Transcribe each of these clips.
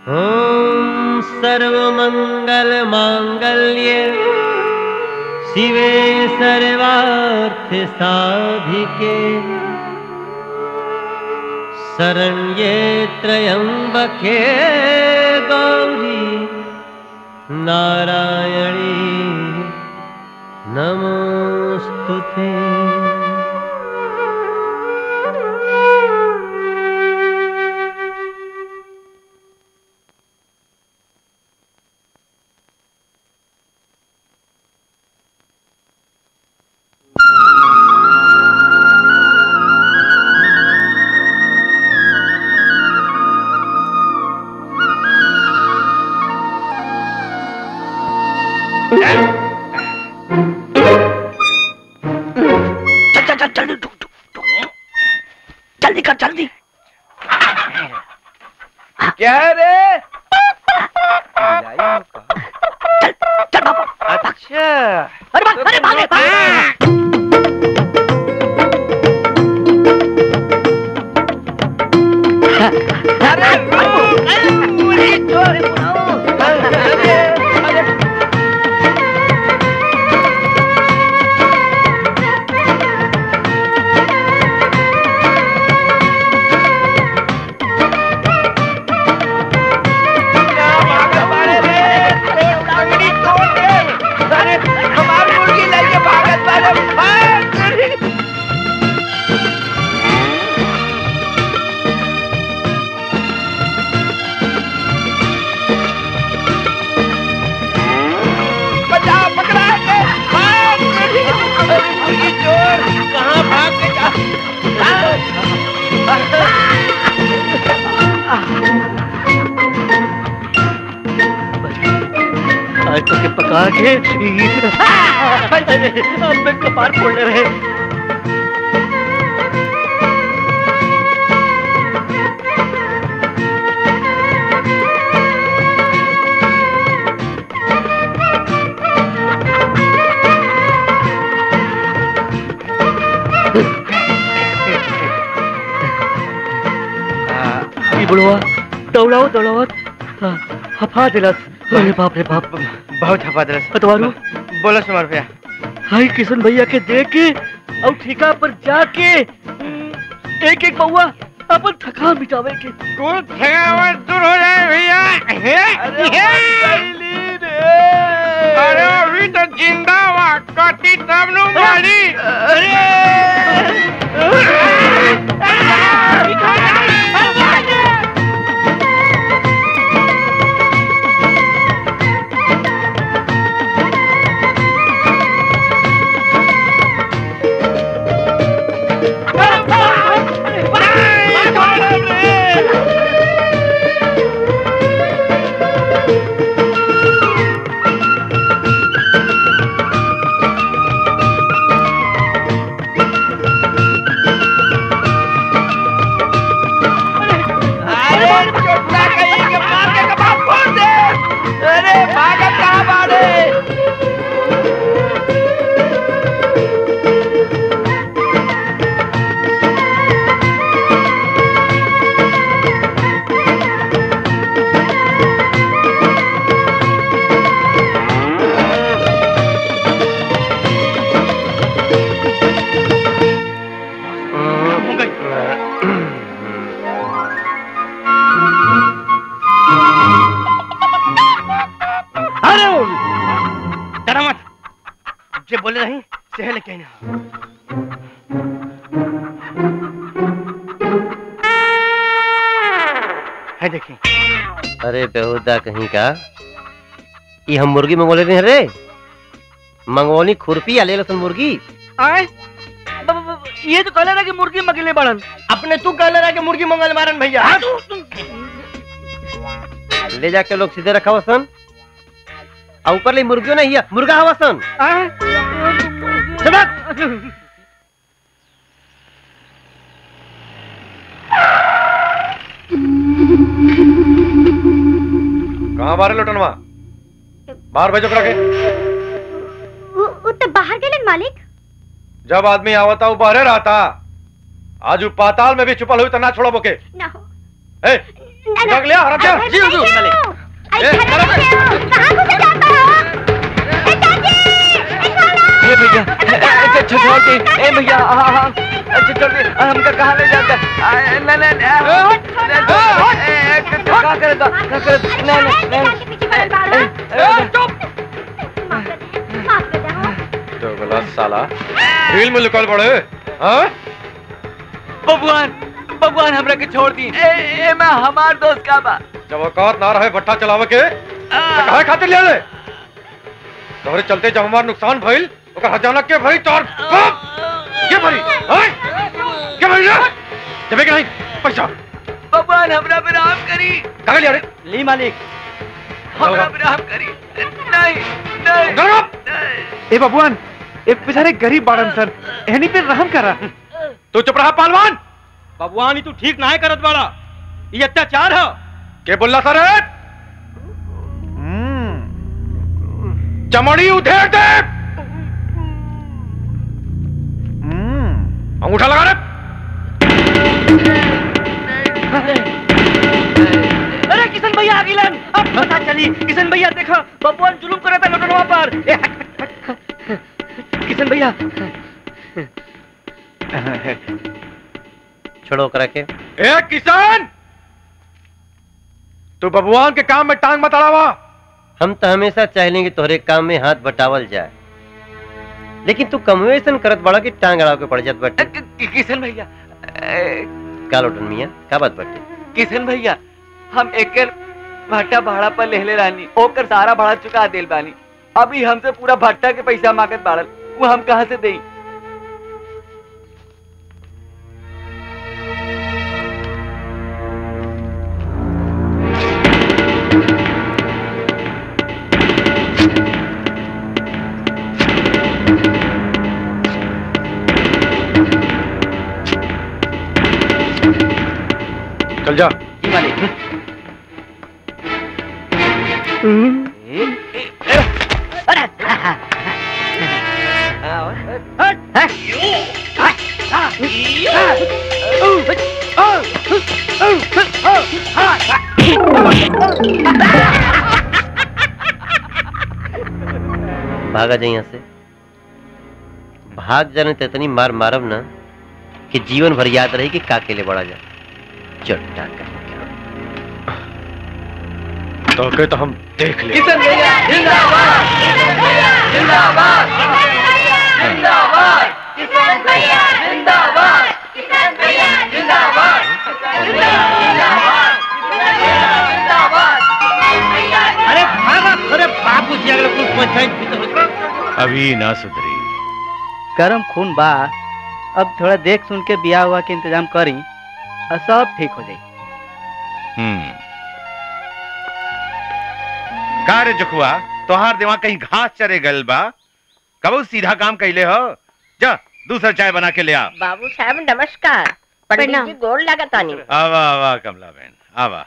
ॐ सर्वमङ्गलमाङ्गल्ये शिवे सर्वार्थसाधिके शरण्ये त्र्यम्बके गौरी नारायणी नमोऽस्तु ते चल चल चल जल्दी टुक टुक टुक जल्दी कर जल्दी क्या रे चल चल बाबा अच्छा अरे भाग अरे भागे भागे अरे पूरी चोरी अरे अरे क्या भागा बारे रे अरे अंगड़ी तोड़ दे अरे हमार मुर्गी लेके भागत बारे भाग बचा पकड़ा के भाग अरे मुर्गी चोर कहाँ भाग के जा आज तो के पका के अब मैं कपार फोड़ने रहे ई बुढ़वा दौड़ाओ दौड़ाओ हाँ, हफा दिलस अरे बाप रे बाप बहुत हफा दरस अतवारू बोलो सुमर भैया हाय किशन भैया के दे के और ठिका पर जाके एक एक बउआ अपन थकान मिटावे के कुछ थकावट दूर हो जाए भैया अरे अभी तो जिंदा हुआ कटी तब नु मारी अरे अरे चोटला कहीं के मार के कबाब फोड़ दे अरे भागत कहाँ बाड़े अरे डरा मत जे बोले नहीं सह लेके ना है देखिए अरे बेहुदा कहीं का ये हम मुर्गी मंगोले नहीं रे मंगवनी खुरपी आ ले लसन मुर्गी आए ब- ब- ब- ये तो कहले रहा कि मुर्गी मगले बड़न अपने तू कह रहा कि मुर्गी मंगल मारन भैया ले जाके लोग सीधे रखा सन और ऊपर ले मुर्गियों नहीं है मुर्गा हवा सन आए कहाँ बारे लुटनवा बाहर भेजो करा के वो वो तो बाहर गेलन मालिक जब आदमी आवता वो बाहरे रहता आज वो पाताल में भी छुपल हुई तो ना छोड़ो बोके ना हो ए भाग लिया हराम क्या जी हुजूर मालिक अरे ए, घर में क्यों? कहाँ घुसे जाता हो? ए, चाची! ए, सोना! ए भैया अच्छा छोड़ दे ए भैया हाँ हाँ अच्छा छोड़ दे हमका कहाँ ले जाता है नहीं नहीं क्या करे तो क्या करे नहीं नहीं चाची पीछे पड़ल बाड़ा। नहीं चुप माफ कर दे, माफ कर दे, हाँ। तो गला साला रील में निकल पड़े हाँ भगवान भगवान हमरा के छोड़ दी ए ए मैं हमार दोस्त का बा जब औकात ना रहे भट्टा चलावे के तो काहे खातिर ले ले तोहरे चलते जब हमार नुकसान भइल ओकर हजाना के भई तोर बाप के भरी हैं के भरी रे जबे के नहीं पैसा भगवान हमरा पे रहम करी काहे लिया रे ली मालिक हमरा पे रहम करी नहीं नहीं गरम ए बबुआन ए बेचारे गरीब बाड़न सन एहनी पे रहम करा तू चुप रहा पहलवान बबुआनी तू ठीक ना है करत बाड़ा ये अत्याचार है के बोलला सर चमड़ी उधेड़ दे अंगूठा लगा रे अरे किशन भैया आ गिलन अब पता चली किशन भैया देखो भगवान जुलूम करे था लटनवा पर ए, हट, हट, हट। किशन भैया छोड़ो करा के ए किसान तू बबुआन के काम में टांग मत अड़ावा हम तो हमेशा चाहेंगे तोहरे काम में हाथ बटावल जाए लेकिन तू कमवेशन करत बड़ा कि टांग अड़ाव के पड़ जात अ, बाटे कि- कि- किशन भैया ए, का लोटन मियां का बात बाटे किशन भैया हम एकर भट्टा भाड़ा पर लेले रानी ओकर सारा भाड़ा चुका देल बानी अभी हमसे पूरा भट्टा के पैसा मांगत बाड़ल वो हम कहाँ से देई चल जा जी मालिक भागा जाए यहाँ से भाग जाने तो इतनी मार मारब ना कि जीवन भर याद रही कि का के लिए बड़ा जा चट्टा का तो के तो हम देख ले किशन भैया जिंदाबाद किशन भैया जिंदाबाद जिंदाबाद किशन भैया जिंदाबाद किशन भैया जिंदाबाद अरे भागा अरे बापू जी अगले कुछ पंचायत अभी ना सुधरी गरम खून बा अब थोड़ा देख सुन के बियाह हुआ के इंतजाम करी और सब ठीक हो जाई हम्म का रे जुखुआ तोहार दिमाग कहीं घास चरे गल बा कबो सीधा काम कैले हो जा दूसरा चाय बना के ले आ बाबू साहब नमस्कार पंडित प्रणाम। जी गोड़ लगातानी आवा आवा कमला बहन आवा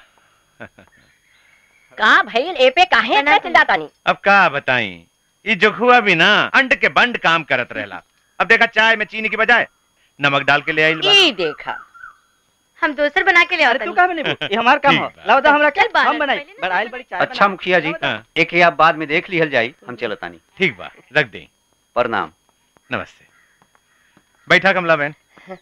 का भइल एपे काहे इतना चिल्लातानी अब का बताई ये जुखुआ भी ना अंड के बंड काम करत रहला अब देखा चाय में चीनी की बजाय नमक डाल के ले आइल बा ई देखा हम दोसर बना के ले अरे आते तू का बने ये हमार काम ठीक हो बा। लाओ दा हमरा चल बाहर, हम बनाई पहले ना बड़ाइल बड़ी चाय अच्छा मुखिया जी हाँ, एक ही आप बाद में देख लिहल जाई हम चलतानी ठीक बा रख दे प्रणाम नमस्ते बैठा कमला बहन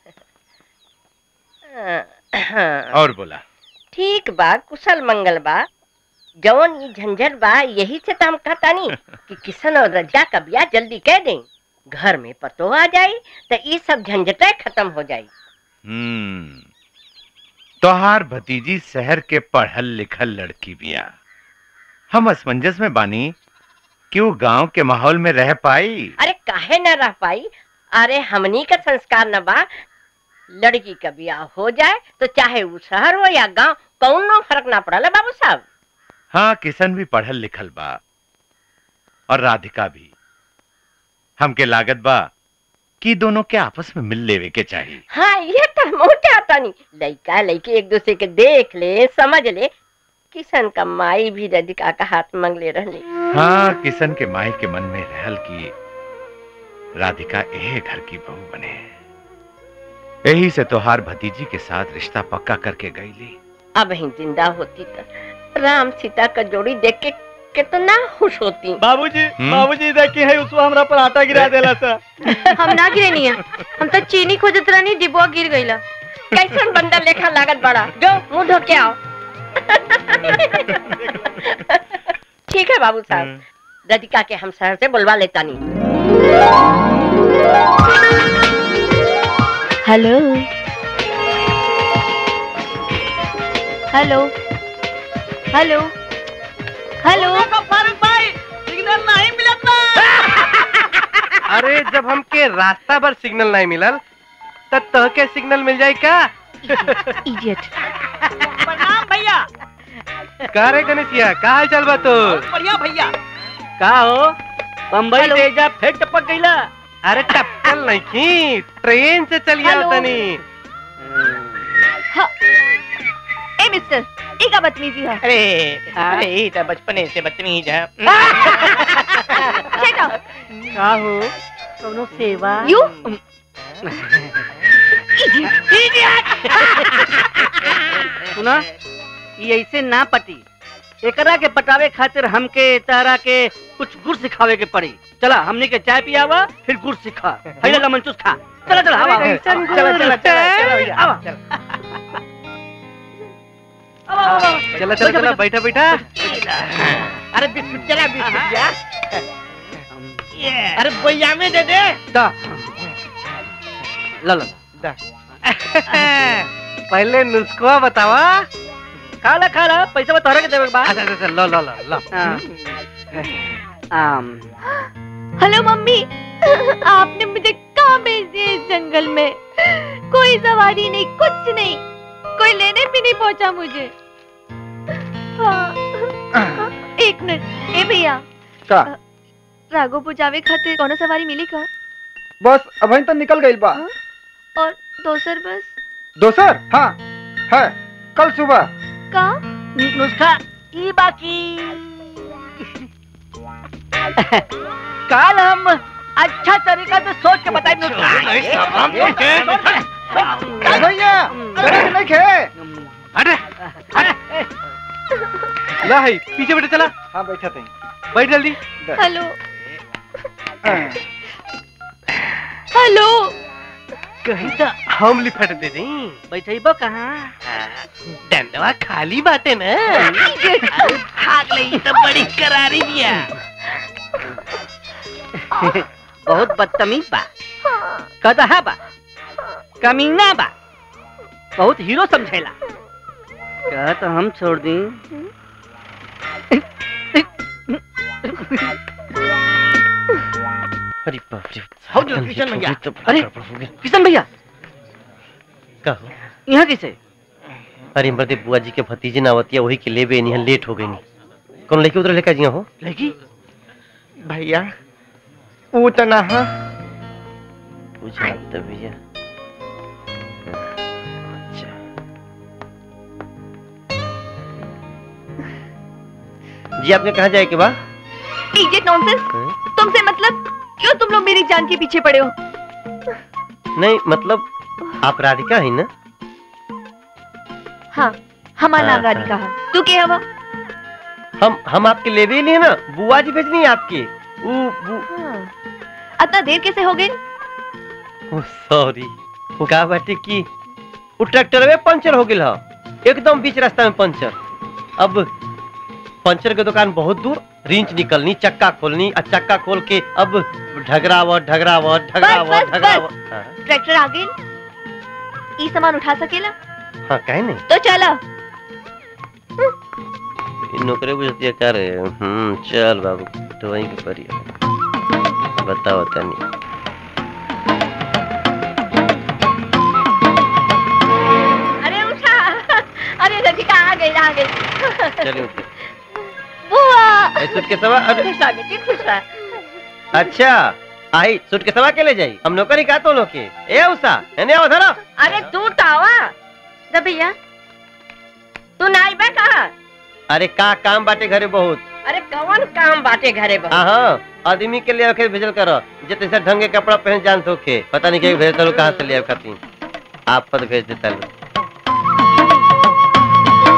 हाँ, और बोला ठीक बा कुशल मंगल बा जवन ई झंझट बा यही से तो हम कहतानी कि किशन और रजा का ब्याह जल्दी कह दें घर में पतो आ जाई तो ई सब झंझटें खत्म हो जाई हम्म तोहार भतीजी शहर के पढ़ल लिखल लड़की बिया हम असमंजस में बानी कि वो गांव के माहौल में रह पाई अरे काहे न रह पाई अरे हमनी का संस्कार न बा लड़की का ब्याह हो जाए तो चाहे वो शहर हो या गांव कौनो फर्क ना पड़ला बाबू साहब हाँ किशन भी पढ़ल लिखल बा और राधिका भी हमके लागत बा कि दोनों के आपस में मिल लेवे के चाहिए हाँ ये तो मोटे आता नहीं लड़का लड़की एक दूसरे के देख ले समझ ले किशन का माई भी राधिका का हाथ मांग ले रहले हाँ किशन के माई के मन में रहल की राधिका ए घर की बहू बने यही से तोहार भतीजी के साथ रिश्ता पक्का करके गईली अब ही जिंदा होती तो राम सीता का जोड़ी देख के कितना खुश होती बाबूजी हम्म? बाबूजी देखी है उसको हमरा पर आटा गिरा देला सा हम ना गिरे नहीं है हम तो चीनी खोजत रहनी डिब्बा गिर गईला कैसन बंदर लेखा लागत बड़ा जो मुंह धो के आओ ठीक है बाबू साहब रधिका के हम शहर से बुलवा लेता नहीं हेलो हेलो हेलो हेलो अरे जब हमके रास्ता पर सिग्नल नहीं मिलल तब तह के सिग्नल मिल जाए का इडियट प्रणाम भैया का रे गणेशिया का हाल चाल बा तो बढ़िया भैया का हो बम्बई हेलो। से जा फेंक टपक गईला अरे टपकल नहीं की ट्रेन से चलिए हेलो। तनी ए मिस्टर ई का बदतमीजी है अरे अरे ये तो बचपने से बदतमीज है शट अप का हो कोनो सेवा यू सुना ये ऐसे ना पटी एकरा के पटावे खातिर हमके तारा के कुछ गुड़ सिखावे के पड़ी चला हमने के चाय पियावा फिर गुड़ सिखा पहले लमन चूस खा चला चला आवा चला चला चला चला भैया आवा। चला। आवा, आवा, आवा। चला चला चला बैठा बैठा अरे बिस्कुट चला बिस्कुट या अरे भैया में दे दे दा ला ला पहले नुस्खा बतावा खा ला खा ला पैसा बता रहा के देवे के बाद अच्छा अच्छा लो लो लो लो हाँ। आम हेलो मम्मी आपने मुझे कहाँ भेज दिया इस जंगल में कोई सवारी नहीं कुछ नहीं कोई लेने भी नहीं पहुंचा मुझे हाँ। एक मिनट ए भैया का राघोपुर जावे खातिर कौन सवारी मिली का बस अभी तो निकल गई बा और दोसर बस दोसर हाँ है कल सुबह का नुस्खा ई बाकी काल हम अच्छा तरीका से सोच के बताए का भैया अरे नहीं खे अरे ला है पीछे बैठे चला हाँ बैठा थे बैठ जल्दी हेलो हेलो कहीं तो हम लिपट दे दी बैठेबो कहाँ डंडवा खाली बाटे ना भाग ले तो बड़ी करारी दिया बहुत बदतमीज बा कदहा बा कमीना बा बहुत हीरो समझेला क्या तो हम छोड़ दी अरे बाप रे हो जो किशन भैया। अरे किशन भैया कहो यहाँ कैसे अरे मर्दे बुआ जी के भतीजे नावतिया वही के लेबे नहीं लेट हो गई नहीं कौन लेके उधर लेकर जिया हो लगी भैया वो तो ना हाँ पूछा तो भैया अच्छा जी आपने कहा जाए कि बा इडियट नॉनसेंस तुमसे मतलब क्यों तुम लोग मेरी जान के पीछे पड़े हो नहीं मतलब आप राधिका है ना हाँ हमारा हाँ, नाम राधिका हाँ। है तू क्या हवा हम हम आपके लेबे ही नहीं है ना बुआ जी भेजनी है आपके वो वो हाँ। इतना देर कैसे हो गई सॉरी का बाटे की वो ट्रैक्टर में पंचर हो गया एकदम बीच रास्ता में पंचर अब पंचर के दुकान बहुत दूर रिंच निकलनी चक्का खोलनी और चक्का खोल के अब ढगरावत ढगरावत ढगरावत बस, ढगरावत हाँ, ट्रैक्टर आ गई ई सामान उठा सकेला हाँ कहे नहीं तो चलो इ नौकरी बुझतिया का रे हम्म चल बाबू तो वहीं के परिया बताओ तनी अरे उठा अरे रधिका आ गई आ गई चलिए बुआ ए सूट के सवा अरे खुश आ बेटी खुश आ अच्छा आई सूट के सवा के ले जाई हम नौकरी का तो लोग के ए उषा एने आओ धरो अरे तू तो आवा द भैया तू नाई बा कहा अरे का काम बाटे घरे बहुत अरे कौन काम बाटे घरे बहुत हाँ आदमी के लिए आके भेजल करो जे तैसे ढंग के कपड़ा पहन जान तो के पता नहीं के भेजता लो कहाँ से ले खाती आप पद भेज देता लो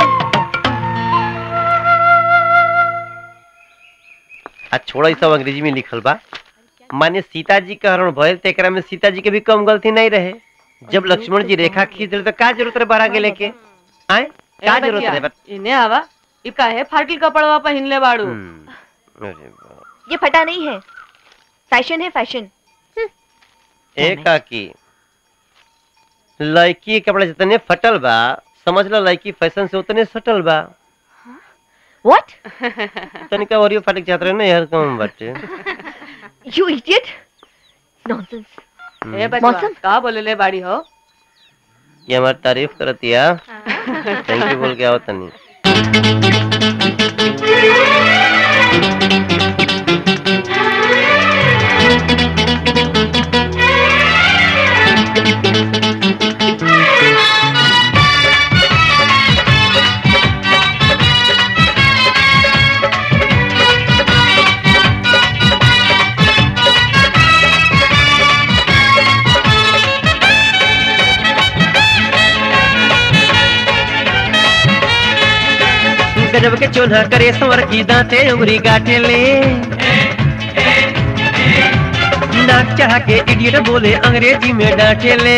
आ छोड़ा ई सब अंग्रेजी में लिखल बा माने सीता जी का हरण भयल ते एकरा में सीता जी के भी कम गलती नहीं रहे जब लक्ष्मण जी रेखा खींच दिल तो का जरूरत रहे बाहर गेले के आए का ए जरूरत बचिया, रहे बत- इन्हें आवा इ काहे फाटल कपड़वा पहिन ले बाड़ू अरे बाप। ये फटा नहीं है फैशन है फैशन ए काकी लड़की के कपड़ा जितने फटल बा समझ लो लड़की फैशन से उतने सटल बा व्हाट तनिका और फाटक चाहत रहे ना यार कम बाटे यू इडियट नॉनसेंस ए बचवा मौसम? का बोले ले बाड़ी हो ये हमारी तारीफ करतिया थैंक यू बोल के आओ तनी गजब के चोन्हा करे संवर की दांते उंगली काटे ले नाक चढ़ा के इडियट बोले अंग्रेजी में डांटे ले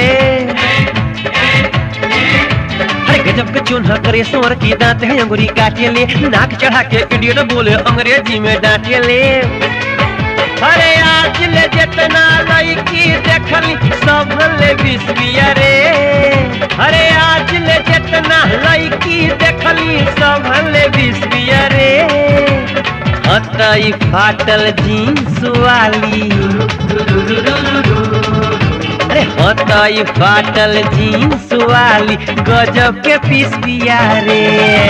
अरे गजब के चोन्हा करे संवर की दांते उंगली काटे ले नाक चढ़ा के इडियट बोले अंग्रेजी में डांटे ले अरे आज ले जितना लड़की देखली सब ले बिस्बिया रे अरे आज ले जितना लड़की देखली सब ले बिस्बिया रे हतई फाटल जींस वाली अरे हतई फाटल जींस वाली गजब के पिसबिया रे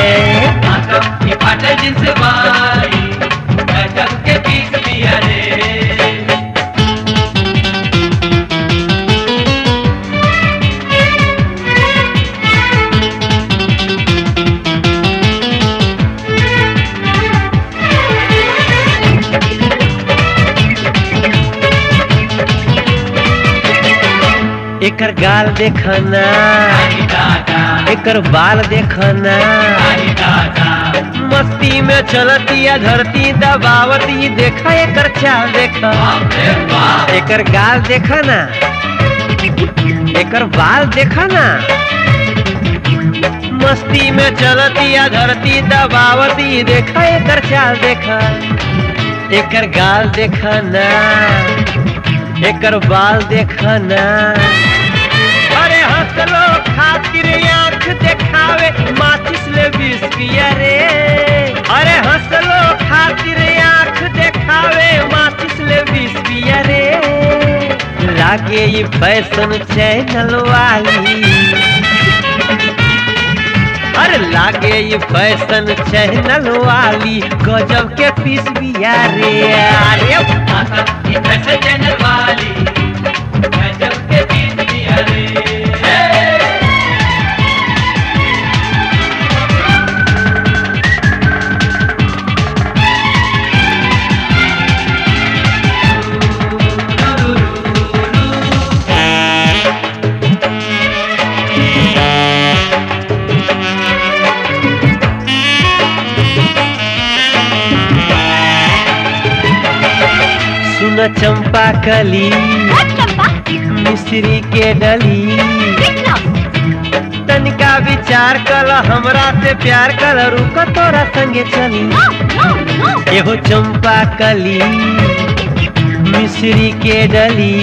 फाटल जींस वाली गजब के पिसबिया रे एकर गाल देखना एकर बाल देखना मस्ती में चलतिया धरती दबावती देखा एकर चाल देखा एकर गाल देखना एकर बाल देखना मस्ती में चलतिया धरती दबावती देखा एकर चाल देखा एकर गाल देखना एकर बाल देखना अरे हंसलो खातिर आंख देखावे माचिस ले बीस पिया रे अरे हंसलो खातिर आंख देखावे माचिस ले बीस पिया रे लागे ये फैशन चैनल वाली अरे लागे ये फैशन चैनल वाली गजब के पीस बिया रे अरे ये फैशन चैनल वाली गजब के पीस बिया रे सुन चंपा कली मिश्री के डली तनिका विचार कल हमरा से प्यार कल रुक तोरा संगे चली एहो चंपा कली मिश्री के डली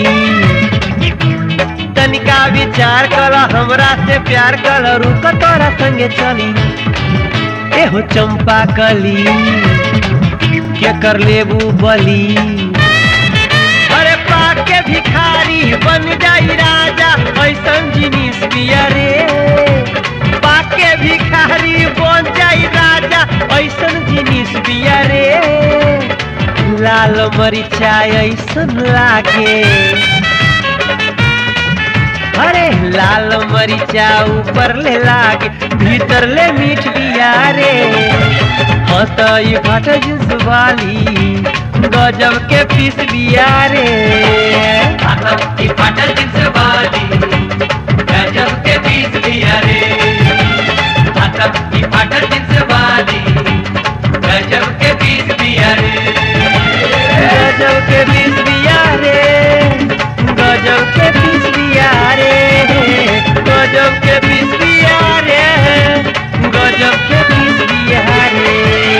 तनिका विचार कल हमरा से प्यार कल रुक तोरा संगे चली एहो चंपा कली के कर लेबू बली अरे पाके भिखारी बन जाई राजा ऐसन जिनिस पिया रे पाके भिखारी बन जाई राजा ऐसन जिनिस पिया रे लाल मरिचा ऐसन लागे अरे लाल मरिचा ऊपर ले लागे भीतर ले मीठ बिया रे हतई फट जिस वाली गजब के पीस बिया रे हतई फट जिस वाली गजब के पीस बिया रे हतई फट जिस वाली गजब के पीस बिया रे गजब के पिसबिया रे गजब के पिसबिया रे गजब के पिसबिया रे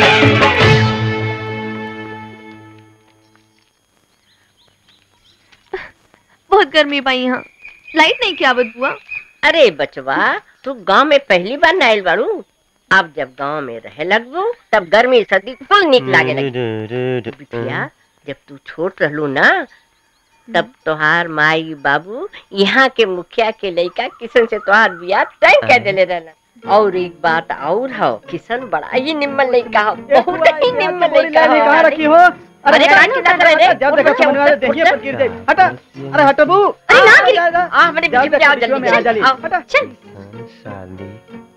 बहुत गर्मी पाई यहाँ लाइट नहीं क्या आवत बुआ अरे बचवा तू गांव में पहली बार नाइल बाड़ू अब जब गांव में रहे लगबू तब गर्मी सर्दी कुल निक लागे लगी बिटिया जब तू छोट रहलू ना तब तोहार माई बाबू यहाँ के मुखिया के लड़का किशन से तोहार बियाह तय कर देले रहना और एक बात और हो किशन बड़ा ही निम्न लड़का हो बहुत ही निम्न लड़का हो कहाँ रखी हो अरे कान की तरफ रहे जब देखो समझ में देखिए पर गिर जाए हटा अरे हटो बू अरे ना गिरी आ हमारे जाओ, बीच में आओ बीच में आ जल्दी जाली। आओ हटा चल साली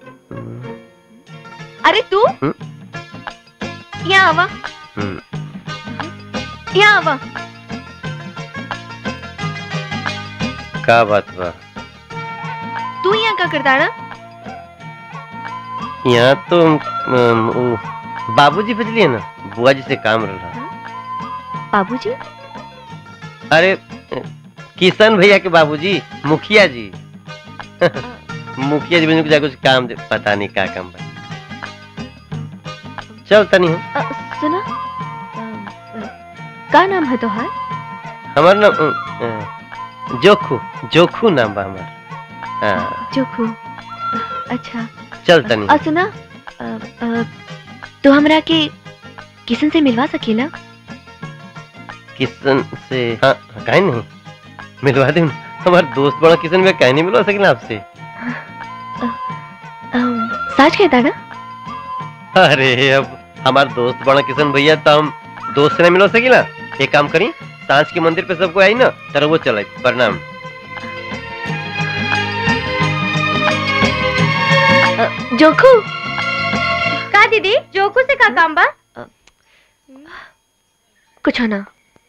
अरे तू हम्म? यहाँ आवा हम्म, यहाँ आवा का बात बा तू यहाँ का करता ना यहाँ तो अम, उ, बाबूजी भेजलिए ना बुआ जी से काम रहा बाबूजी अरे किशन भैया के बाबूजी मुखिया जी मुखिया जी मुझे कुछ कुछ काम दे पता नहीं क्या काम बा चल तनी हम अ, सुना अ, अ, का नाम है तोहार हमार नाम अ, अ, जोखू जोखू नाम बा हमार हाँ जोखू अच्छा चल तनी और सुना अ, अ, तू हमरा के किशन से मिलवा सकेला किशन से हाँ काहे नहीं मिलवा दे हमार दोस्त बड़ा किशन में काहे नहीं मिलवा सकेला आपसे अम, सच कहता ना अरे अब हमार दोस्त बड़ा किशन भैया तो हम दोस्त से नहीं मिलवा सकेला एक काम करी सांझ के मंदिर पे सबको आई ना तर वो चले प्रणाम अ, जोखू का दीदी जोखू से का काम बा कुछ ना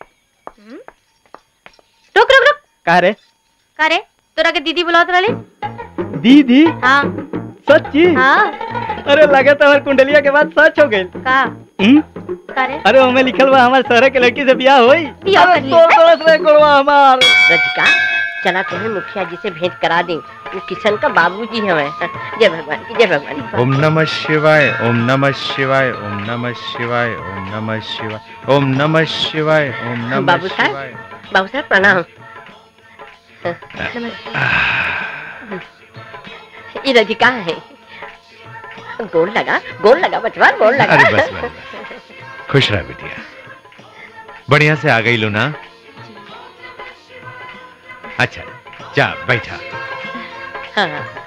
रुक रुक रुक कहा रे का रे तोरा के दीदी बुलावत रहले दीदी हाँ सच्ची हाँ अरे लगा तो हमार कुंडलिया के बाद सच हो गई का का रे अरे हमें लिखल बा हमारे शहर के लड़की से ब्याह होई बियाह अरे कर ली। तोड़ तोड़ से गोड़वा हमार रजिका चला तुम्हें मुखिया जी से भेंट करा दें वो किशन का बाबूजी हमें जय भगवान की जय भगवान की ओम नमः शिवाय ओम नमः शिवाय ओम नमः शिवाय ओम नमः शिवाय ओम नमः शिवाय ओम नमः बाबू साहब शिवाय बाबू साहब प्रणाम ये रजिका है गोल लगा गोल लगा बचवा गोल लगा अरे बस बस बस। खुश रह बिटिया बढ़िया से आ गई लो ना अच्छा जा बैठा हाँ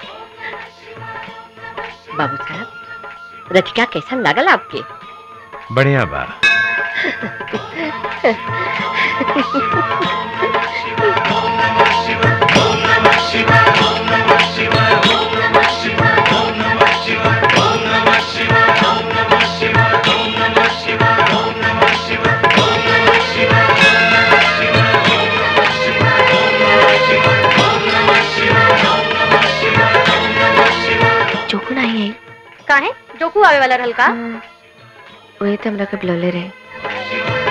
बाबू साहब रजिका कैसा लगल आपके बढ़िया बा जोखू नहीं आई का है जोखू आवे वाला रहल का वही तो हमरा के बुलौले रहे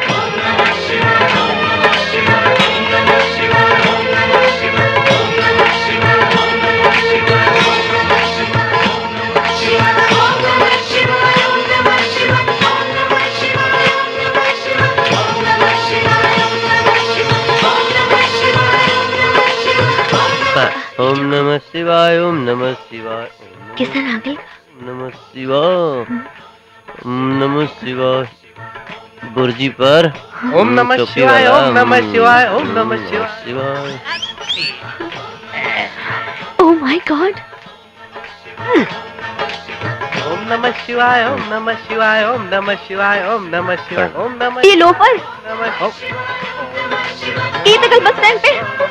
ओम नमः शिवाय ओम नमः शिवाय ओम किशन आ गई नमः शिवाय ओम नमः शिवाय बुर्जी पर ओम नमः चौकी शिवाय, वाला, ओम नमः हम्म, शिवाय, ओम नमः शिवाय ओह माय गॉड ओम नमः शिवाय ओम नमः शिवाय ओम नमः शिवाय ओम नमः शिवाय ओम नमः ये लोफर नमः ये तो कल बस स्टैंड पे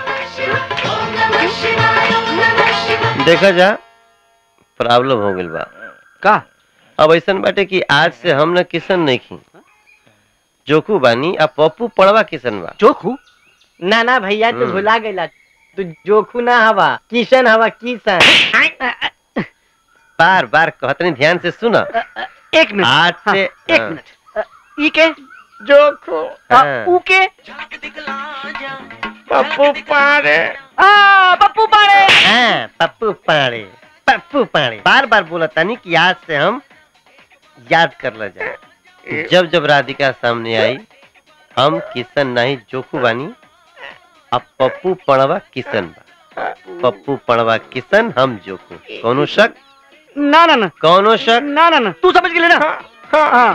देखा जा प्रॉब्लम हो गइल बा का अब ऐसन बाटे कि आज से हम न किशन नहीं खी जोखू बानी आ पप्पू पड़वा किशन बा जोखू ना ना भैया तू हम्म। भुला गईला तू जोखू ना हवा किशन हवा किशन बार बार कहतनी ध्यान से सुना एक मिनट आज हाँ, से एक हाँ। मिनट ई के जोखू आ, हाँ। ऊ के पप्पू पाड़े आ, पप्पू पाड़े हाँ पप्पू पाड़े पप्पू पाड़े बार बार बोला तानी कि आज से हम याद कर ल जाए जब जब राधिका सामने आई हम किशन नहीं जोखू बानी अब पप्पू पड़वा किशन बा पप्पू पड़वा किशन हम जोखू कौनो शक ना ना ना कौनो शक ना ना ना तू समझ गेले ना हाँ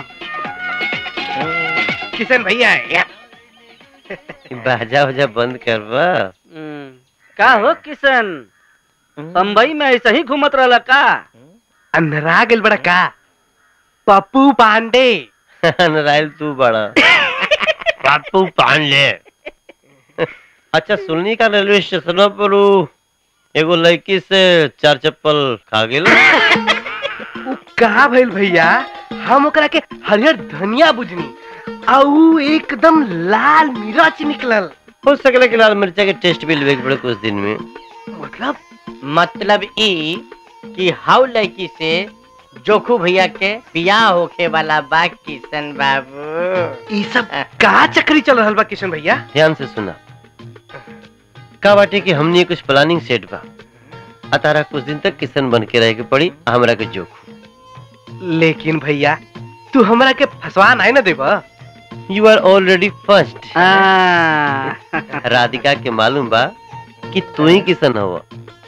किशन भैया या बाजा वजा बंद करवा का हो किशन बम्बई में ऐसे ही घूमत रहला का अंधरा गेल बड़ा का पप्पू पांडे नारायण तू बड़ा पप्पू पांडे अच्छा सुननी का रेलवे स्टेशन पर उ एगो लड़की से चार चप्पल खा गेल कहा भइल भैया हम ओकरा के हरियर धनिया बुझनी आउ एकदम लाल मिर्च निकलल हो सकले कि लाल मिर्चा के टेस्ट भी लेवे के पड़े कुछ दिन में मतलब मतलब ई कि हाउ लड़की से जोखू भैया के बियाह होखे वाला बा किशन बाबू ई सब का चक्री चल रहल बा किशन भैया ध्यान से सुना का बाटे कि हमनी कुछ प्लानिंग सेट बा आ तारा कुछ दिन तक किशन बन के रहे के पड़ी आ हमरा के जोखू लेकिन भैया तू हमरा के फसवा नहीं ना देबा you are already first Radhika के मालूम बा कि तू ही किशन हवा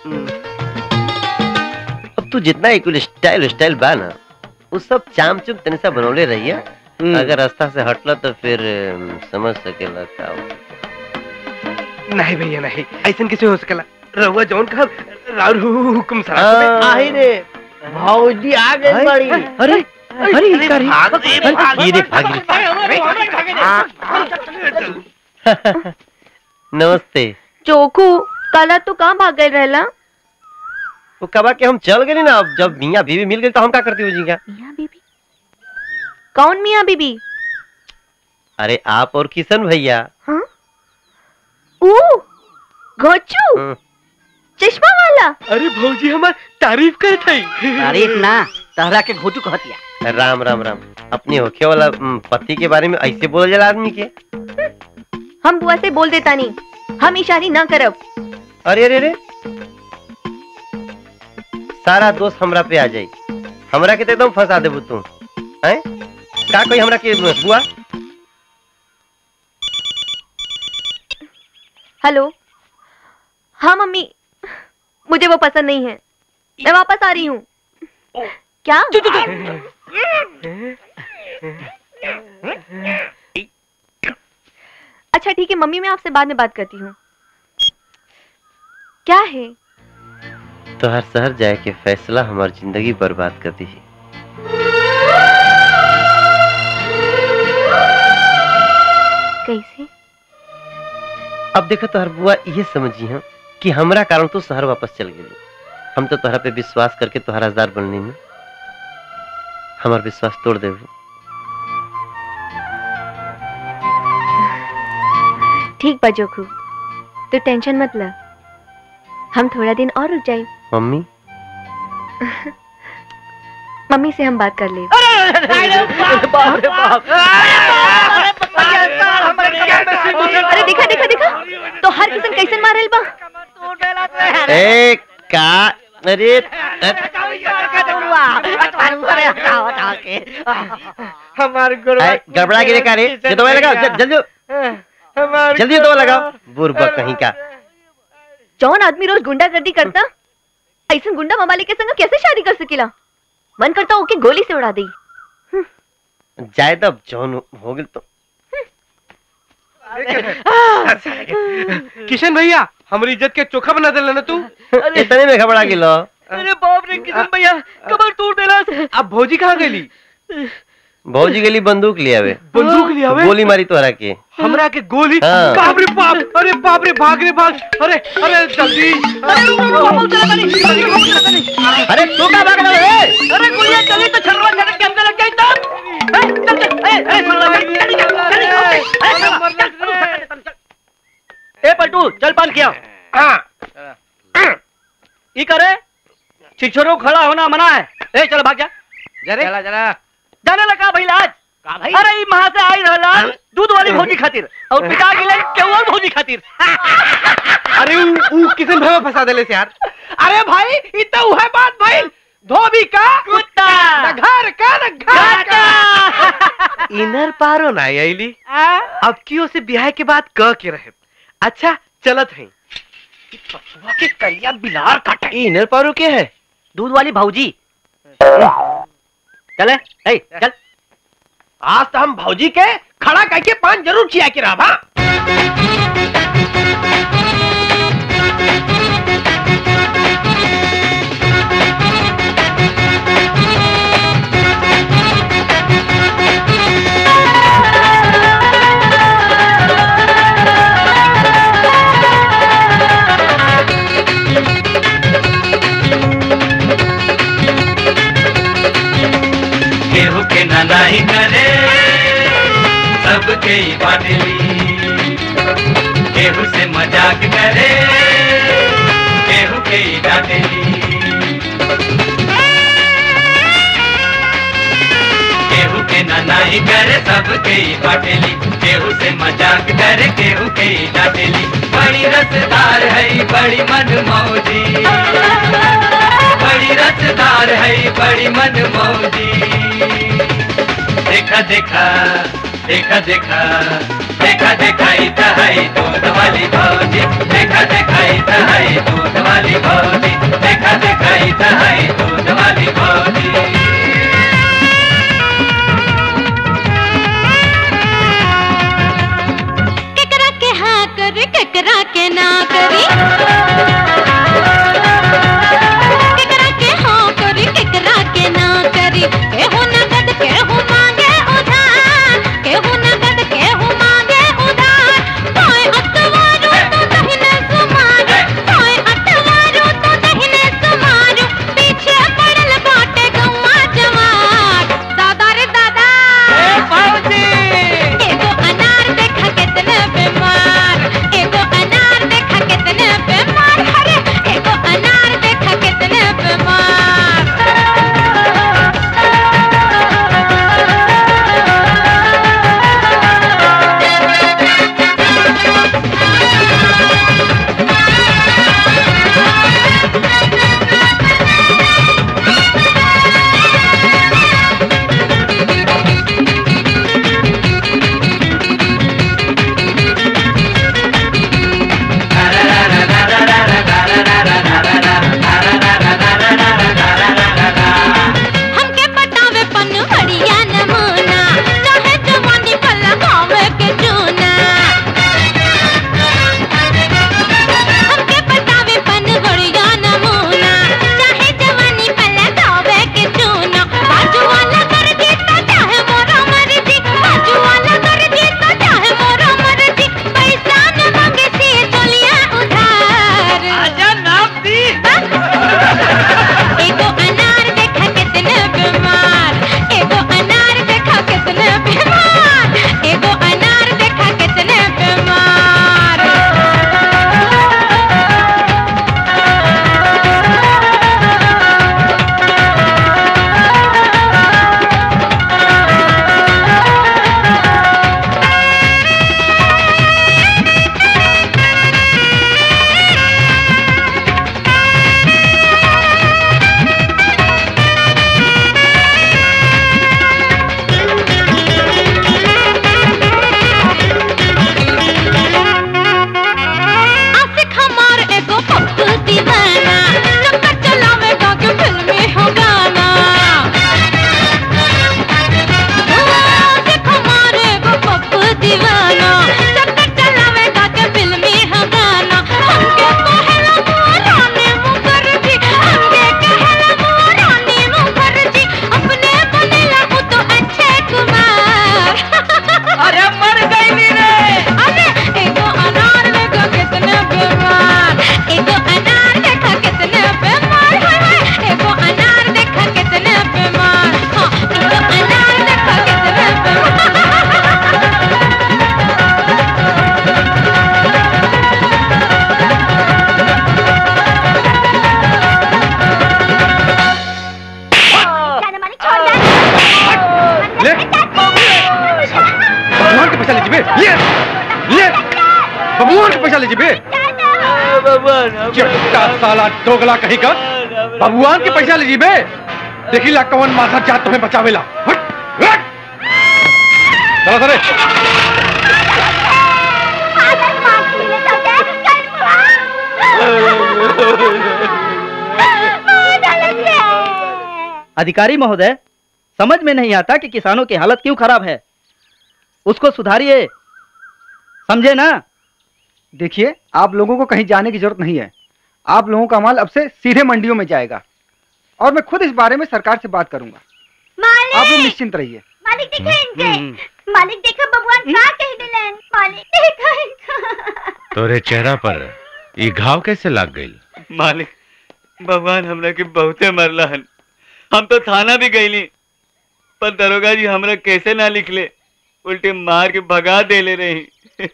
अब तू जितना एक स्टाइल स्टाइल बा ना वो सब चाम चुम तने सा बनौले रहिए अगर रास्ता से हटला तो फिर अम, समझ सकेला का हो। नहीं भैया नहीं ऐसन कैसे हो सकेला रहुआ जौन कहा राउर हुकुम सा आई रे भौजी आ गई बड़ी अरे अरे इसका रे भाग रे, भाग ये रे भागी नमस्ते चोखू कल तू कहाँ भाग गए रहला वो कबा के हम चल गए ना अब जब मियाँ बीवी मिल गई तो हम क्या करती हो जी क्या मियाँ बीबी कौन मियाँ बीबी अरे आप और किशन भैया हाँ ऊ घोचू हम्म। चश्मा वाला अरे भौजी हमार तारीफ करे थे तारीफ ना तहरा के घोटू कहतिया राम राम राम अपने होखे वाला हम्म, पति के बारे में ऐसे बोल जाला आदमी के हम बुआ से बोल देता नहीं हम इशारी ना करब अरे अरे अरे सारा दोस्त हमरा पे आ जाई हमरा के तो एकदम फंसा देबू तू हैं का कोई हमरा के बुआ हेलो हाँ मम्मी मुझे वो पसंद नहीं है मैं वापस आ रही हूँ क्या अच्छा ठीक है मम्मी मैं आपसे बाद में बात करती हूँ क्या है तो हर शहर जाए के फैसला हमारी जिंदगी बर्बाद कर दी कैसे अब देखो तोहर बुआ ये समझी हम कि हमरा कारण तू शहर वापस चल गेली हम तो तोहरा पे विश्वास करके तोहरा हजदार बननी में हमार विश्वास तोड़ देबू ठीक बा जोखू तो टेंशन मत ल हम थोड़ा दिन और रुक जाए मम्मी मम्मी से हम बात कर ले बाप रे बाप अरे देखा देखा देखा तो हर किस्म कैसे मारल बा ए का अरे हमार गुरु ए, गड़बड़ा गिरे का रे ये दवा लगाओ जल- जल्दी हमार जल्दी दवा लगाओ बुरबा कहीं का जौन आदमी रोज गुंडागर्दी करता ऐसा गुंडा ममाली के संग कैसे शादी कर सकेला मन करता ओके गोली से उड़ा दी जाए तब जौन हो गेल तो किशन भैया हमारी इज्जत के चोखा बना देला ना तू इतने में घबरा गेलो अरे बाप रे किशन भैया कमर तोड़ देला अब भौजी कहाँ गई भौजी गेली बंदूक लिया वे बंदूक लिया वे गोली मारी तोहरा के हमरा के गोली हाँ। बाप रे बाप अरे बाप रे भाग रे भाग अरे अरे जल्दी अरे तू का भाग रहा है अरे गोलियां चली तो छरवा छरक के हमको लग गई तब ए, चल चल ए ए सुन लो, चल, चल, चल, चल, चल, चल, चल, चल, चल। ए पलटू चल पान किया ई करे छिछोरो खड़ा होना मना है ए चल भाग जा जरा जरा जाने लगा भाई आज अरे ई महा से आई रहला दूध वाली भौजी खातिर और पिता गेले केवल भौजी खातिर अरे ऊ ऊ किसन भाई फंसा देले से यार अरे भाई ई तो उहे बात भइल धोबी का कुत्ता न घर का न घर का इनर पारो ना आईली अब क्यों से ब्याह के बाद क के रहे अच्छा चलत है पशुआ के करिया बिलार काटे इनर पारो के है दूध वाली भौजी चले ए चल आज तो हम भौजी के खड़ा करके पान जरूर चिया के रहा केहू के ननाई करे सबके ही बाटली केहू से मजाक करे केहू के ही डांटेली केहू के ननाई करे सबके ही बाटली केहू से मजाक करे केहू के ही डांटेली बड़ी रसदार है बड़ी मन मौजी बड़ी रसदार है बड़ी मन मौजी देखा देखा देखा देखा देखा देखा इता है दूध वाली भौजी देखा देखा इता है दूध वाली भौजी देखा देखा इता है दूध वाली भौजी केकरा के हाँ करे केकरा के ना करी केकरा के हाँ करी केकरा के ना करी केहू नगद केहू मांगे उधार केहू नगद केहू मांगे उधार तोय अतवारू तो दहिने सुमारू तोय अतवारू तो दहिने सुमारू पीछे पड़ल बाटे गौवा जवार दादा रे दादा एगो अनार देखा कितने बीमार एगो अनार देखा कितने बीमार अरे एगो अनार देखा कितने बीमार पैसा ले जीबे ले ले बबुआन के पैसा ले जीबे चिट्टा साला दोगला कहीं का बबुआन के पैसा ले जीबे देखी ला कौन माथा जात तुम्हें बचावेला हट हट चलो सरे अधिकारी महोदय समझ में नहीं आता कि किसानों की हालत क्यों खराब है उसको सुधारिए समझे ना देखिए आप लोगों को कहीं जाने की जरूरत नहीं है आप लोगों का माल अब से सीधे मंडियों में जाएगा और मैं खुद इस बारे में सरकार से बात करूंगा आप लोग निश्चिंत रहिए मालिक देखे इनके मालिक देखा भगवान का कह दिलन मालिक देखा इनका तोरे चेहरा पर ये घाव कैसे लग गई मालिक भगवान हमरा के बहुते मरला हन हम तो थाना भी गईली पर दरोगा जी हमरा कैसे ना लिखले उल्टे मार के भगा देले रही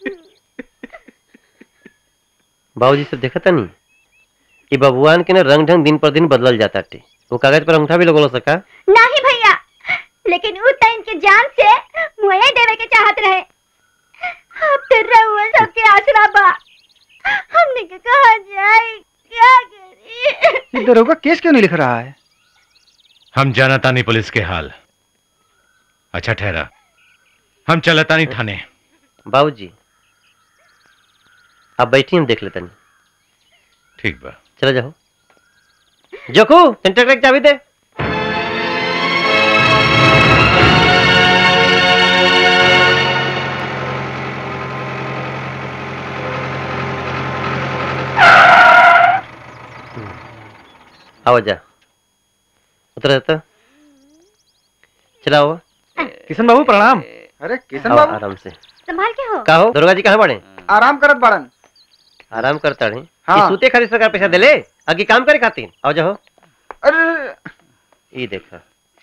बाबूजी सब देखा नहीं कि बबुआन के ना रंग ढंग दिन पर दिन बदलल जाता टे वो कागज पर अंगूठा भी लगोलो सका नहीं भैया लेकिन उ त इनके जान से मुहे देवे के चाहत रहे अब तो रहुआ सबके आसरा बा हमने के कहा जाए क्या करी ये दरोगा केस क्यों नहीं लिख रहा है हम जानतानी पुलिस के हाल अच्छा ठहरा हम चलतानी थाने बाबूजी आप बैठी हम देख लेते नहीं ठीक बा चला जाओ जोखू सेंटर की चाबी दे आओ जा उतर जाता चलाओ किशन बाबू प्रणाम अरे किशन आओ, बाबू आराम से संभाल के हो का हो दुर्गा जी कहाँ बड़े आराम करत बाड़न आराम करता रहे हाँ। हाँ। सूते खातिर सरकार पैसा देले आगे काम करे खातिर आओ जाओ अरे ये देखा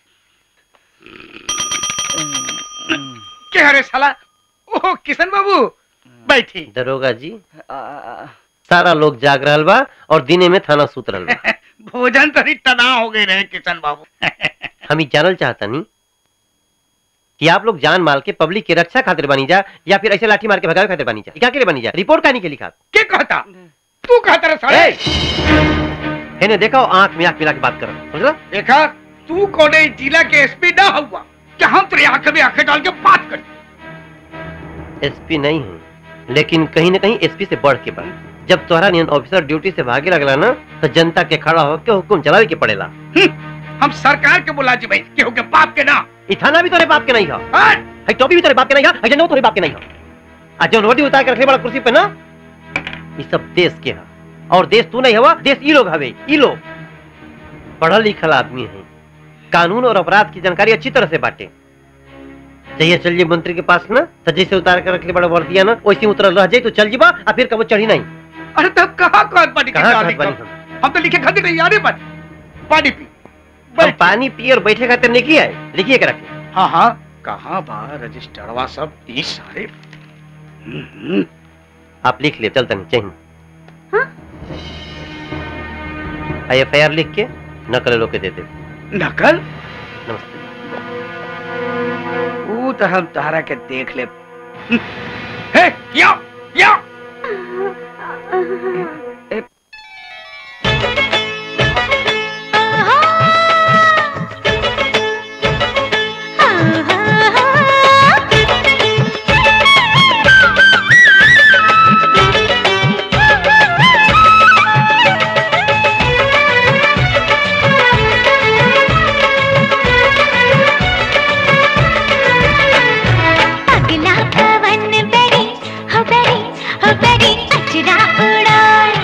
क्या रे साला ओह किशन बाबू बैठी दरोगा जी सारा लोग जाग रहल बा और दिने में थाना सूत रहल बा भोजन तो तना हो गए रहे किशन बाबू हम ई जानल चाहता नहीं कि आप लोग जान माल के पब्लिक की रक्षा खातिर बनी जा या फिर ऐसे लाठी मार के भगावे खातिर बनी जा ई क्या के लिए बनी जा रिपोर्ट कानी के लिखा क्या कहता तू कहता रे साले है ने देखा आंख में आंख मिला के बात कर समझला देखा तू कोने जिला के एसपी ना हुआ क्या हम तेरी आंख में आंखें डाल के बात कर एसपी नहीं हूँ लेकिन कहीं ना कहीं एसपी से बढ़ के बढ़ जब तोहरा नियन ऑफिसर ड्यूटी से भागे लगला ना तो जनता के खड़ा होकर हुक्म चलावे के पड़ेला हम सरकार के बुला जी भाई केहू के बाप के ना ई थाना भी तोरे बाप के नहीं हो है टोपी भी तोरे बाप के नहीं हो है जनऊ तोरे बाप के नहीं हो आज जो रोटी उतार के रखले बड़ा कुर्सी पे ना ये सब देश के है और देश तू नहीं हवा देश ई लोग हवे ई लोग पढ़ल लिखल आदमी है कानून और अपराध की जानकारी अच्छी तरह से बांटे जहिया चल जाए मंत्री के पास ना तो जैसे उतार कर रखले बड़ा वर्दिया ना वैसे ही उतरल रह जाए तो चल जीबा और फिर कबो चढ़ी नहीं अरे तब कहाँ कहत पानी के कहाँ शादी कहत बानी कर? हम तो लिखे खातिर नहीं याद है पर पानी पी हम पानी पिए और बैठे खातिर नहीं किया है लिखिए के रखे हाँ हाँ कहाँ बा रजिस्टरवा सब ई सारे आप लिख ले चलता नहीं चाहिए आई एफ आई आर लिख के नकल लोग के दे दे नकल नमस्ते वो तो हम तारा के देख ले हे या या अगला पवन बड़ी हो बड़ी हो बड़ी अचरा उड़ाए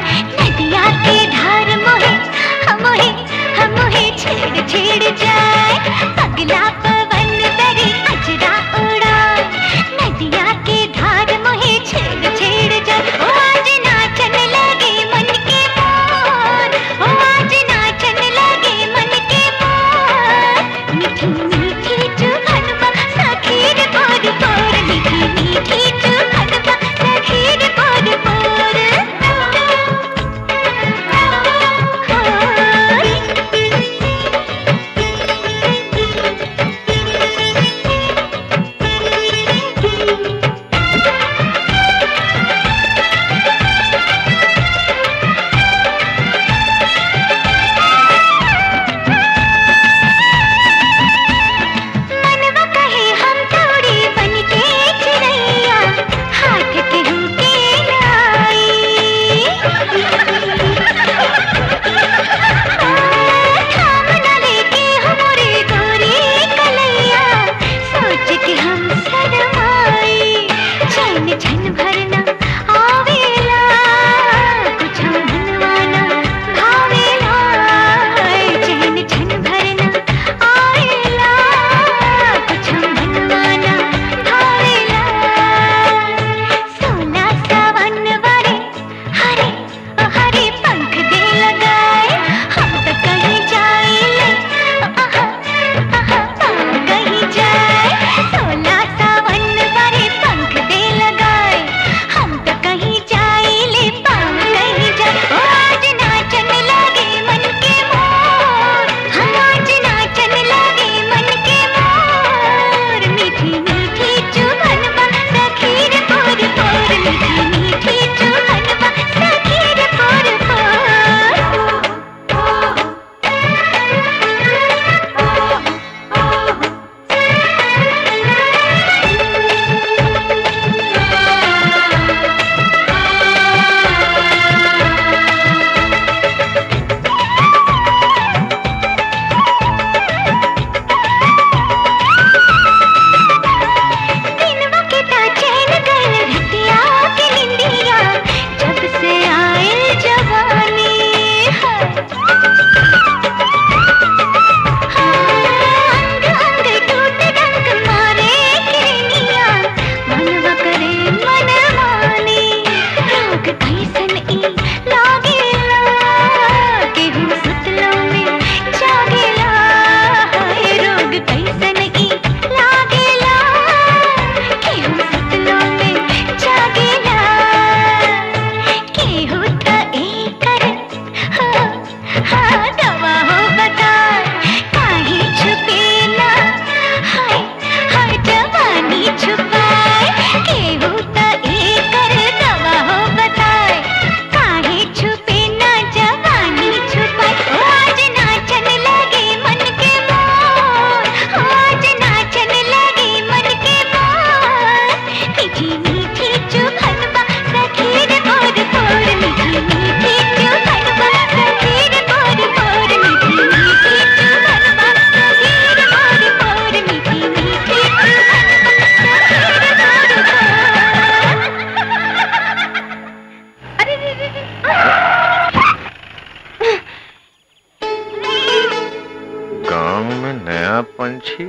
पंछी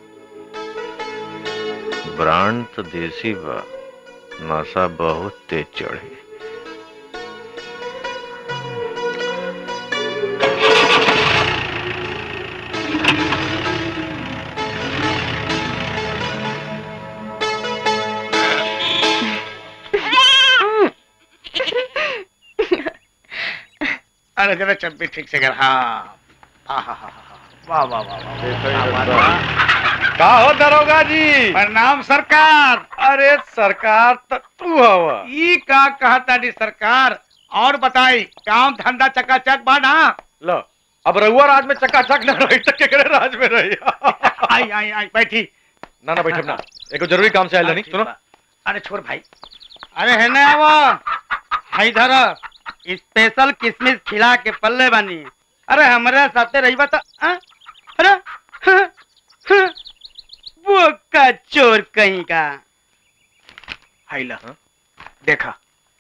ब्रांड तो देसी बा नशा बहुत तेज चढ़ी अरे जरा चप्पी ठीक से कर हाँ आहा, वाह वाह वाह वाह वाह का हो दरोगा जी प्रणाम सरकार अरे सरकार तो तू हवा ई का कहता नी सरकार और बताई काम धंधा चकाचक बा ना लो अब रहुआ राज में चकाचक न रही तो केकरे राज में रही आई आई आई बैठी ना ना बैठब ना एगो जरूरी काम से आयल नहीं सुनो अरे छोड़ भाई अरे है ना वो है इधर स्पेशल किशमिश खिला के पल्ले बानी अरे हमारे साथे रही बता अरे हाँ, हाँ, वो का चोर कहीं का हाइला देखा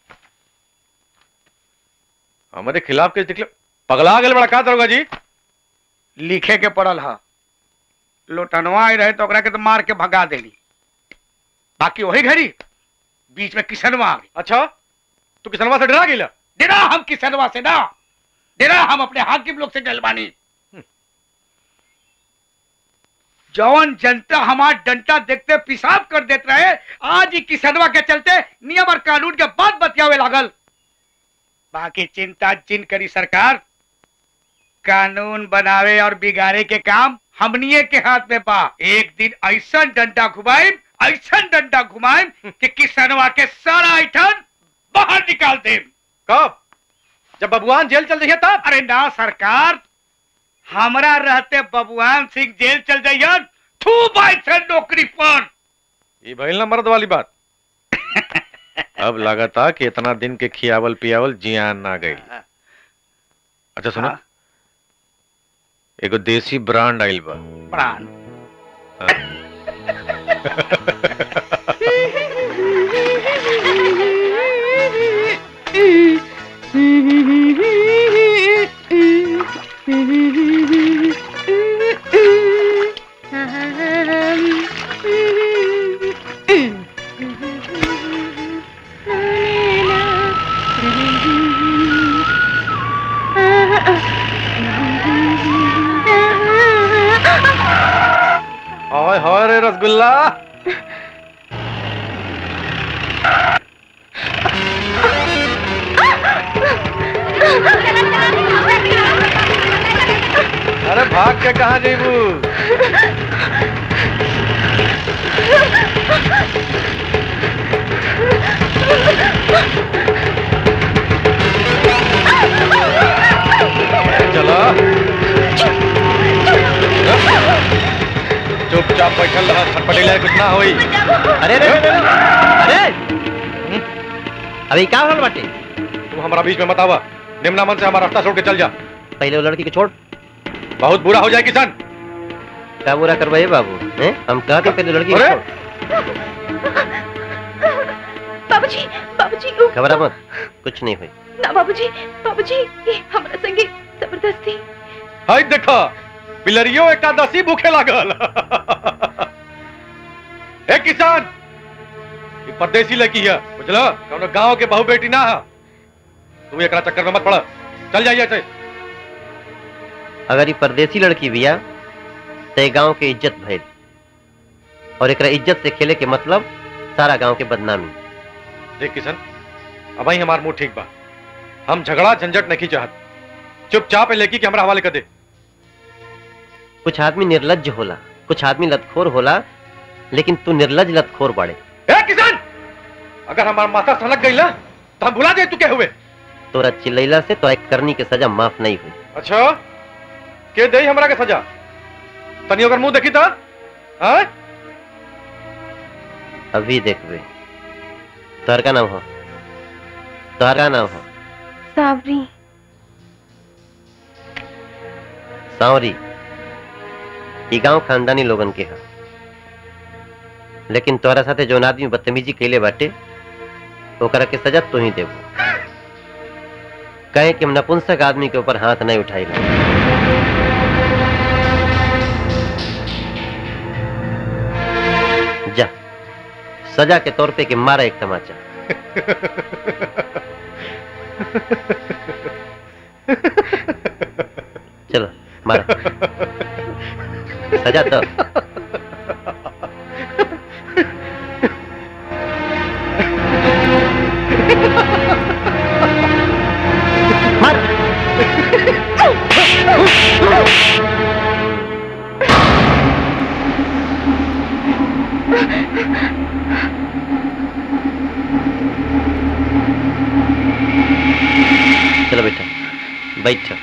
हमारे खिलाफ केस निकले पगला गए बड़ा का दरोगा जी लिखे के पड़ल हा लोटनवा आई रहे तो ओकरा के तो मार के भगा देली बाकी वही घड़ी बीच में किसनवा आ गई अच्छा तू किसनवा से डरा गेला डरा हम किसनवा से ना डरा हम अपने हाकिम लोग से डलवानी जौन जनता हमार डंटा देखते पिसाब कर देते रहे आज ही किसनवा के चलते नियम और कानून के बात बतियावे लागल बाकी चिंता जिन करी सरकार कानून बनावे और बिगाड़े के काम हमनिए के हाथ में बा एक दिन ऐसा डंडा घुमाए ऐसा डंडा घुमाए कि किसनवा के सारा ऐठन बाहर निकाल दे कब जब बबुआन जेल चल जाइए तब अरे ना सरकार हमरा रहते बबुआन सिंह जेल चल जाइए थू बाई से नौकरी पर ये भइल ना मर्द वाली बात अब लगाता कि इतना दिन के खियावल पियावल जियान ना गई अच्छा सुनो एगो देसी ब्रांड आइल बा प्राण हाय हाय रे रसगुल्ला अरे भाग के कहा जेबू चला चुपचाप बैठल रहा छटपटेला कुछ ना होई अरे अरे अरे, अरे अभी क्या होल बाटे तुम हमारा बीच में मत आवा निम्ना मन से हमारा रास्ता छोड़ के चल जा पहले वो लड़की को छोड़ बहुत बुरा हो जाए किसान क्या बुरा करवाइए बाबू हैं हम कहते पहले लड़की को अरे! छोड़ बाबूजी बाबूजी उ- घबरा मत कुछ नहीं हुई ना बाबूजी बाबूजी ये हमरा संगे जबरदस्ती हाय देखा बिलरियो एकादशी भूखे लागल ए किसान ये परदेसी लड़की है बुझलो कौनो गांव के बहू बेटी ना है तू एकरा चक्कर में मत पड़ चल जाइए ऐसे अगर ये परदेसी लड़की बिया तो गांव के इज्जत भइल और एकरा इज्जत से खेले के मतलब सारा गांव के बदनामी देख किशन अब ही हमार मुंह ठीक बा हम झगड़ा झंझट नहीं चाहत चुपचाप ए लड़की के हमरा हवाले कर दे कुछ आदमी निर्लज होला कुछ आदमी लतखोर होला लेकिन तू निर्लज लतखोर बाड़े ए किसान अगर हमार माथा सनक गई ना तो हम भुला दे तू क्या हुए तोरा चिल्लैला से तोरा करनी के सजा माफ नहीं हुई अच्छा के दे हमरा के सजा तनी अगर मुंह देखी तो हाँ अभी देखबे तोहर का नाम हो तोहर का नाम हो सावरी सांवरी ई गांव खानदानी लोगन के है लेकिन तोहरा साथे जौन आदमी बदतमीजी कैले बाटे ओकरा के सजा तू ही देबो कहे कि हम नपुंसक आदमी के ऊपर हाथ नहीं उठाई सजा के तौर पे कि मारा एक तमाचा चलो मारा सजा तो चलो बेटा बैठो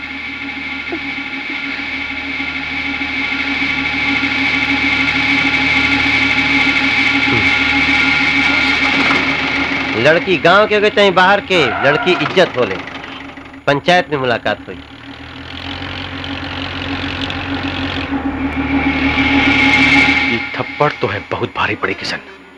लड़की गांव के हो चाहे बाहर के लड़की इज्जत होले पंचायत में मुलाकात हुई ये थप्पड़ तो है बहुत भारी पड़ी किशन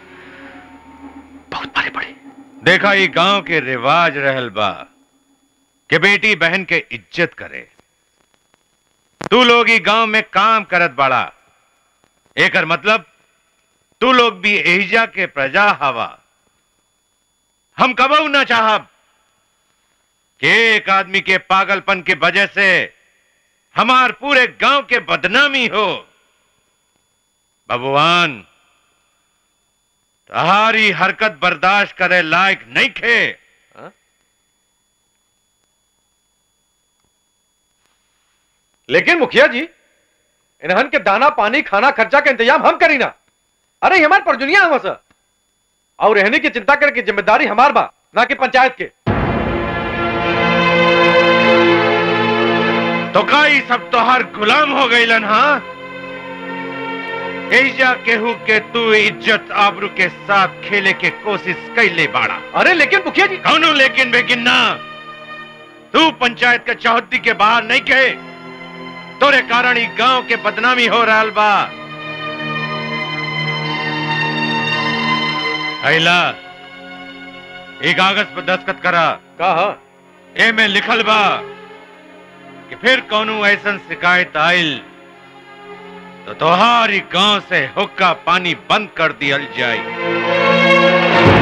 बहुत भारी पड़ी देखा ये गांव के रिवाज रहल बा कि बेटी बहन के इज्जत करे तू लोग ही गांव में काम करत बाड़ा एकर मतलब तू लोग भी एहिजा के प्रजा हवा हम कबऊ ना चाहब कि एक आदमी के पागलपन के वजह से हमार पूरे गांव के बदनामी हो भगवान तुम्हारी हरकत बर्दाश्त करे लायक नहीं खे लेकिन मुखिया जी इन्हन के दाना पानी खाना खर्चा का इंतजाम हम करी ना अरे ये हमार परजुनिया हम सर और रहने की चिंता करे की जिम्मेदारी हमार बा ना कि पंचायत के तो का ई सब तोहर गुलाम हो गईलन हाँ एजा केहू के तू इज्जत आबरू के साथ खेले के कोशिश कैले बाड़ा अरे लेकिन मुखिया जी कौनो लेकिन बेगिन्ना तू पंचायत के चौहद्दी के बाहर नहीं कहे तोरे कारण ही गांव के बदनामी हो रहा बा अला ये कागज पर दस्तखत करा कहा ए में लिखल बा कि फिर कौनो ऐसन शिकायत आयल तो तोहारी गांव से हुक्का पानी बंद कर दियल जाए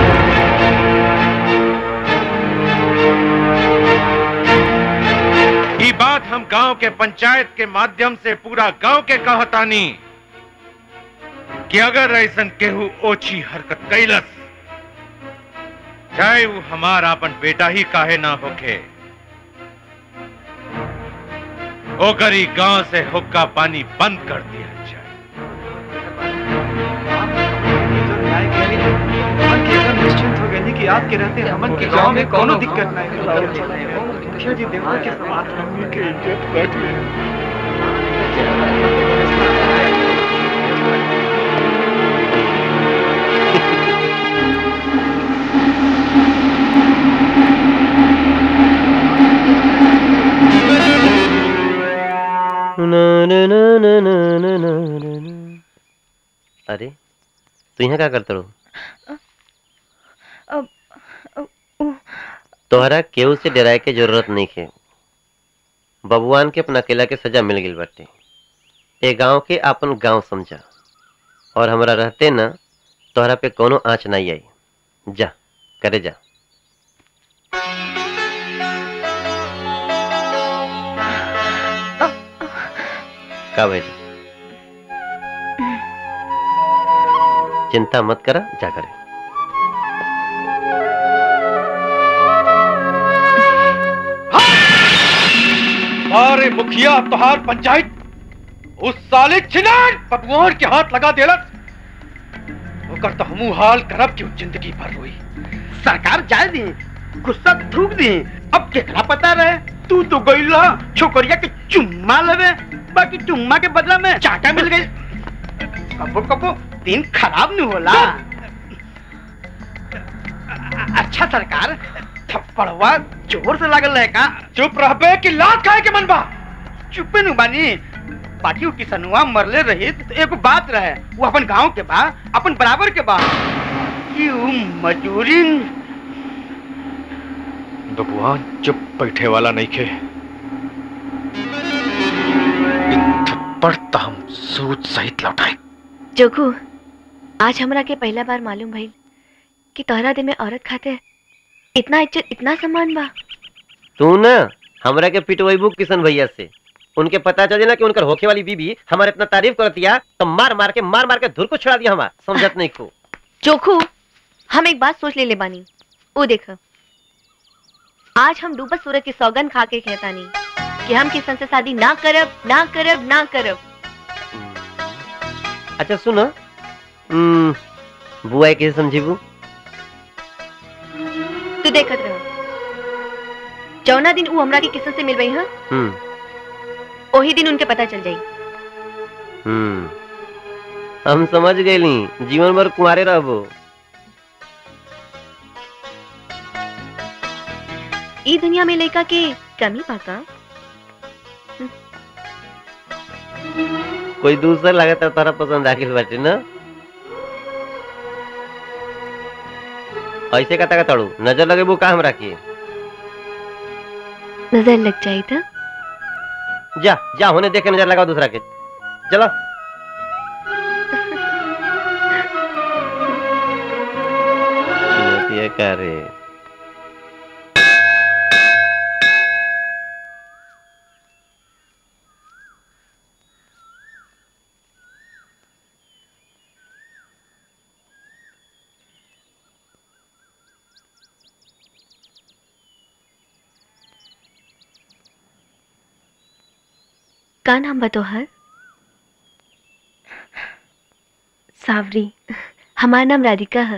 ये बात हम गांव के पंचायत के माध्यम से पूरा गांव के कहतानी कि अगर ऐसन केहू ओछी हरकत कैलस चाहे वो हमारा अपन बेटा ही काहे ना होके ओकर ही गांव से हुक्का पानी बंद कर दिया निश्चिंत हो गए कि आपके रहते हमन के गांव में कोनो दिक्कत नहीं मुखिया जी देवा के समाज हमनी के इज्जत बच गई अरे तू यहाँ क्या करते रहो अब तोहरा केहू से डराए के जरूरत नहीं है बबुआन के अपना अकेला के सजा मिल गई बाटे ए गांव के अपन गांव समझा और हमरा रहते ना तोहरा पे कोनो आँच नहीं आई जा करे जा का भाई चिंता मत करा जा करे अरे मुखिया तोहार पंचायत उस साले छिनार बबुआन के हाथ लगा देलस ओकर तो हमू हाल करब क्यों जिंदगी भर रोई सरकार जाए दी गुस्सा थूक दी अब केकरा पता रहे तू तो गईला छोकरिया के चुम्मा लेवे बाकी चुम्मा के बदला में चाटा मिल गई कबो कबो दिन खराब नहीं होला अच्छा सरकार थप्पड़वा जोर से लागल रहे का चुप रहबे कि लात खाए के मन बा चुपे नु बानी पार्टी किसनुआ मरले रही तो एगो बात रहे वो अपन गांव के बा अपन बराबर के बा कि उ मजूरी बबुआन चुप बैठे वाला नहीं खे थप्पड़ तो हम सूद सहित लौटाए जोगू आज हमरा के पहला बार मालूम भइल कि तोहरा दिल में औरत खातिर इतना इज्जत इतना सम्मान बा तू ना हमरा के पिटवैबू किशन भैया से उनके पता चले ना कि उनकर होखे वाली बीबी हमारे इतना तारीफ करतिया तो मार मार के मार मार के धुर को छुड़ा दिया हमार समझत नहीं को चोखू हम एक बात सोच ले ले बानी ओ देख आज हम डूबत सूरज की सौगन खा के कहतानी कि हम किसन से शादी ना करब ना करब ना करब अच्छा सुनो हम्म, बुआ के समझीबू तू देखत रह जौना दिन ऊ हमरा के किसन से मिलबई ह हम्म ओही दिन उनके पता चल जाई हम्म हम समझ गईली जीवन भर कुंवारे रहबो ई दुनिया में लड़का के कमी पाका कोई दूसरा लगता तारा पसंद आखिल बाटे ना ऐसे कता का तड़ू नजर लगेबू का हमरा के नजर लग जाई था जा जा होने देख के नजर लगाओ दूसरा के चलो चुनौतियाँ का रे का नाम बा तोहर सावरी हमार नाम राधिका है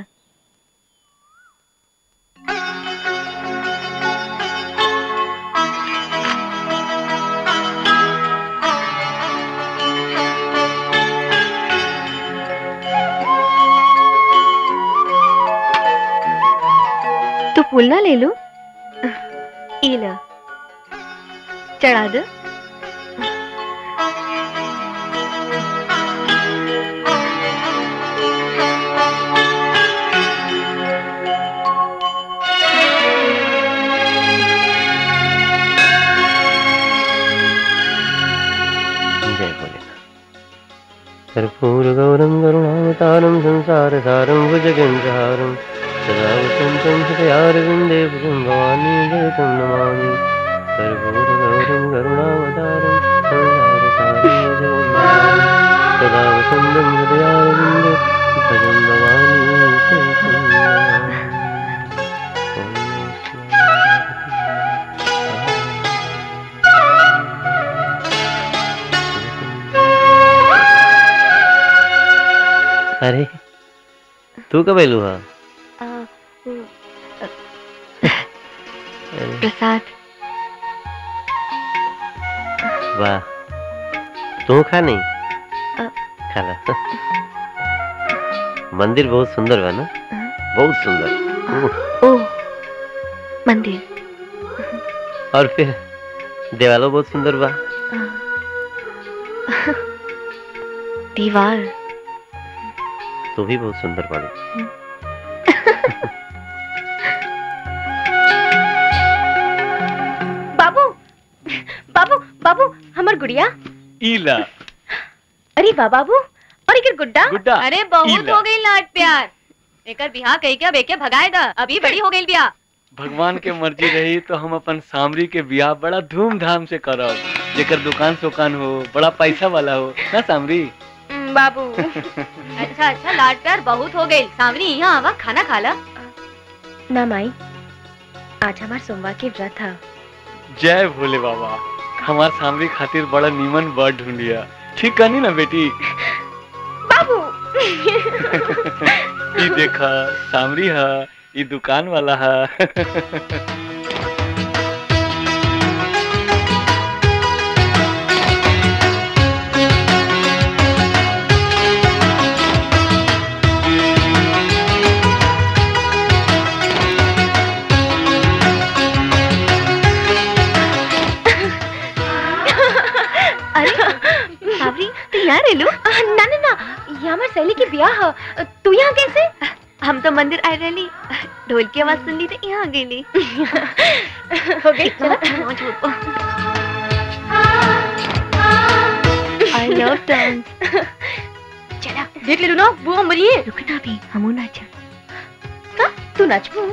तू फूल ना ले लो ई ला चढ़ा दो जय भोलेनाथ कर्पूरगौरं करुणावतारं संसारसारं भुजगेन्द्रहारं सदा वसन्तं हृदयारविन्दे भुजं भवानी जगतं नमामि कर्पूरगौरं करुणावतारं संसारसारं भुजगेन्द्रहारं सदा वसन्तं हृदयारविन्दे भजं भवानी जगतं नमामि अरे तू कब एलू हा आ, वो, अ, प्रसाद वाह तू खा नहीं अ, खा ला मंदिर बहुत सुंदर बा ना बहुत सुंदर उह, ओ मंदिर और फिर देवालो बहुत सुंदर बा दीवार तू भी बहुत सुंदर बाड़ू बाबू बाबू बाबू हमर गुड़िया ईला अरे बा बाबू और एक गुड्डा गुड्डा, अरे बहुत इला। हो गई लाड प्यार एकर बिहार कही क्या बेके भगाए दा अभी बड़ी हो गई बिया भगवान के मर्जी रही तो हम अपन सामरी के ब्याह बड़ा धूमधाम से करब जेकर दुकान सुकान हो बड़ा पैसा वाला हो ना सामरी हम्म, बाबू अच्छा अच्छा लाड प्यार बहुत हो गई सामने यहाँ आवा खाना खा ला ना माई आज हमार सोमवार के व्रत है जय भोले बाबा हमार सामरी खातिर बड़ा नीमन बर ढूंढिया ठीक कहनी ना बेटी बाबू ई देखा सामरी हा ई दुकान वाला हा अरे सावरी तू यहाँ रह लो ना ना ना ये हमार सहेली की ब्याह है तू यहाँ कैसे हम तो मंदिर आए रही ढोल की आवाज सुन ली तो यहाँ आ गई हो गई चलो आई लव डांस चला देख ले ना बुआ मरिए रुक ना भी हमू नाच का तू नाचबू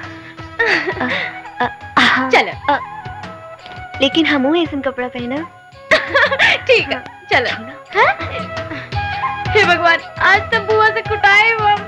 चल लेकिन हमू ऐसा कपड़ा पहना ठीक है चलो हाँ? हे भगवान आज तो बुआ से कुटाए हम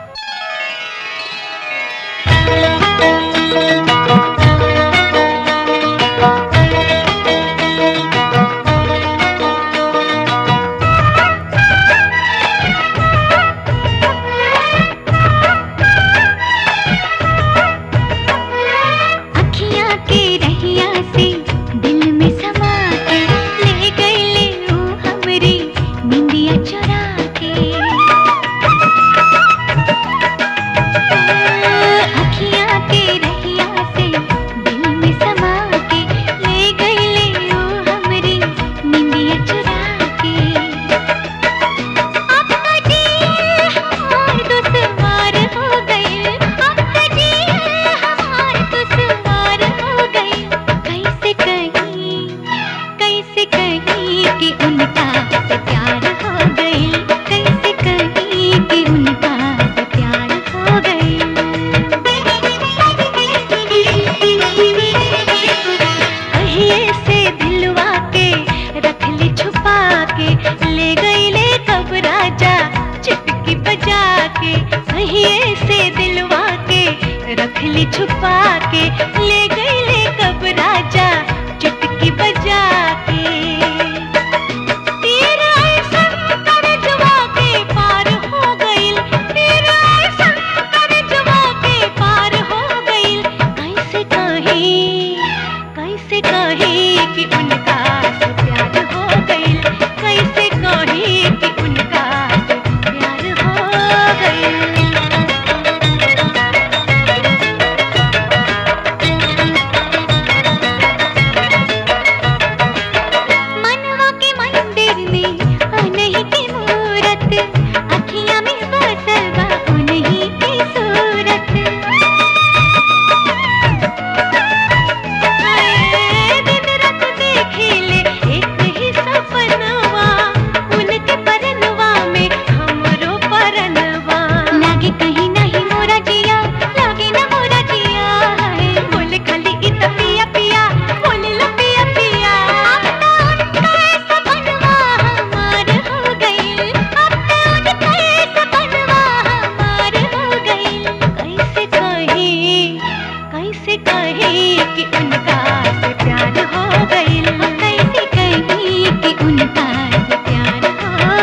अखियाँ के रहिया से दिल में समा के ले गई ले रू हमरी निंदिया चुरा के अखियाँ के रहिया से दिल में समा के ले गई ले रू हमरी निंदिया चुरा के अब कटी हमार दुश्वार हो गई अब कटी हमार दुश्वार हो गई कैसे कहीं कैसे कहीं कि उनका से प्यार हो गई कैसे कहीं कि उनका से प्यार हो गई से दिलवा के रख ले छुपा के ले गई ले कब राजा चुटकी बजा के कहिए से दिलवा के रख ले छुपा के ले गई ले कब राजा चुटकी बजा के तेरा ऐसा करजवा के पार हो गइल तेरा ऐसा करजवा के पार हो गइल कैसे कहे कैसे कहे कि उनका से प्यार हो गइल कैसे कहे कि उनका से प्यार हो गइल मनवा के मंदिर में उन्हीं की मूरत अखियां में बसल बा उन्हीं की सूरत हाय, दिन रात देखे ले एक ही सपनवा उनके परनवा में हमरो परनवा लागे कहीं नहीं मोरा जिया लागे ना मोरा जिया हाय, बोले खाली इत पिया पिया बोले ला पिया पिया सपनवा हमार हो गइल अब तो उनके सपनवा हमार हो गइल कैसे कहे कैसे कहे कि उनका से प्यार हो गइल कैसे कहे कि उनका से प्यार हो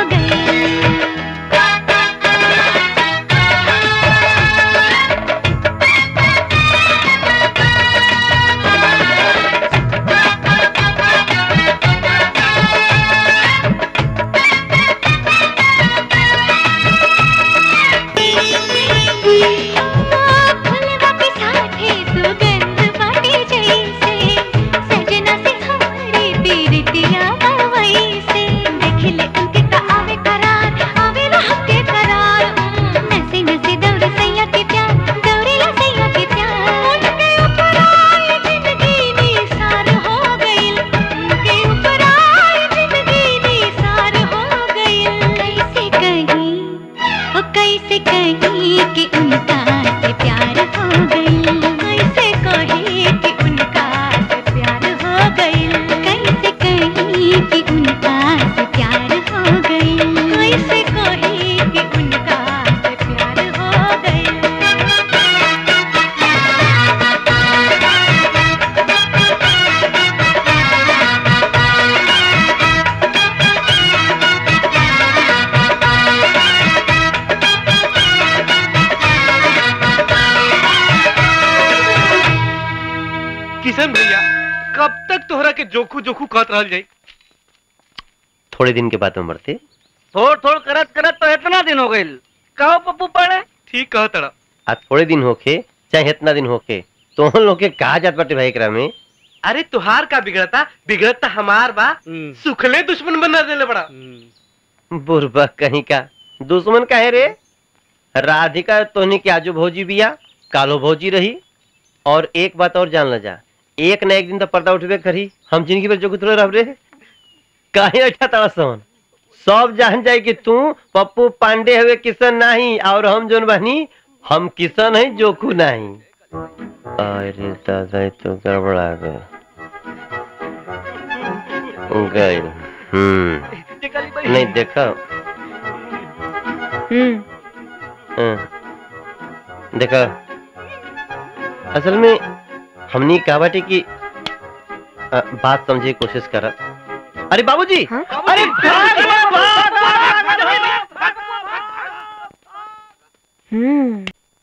फुलवा के साथे सुगंध बाटे जैसे सजना से हमारी पीरतिया वैसे देख ले उनके तो आवे करार आवे ला हमके करार नसे नसे दौड़ सैया के प्यार दौड़ेला सैया के प्यार उनके ऊपर आए जिंदगी निसार हो गइल उनके ऊपर आए जिंदगी निसार हो गइल कैसे कहीं ओ कैसे कहीं कि उनका से प्यार हो गइल कैसे कहीं कि उनका से प्यार हो गइल कैसे कहीं कि उनका से प्यार हो गइल कैसे कहीं कि उनका से प्यार हो गइल किशन भैया कब तक तोहरा के जोखू जोखू कहत रहल जाई थोड़े दिन के बाद में मरते थोड़ थोड़ करत करत तो इतना दिन हो गइल कहो पप्पू पड़े ठीक कह तड़ा आ थोड़े दिन होके चाहे इतना दिन होके तो हम लोग के कहा जात बाटे भाई एकरा में अरे तुहार का बिगड़ता बिगड़ता हमार बा सुखले दुश्मन बना देले बड़ा बुरबा कहीं का दुश्मन काहे रे राधिका तोहनी के आजू भौजी बिया कालो भौजी रही और एक बात और जान ल जा एक न एक दिन तो पर्दा उठबे करी हम जिंदगी भर जोगुत रह रे काहे अच्छा तड़ा सन सब जान जाए कि तू पप्पू पांडे हुए किशन नहीं और हम जोन बनी हम किशन है जोखू नहीं अरे दादा ये तो गड़बड़ा गए गए हम्म नहीं देखा हम्म हाँ। देखा असल में हमनी कहा बाटे कि अ, बात समझे की कोशिश कर अरे बाबूजी अरे भाग रे, भाग, भाग, भाग, हम्म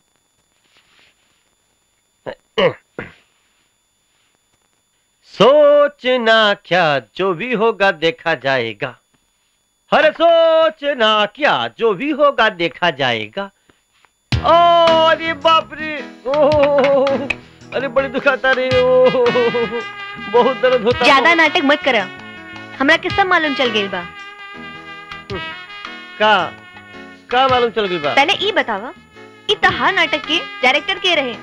सोचना क्या जो भी होगा देखा जाएगा हर सोचना क्या जो भी होगा देखा जाएगा ओ अरे बाप रे ओ अरे बड़ी दुखाता रे ओ बहुत दर्द होता ज्यादा नाटक मत करा हमरा के सब मालूम चल गइल बा का का मालूम चल गई बा पहले ई बतावा ई तहार नाटक के डायरेक्टर के रहे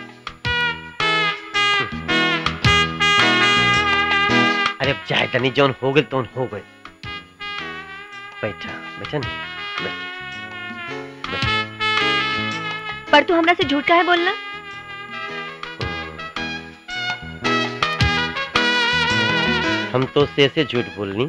अरे अब चाहे तनी जौन हो गए तो हो गए बैठा बैठा नहीं पर तू हमरा से झूठ काहे बोलना हम तो से से झूठ बोलनी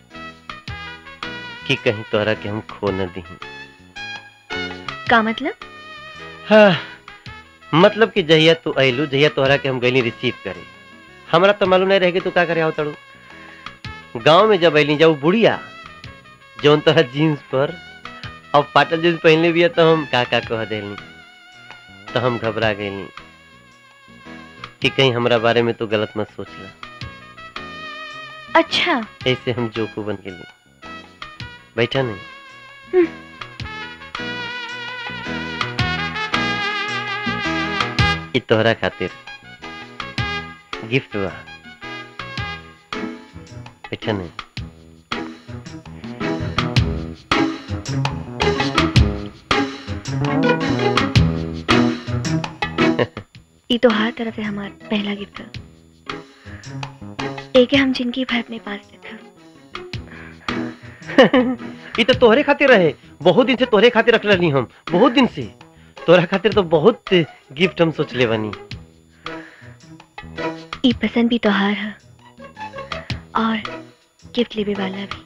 कि कहीं तोहरा के हम खो न दी का मतलब हाँ, मतलब कि जहिया तू अइलू जहिया तोहरा के हम गईली रिसीव करे हमरा तो मालूम नहीं रहे कि तू का करे आओ तड़ू गांव में जब अइली जब बुढ़िया जौन तोहरा जीन्स पर और पाटल जीन्स पहनले भी है तो हम का का कह देली तो हम घबरा गईली कि कहीं हमरा बारे में तू गलत मत सोच ला अच्छा ऐसे हम जोकू बन गेली बैठा नहीं ई तोहरा खातिर गिफ्ट बा बैठा नहीं ई तो हर तरफ से हमार पहला गिफ्ट है एक है हम जिनकी भर अपने पास रखा ई तो तोहरे खातिर रहे बहुत दिन से तोहरे खातिर रख रही हम बहुत दिन से तोहरा खातिर तो बहुत गिफ्ट हम सोच ले बनी ई पसंद भी तोहार है और गिफ्ट लेवे वाला भी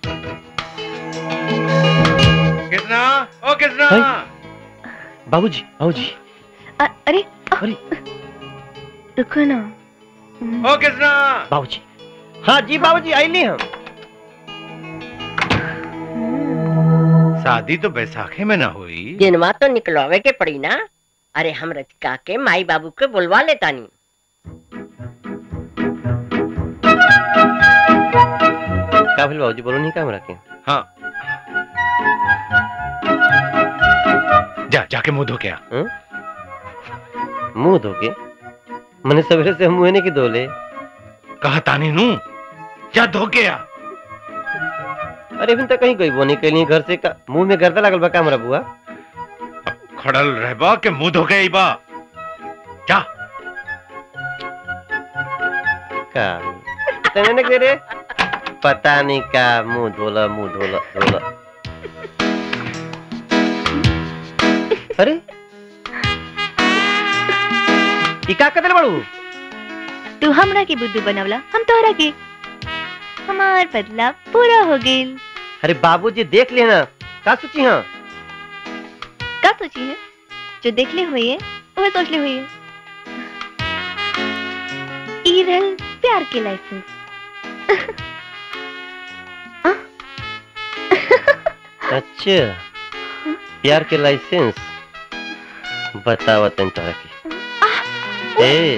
कितना ओ कितना बाबूजी बाबूजी अ- अरे अरे रुको ना ओ कितना बाबूजी हाँ जी बाबूजी आइली हम शादी तो बैसाखे में ना हुई दिनवा तो निकलवावे के पड़ी ना अरे हम रचिका के माई बाबू के बुलवा लेतानी का भेल बाबूजी बोलो नहीं का हमरा के हाँ जा जाके मुंह धो के आ हाँ? मुंह धोके मैंने सवेरे से हम मुंह नहीं की धोले कहा तानी नू जा धो के आ अरे अभी तक कहीं गई वो नहीं कहीं घर से का मुंह में गर्दा लागल बा का हमरा बुआ खड़ल रहबा के मुंह धो के आइबा जा का तने ने करे पता नहीं का मुंह धोला मुंह धोला धोला अरे ई का कदल बड़ू तू हमरा के बुद्धू बनवला हम तोहरा के हमार बदला पूरा हो गेल अरे बाबूजी देख लेना का सोची हाँ का सोची है जो देख ले हुई है वह सोच ले हुई है ई रहल प्यार के लाइसेंस अच्छा प्यार के लाइसेंस बतावा तन तोरा के ए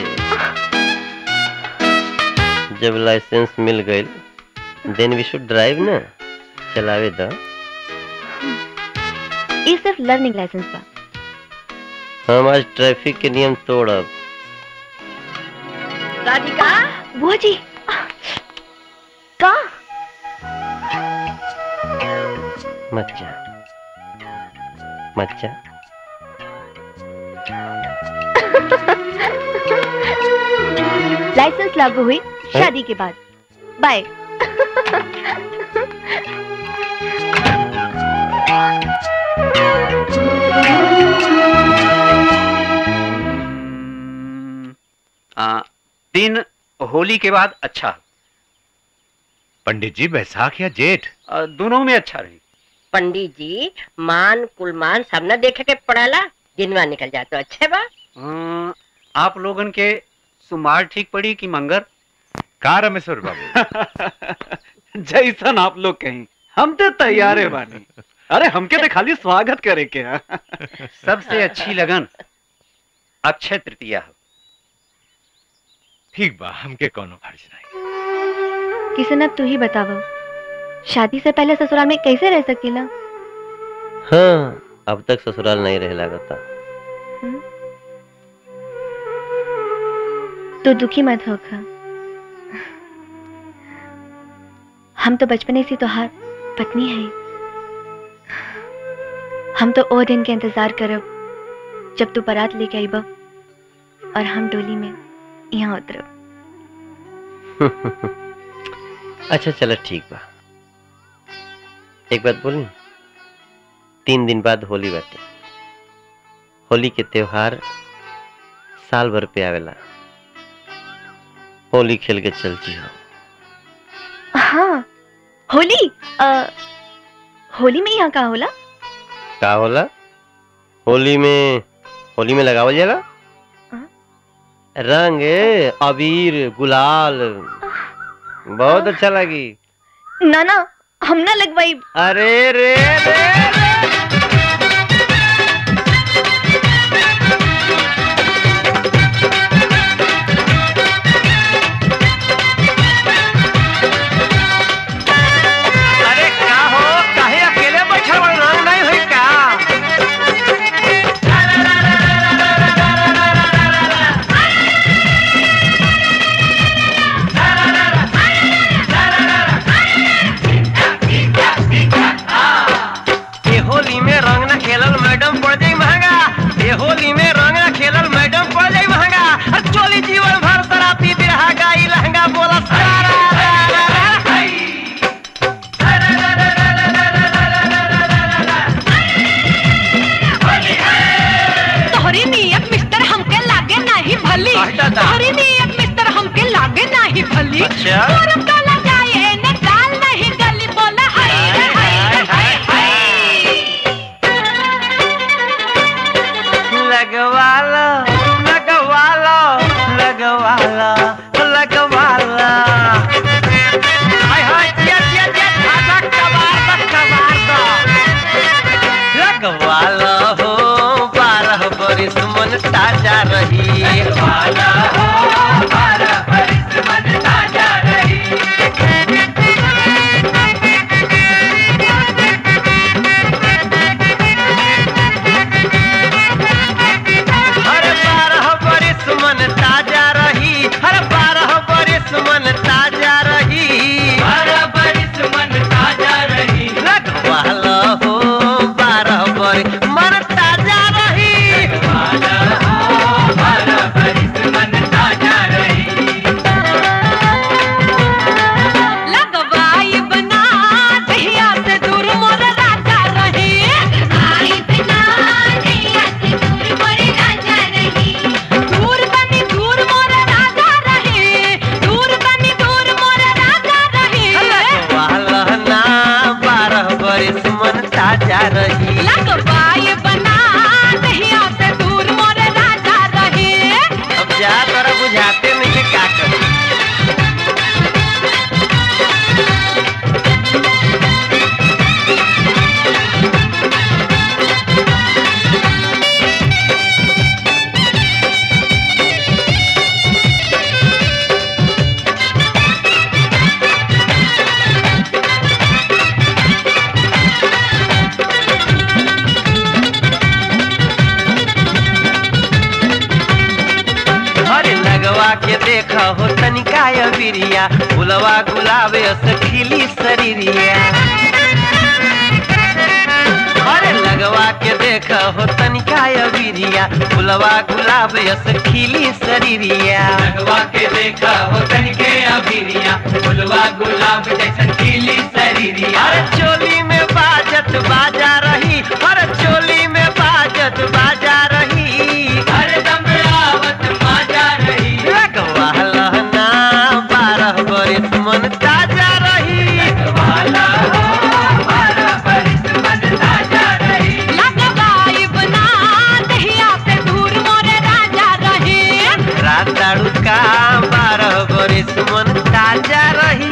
जब लाइसेंस मिल गइल देन वी शुड ड्राइव ना चलावे द ये सिर्फ लर्निंग लाइसेंस बा हम आज ट्रैफिक के नियम तोड़ब राधिका बुआ जी का मत जा मत जा लाइसेंस लागू हुई शादी के बाद बाय आ, दिन होली के बाद अच्छा पंडित जी बैसाख या जेठ आ, दोनों में अच्छा रही पंडित जी मान कुलमान सब न देखे के पड़ाला दिनवा निकल जाए तो अच्छे बा आ, आप लोगन के सुमार ठीक पड़ी कि मंगर का रमेश्वर बाबू जैसन आप लोग कहीं हम तो तैयार है बानी अरे हमके तो खाली स्वागत करे के हा। सबसे अच्छी लगन अक्षय तृतीया हो ठीक बा हमके कोनो फर्ज नहीं किशन अब तू ही बतावो शादी से पहले ससुराल में कैसे रह सकेला हाँ अब तक ससुराल नहीं रह लागता तू दुखी मत होगा हम तो बचपने से तोहार पत्नी है हम तो ओ दिन के इंतजार करब जब तू बारात लेके आईब और हम डोली में यहाँ उतरब अच्छा चलो ठीक बा एक बात बोली तीन दिन बाद होली बाटे होली के त्योहार साल भर पे आवेला होली खेल के चल जी हो हाँ होली अ, होली में यहाँ का होला का होला होली में होली में लगावल जाला रंग अबीर गुलाल बहुत अच्छा लगी ना ना हम ना लगवाई अरे रे रे अरे का हो काहे अकेले बैठल बड़ रंग नहीं होई का ये होली में रंग ना खेलल मैडम पड़ जाई महंगा ये होली में रंग ना खेलल मैडम पड़ जाई महंगा और चोली जीवन भर शराबी बिरहा गाई लहंगा बोला सारा तोहरी नियत मिस्टर हमके लागे नाही भली तोहरी नियत मिस्टर हमके लागे नाही भली अच्छा। तोरम काला जाए ने डाल नहीं गली बोला हाय रे हाय रे हाय हाय लगवा लो लगवा लो लगवा लो लगवा लो हाय हाय जिया जिया जिया खासा कबार दा कबार दा लगवा लो हो बारह बरिस मन ताजा रही लगवा लो हो बारह बरिस मन ताजा रही हर बारह बरिस मन ताजा रही हर बारह बरिस मन ताजा रही बारह बरिस मन ताजा रही लगवा लो हो बारह बरिस मन ताजा रही बारह बरिस मन ताजा रही लगवाई बना दहिया से दूर मोर राजा रही आई बिना दहिया से दूर मोर राजा रही दूर बनी दूर मोर राजा रही दूर बनी दूर मोर राजा रही लगवा लो ना बारह बरिस मन ताजा रही लगवाई बना दहिया से दूर मोर राजा रही अब जा तोरा बुझाते नहीं है का करी अरे लगवा के देखा हो तनिका बिरिया गुलवा गुलाबे से खिली शरीरिया अरे लगवा के देखा हो तनिका बिरिया गुलवा गुलाबे से खिली शरीरिया लगवा के देखा हो तनिके अभिरिया फुलवा गुलाब जैसन खिली शरीरिया अरे चोली में बाजत आवत बाजा रही हर चोली में बाजत बाजा रही हर दम आवत बाजा रही लगवाला ना बारह बरिस मन ताजा रही लगवाला बारह बरिस मन ताजा रही लगवाइब ना दहिया से दूर मोरे राजा रहे रात दारू का बारह बरिस मन ताजा रही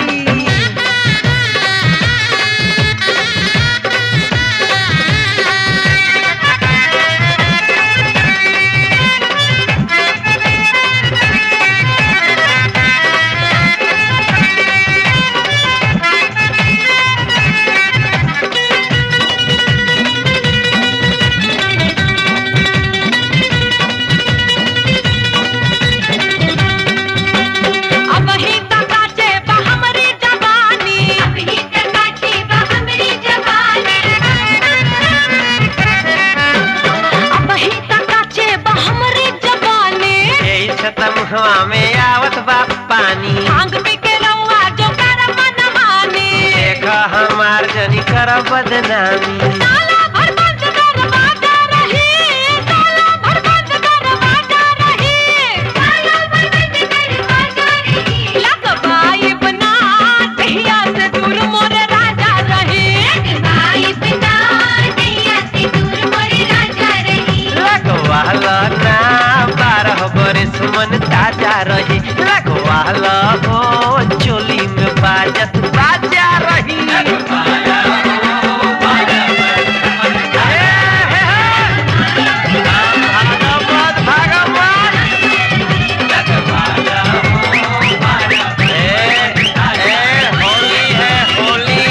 अब ही तकाचे बा हमरी जवानी अब ही तकाचे बा हमरी जवानी अब ही तकाचे बा हमरी जवानी यही छतम हवा में आवत बा पानी भांग पी के रउआ जो कर मनमानी देखा हमार जनी कर बदनामी साला भर बंद दरवाजा रही साला भर बंद दरवाजा रही साला भर बंद दरवाजा रही लगवाइब ना दहिया से दूर मोरे राजा रही लगवाइब ना दहिया से दूर मोरे राजा रही लगवाला ना बारह बरिस मन ताजा रही लगवाला हो चोली में बाजत बाजा रही भागवत भागवत होली है होली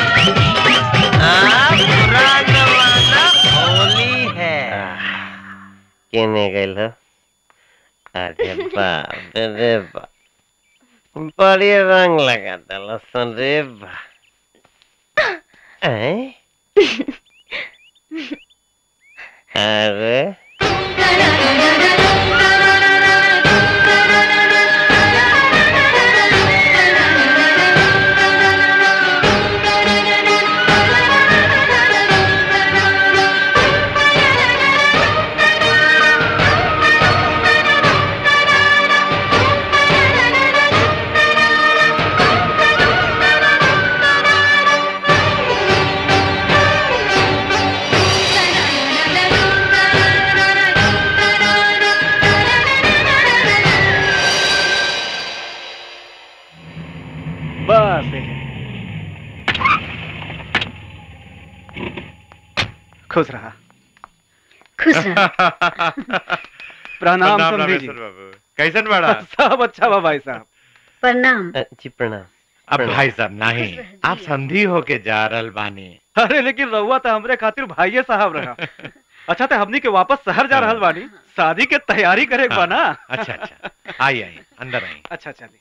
हाँ, पूरा जमाना होली है केने गइल हो अरे बाप रे बाप बड़ी रंग लगा दल सन रे बा हैं? अरे बस खुश रहा खुश रहा प्रणाम प्रणाम समधी जी रामेश्वर बाबू कैसन बड़ा सब अच्छा बा भाई साहब प्रणाम जी प्रणाम अब भाई साहब नहीं आप संधि होके जा रहल बानी अरे लेकिन रहुआ तो हमरे खातिर भाइये साहब रहा अच्छा तो हमनी के वापस शहर जा रहल बानी शादी के तैयारी करे के बा ना अच्छा अच्छा आई आई अंदर आई अच्छा चलिए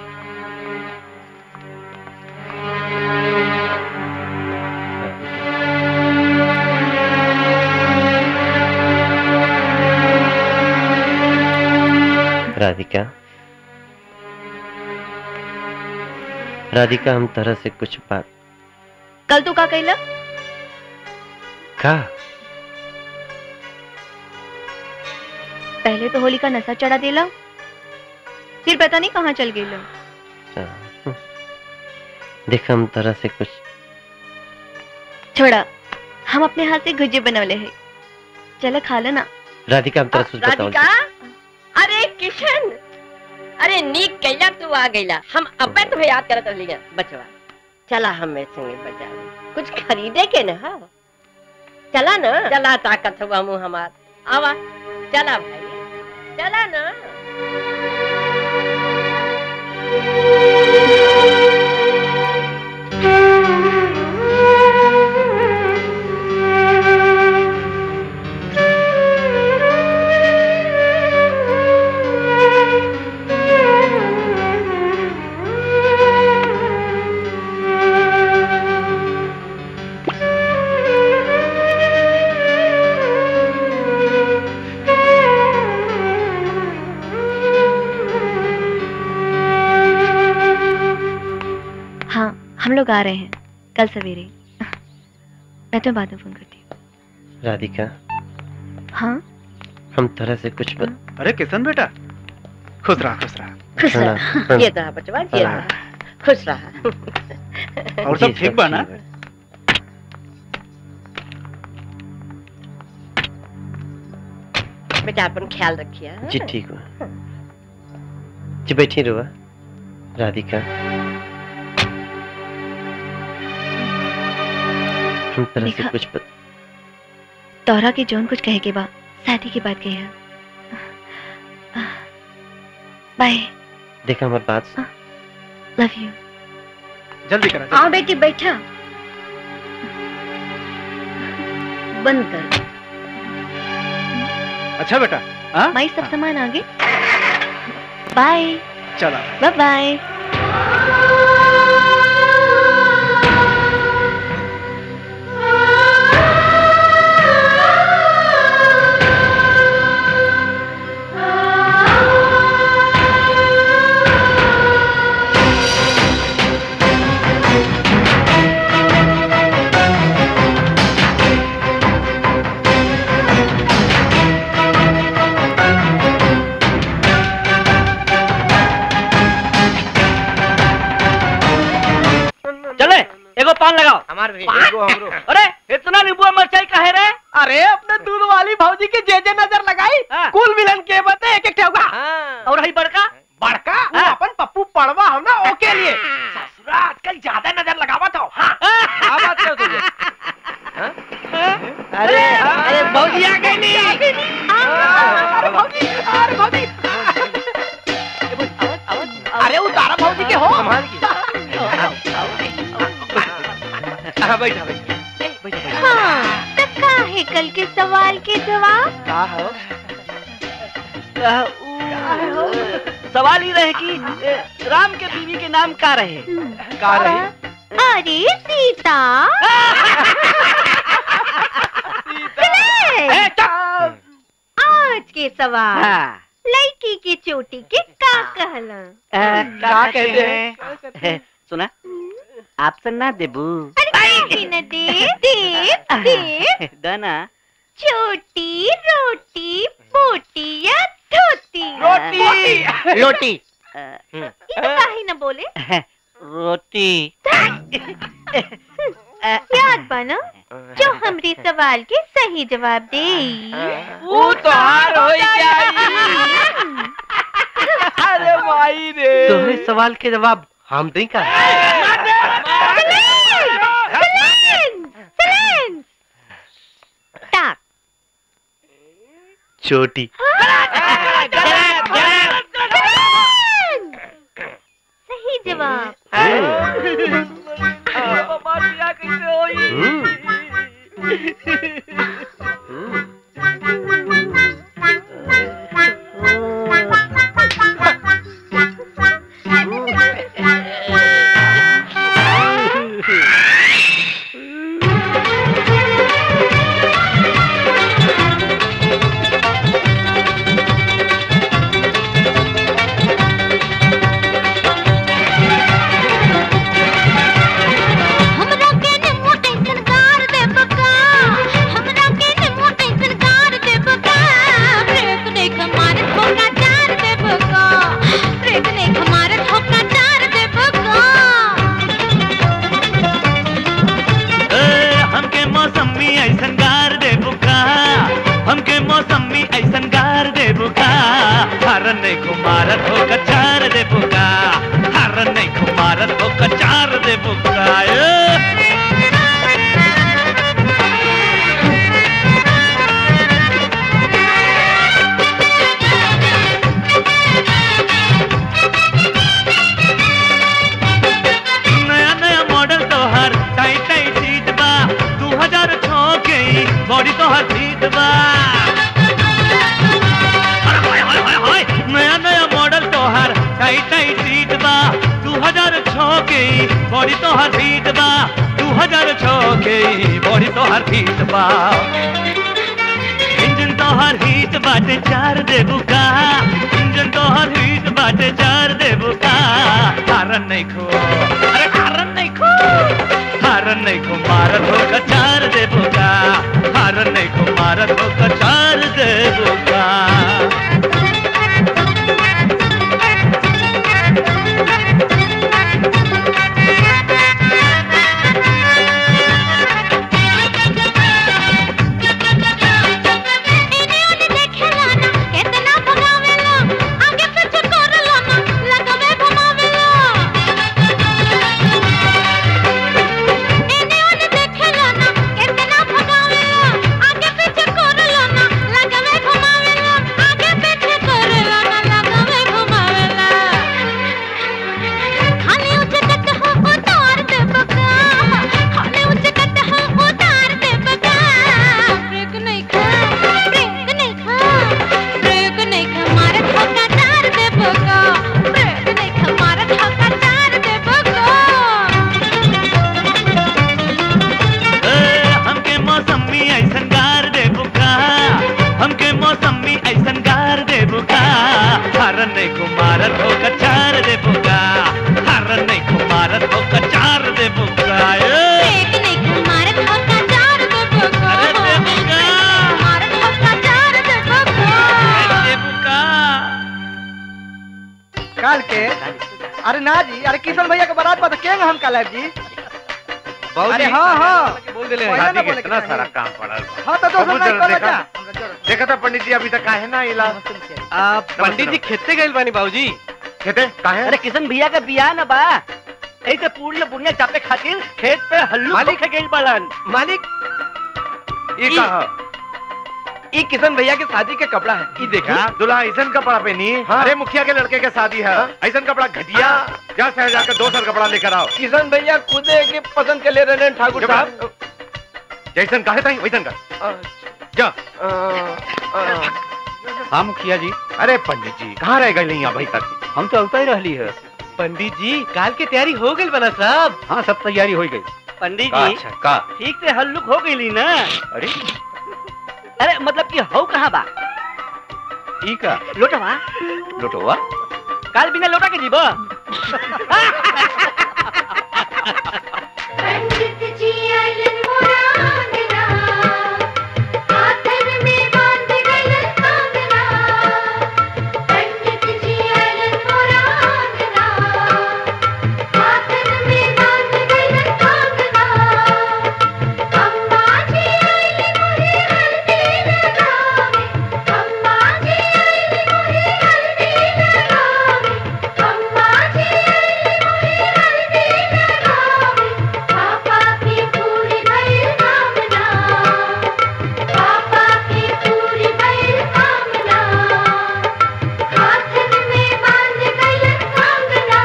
राधिका राधिका हम तरह से कुछ बात कल तू का कहला का पहले तो होली का नशा चढ़ा देला फिर पता नहीं कहाँ चल गई देख हम तरह से कुछ छोड़ा हम अपने हाथ से गुज्जे बनवले है चलो खा लो ना राधिका हम तरह से कुछ बताओ राधिका अरे किशन अरे नीक कैला तू आ गईला हम अब्बे तुम्हें याद करत रहली बचवा चला हमें संगे बाजार कुछ खरीदे के न हा चला ना चला ताकत हुआ मुंह हमार आवा चला भाई चला ना हाँ हम लोग आ रहे हैं कल सवेरे मैं तो बाद में फोन करती राधिका हूँ हाँ हम तरह से कुछ बत... अरे किशन बेटा खुश रहा खुश रहा खुश प्रणाम, रहा प्रणाम। ये रहा बचवा ये रहा खुश रहा और सब ठीक बा ना बेटा अपन ख्याल रखिए हाँ? जी ठीक हुआ जी बैठी रुआ राधिका हम तरह से देखा- कुछ बत... तोहरा के जौन कुछ कहे के बा शादी की बात कही है बाय देखा हमारी बात सुन। लव यू जल्दी करा आओ बेटी बैठा बंद कर अच्छा बेटा हाँ माई सब सामान आगे बाय चला बाय बाय चले एगो पान लगाओ हमार भी अरे इतना नींबू मिर्चाई काहे रे अरे अपने दूध वाली भौजी के जे जे नजर लगाई कुल मिलन के बते एक एक ठेगा और हई बड़का बड़का वो अपन पप्पू पड़वा हम ना ओके लिए ससुरा आजकल ज्यादा नजर लगावा तो हाँ क्या बात कर तुझे अरे अरे भौजी आ गई नहीं आ गई नहीं अरे भौजी अरे भौजी अरे वो तारा भौजी के हो हाँ बैठा बैठा हाँ तब का है कल के सवाल के जवाब का हो सवाल ही रहे कि ए, राम के बीवी के नाम का रहे का रहे अरे सीता सुने? आज के सवाल हाँ। लड़की की चोटी के का कहला का कहते हैं सुना ऑप्शन ना देबू अरे न दे दे दे दाना छोटी रोटी पोटी या धोती रोटी रोटी ये तो काहे न बोले रोटी याद बना जो हमरी सवाल के सही जवाब दे वो तो हार हो अरे माई रे तोहरे सवाल के जवाब हम नहीं का टाक छोटी सही जवाब हमरा के ने मोटे सरकार दे बका हमरा के ने मोटे सरकार दे बका ब्रेक ने हमारे ठोका चार दे बका ब्रेक ने हमारे ठोका चार दे बका हमके मौसमी ऐसन गार दे बुका हमके मौसमी ऐसन गार दे बुका हरन नहीं खुमारत हो कचार दे बुका हरन नहीं खुमारत हो कचार दे बुका ए। नया नया मॉडल तोहर टाइट टाइट सीट बा दू हजार छो के बॉडी तोहर सीट बा अरे हाय हाय हाय हाय नया नया मॉडल तोहर टाइट टाइट सीट बा दू हजार छो के बॉडी तोहर सीट बा दू हजार छो के बॉडी तोहर सीट बा इंजन तोहर हीट बाटे चार देबू का इंजन तोहर हीट बाटे चार देबू का कारण नहीं खो अरे कारण नहीं खो हारन नहीं को मारत हो कचार दे बोका हारन नहीं को मारत हो कचार दे बोका हमके मौसमी ऐसन गार दे बुका हमके मौसमी ऐसन गार दे बुका हरन नहीं को मारत हो कचार दे बुका हरन नहीं को मारत हो कचार दे बुका काल के अरे ना जी अरे किशन भैया के बारात बता के हम काल जी अरे हाँ हाँ बोल दिले पहले ना शादी के बोले इतना के सारा चाही। काम पड़ा है। हाँ तो दोस्त बाबू नहीं जरा करो देखा जा देखा था पंडित जी अभी तक काहे ना इला आ, पंडित जी खेते गए बानी बाबूजी खेते काहे अरे किशन भैया का बियाह ना बा ऐसे पूर्ण बुनिया चापे खातिर खेत पे हल्लू मालिक- के गइल बाड़न मालिक ये ई- कहा ई किशन भैया के शादी के कपड़ा है ई देखी क्या दूल्हा ऐसन कपड़ा पहनी हाँ। अरे मुखिया के लड़के के शादी है हाँ। ऐसन कपड़ा घटिया जा शहर जाकर दो सर कपड़ा लेकर आओ किशन भैया खुद के पसंद के ले रहे हैं ठाकुर साहब जैसन कहे था वैसन कर जा हाँ मुखिया जी अरे पंडित जी कहाँ रह गए यहाँ भाई तक हम तो अवता ही रहली है पंडित जी काल की तैयारी हो गई बना साहब हाँ सब तैयारी हो गई पंडित का जी अच्छा का ठीक से हल्लुक हो गई ना अरे अरे मतलब कि हो कहाँ बा ई का लोटवा लोटोवा काल बिना लोटा के जीबो पंडित जी आइलन मोरा आंगना हाथन में बांध गइलन कंगना पंडित जी आइलन मोरा आंगना हाथन में बांध गइलन कंगना अम्मा जी आइली मोरे हल्दी लगावे अम्मा जी आइली मोरे हल्दी लगावे अम्मा जी आइली मोरे हल्दी लगावे पापा की पूरी भइल कामना पापा की पूरी भइल कामना हाथन में बांध गइलन कंगना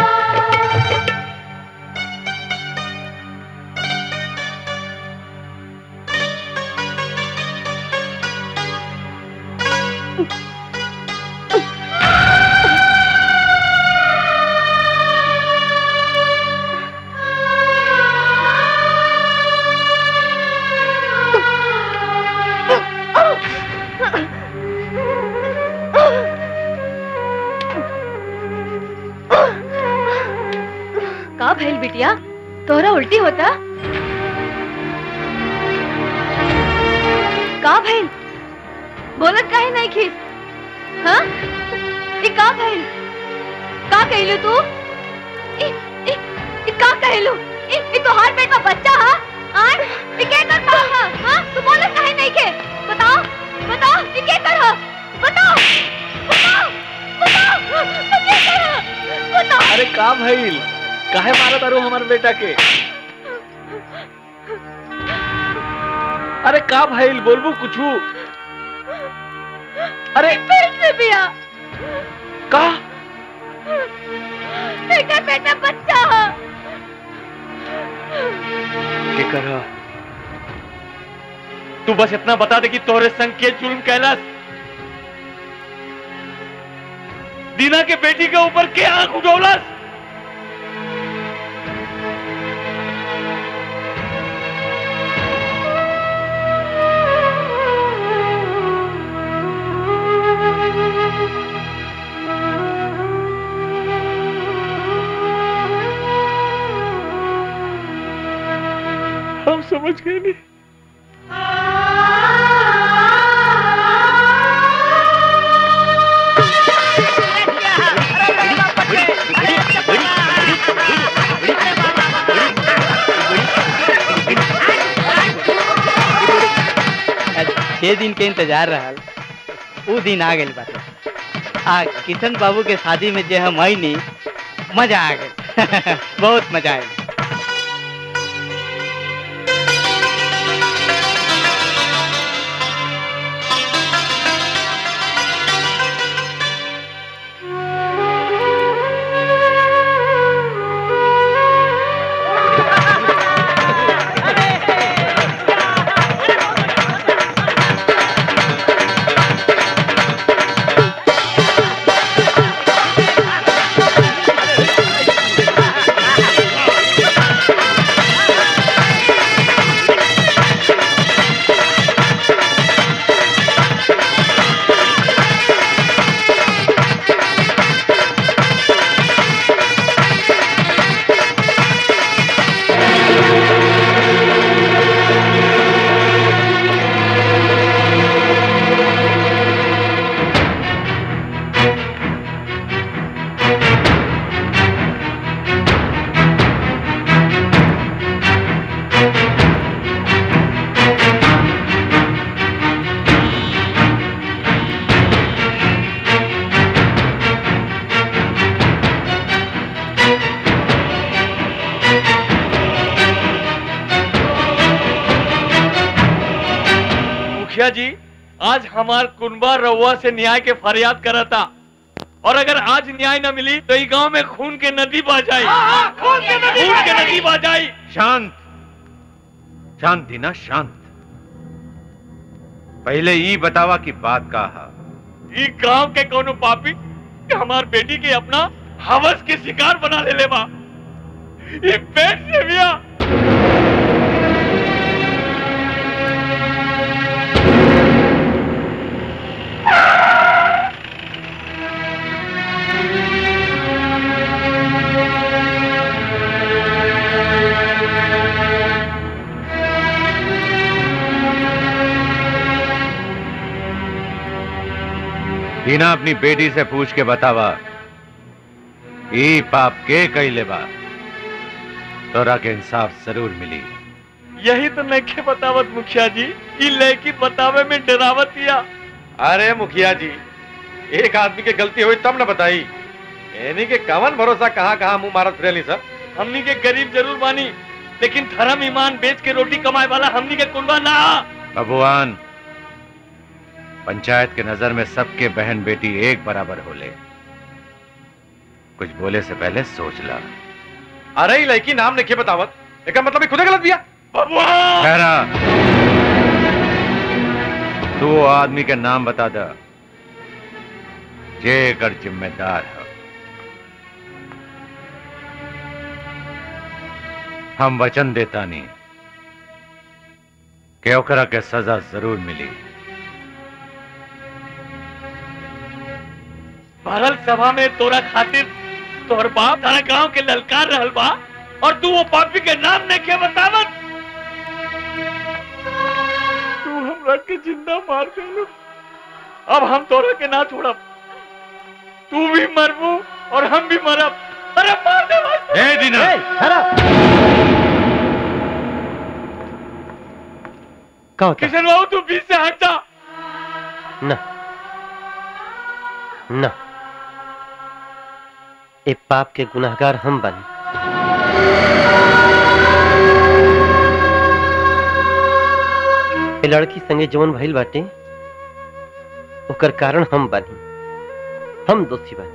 का भइल बिटिया तोहरा उल्टी होता का भइल बोलत काहे नहीं खीस हाँ ई का भइल का कहलू तू ई ई ई का कहलू ई ई तोहार पेट में बच्चा हा आन ई के कर पा हा हां तू बोलत काहे नहीं के बताओ बताओ ई के कर हा बताओ बताओ बताओ तू के कर हा बताओ अरे का भइल काहे मारत अरु हमार बेटा के अरे का भइल बोलबू कुछू अरे पेट से बिया का एकर पेट में बच्चा हा के करा तू बस इतना बता दे कि तोहरे संग के जुल्म कैलाश दीना के बेटी के ऊपर के आंख उठौलस पहुंच गए नहीं छह दिन के इंतजार रहल उ दिन आ गइल बाटे आ किशन बाबू के शादी में जे हम आईनी मजा आ गए बहुत मजा आयल मुखिया जी आज हमार कुनबा रउआ से न्याय के फरियाद करा था और अगर आज न्याय न मिली तो इस गांव में खून के नदी बह जाई खून के नदी बह जाई शांत शांत दीना शांत पहले ई बतावा की बात का हा ई गांव के कोनो पापी हमार बेटी के अपना हवस के शिकार बना ले लेबा ई पेट से बिया दीना अपनी बेटी से पूछ के बतावा ई पाप के कैले बा तोरा के इंसाफ जरूर मिली यही तो नहीं बतावत मुखिया जी ई लड़की बतावे में डरावत या अरे मुखिया जी एक आदमी के गलती हुई तब न बताई यानी के कवन भरोसा कहाँ कहाँ मुंह मारत फिरेली सर हमनी के गरीब जरूर बानी लेकिन धर्म ईमान बेच के रोटी कमाए वाला हमनी के कुलवा ना भगवान पंचायत के नजर में सबके बहन बेटी एक बराबर होले कुछ बोले से पहले सोच ला अरे ई लड़की नाम नहीं बतावत एक मतलब ही खुदे गलत दिया ठहरा तू वो आदमी के नाम बता दा जे कर जिम्मेदार है हम वचन देता नहीं कि ओकरा के सजा जरूर मिली भरल सभा में तोरा खातिर तोहर बाप तारा गांव के ललकार रहल बा और तू वो पापी के नाम नहीं के बतावत तू हमरा के जिंदा मार देलू अब हम तोरा के ना छोड़ब तू भी मरबू और हम भी मरब अरे मार दे बस। ए दीना का होता किशन बाबू तू बीच से हट जा न न ए पाप के गुनाहगार हम बनी ए लड़की संगे जवन भइल बाटे ओकर कारण हम बनी हम दोषी बनी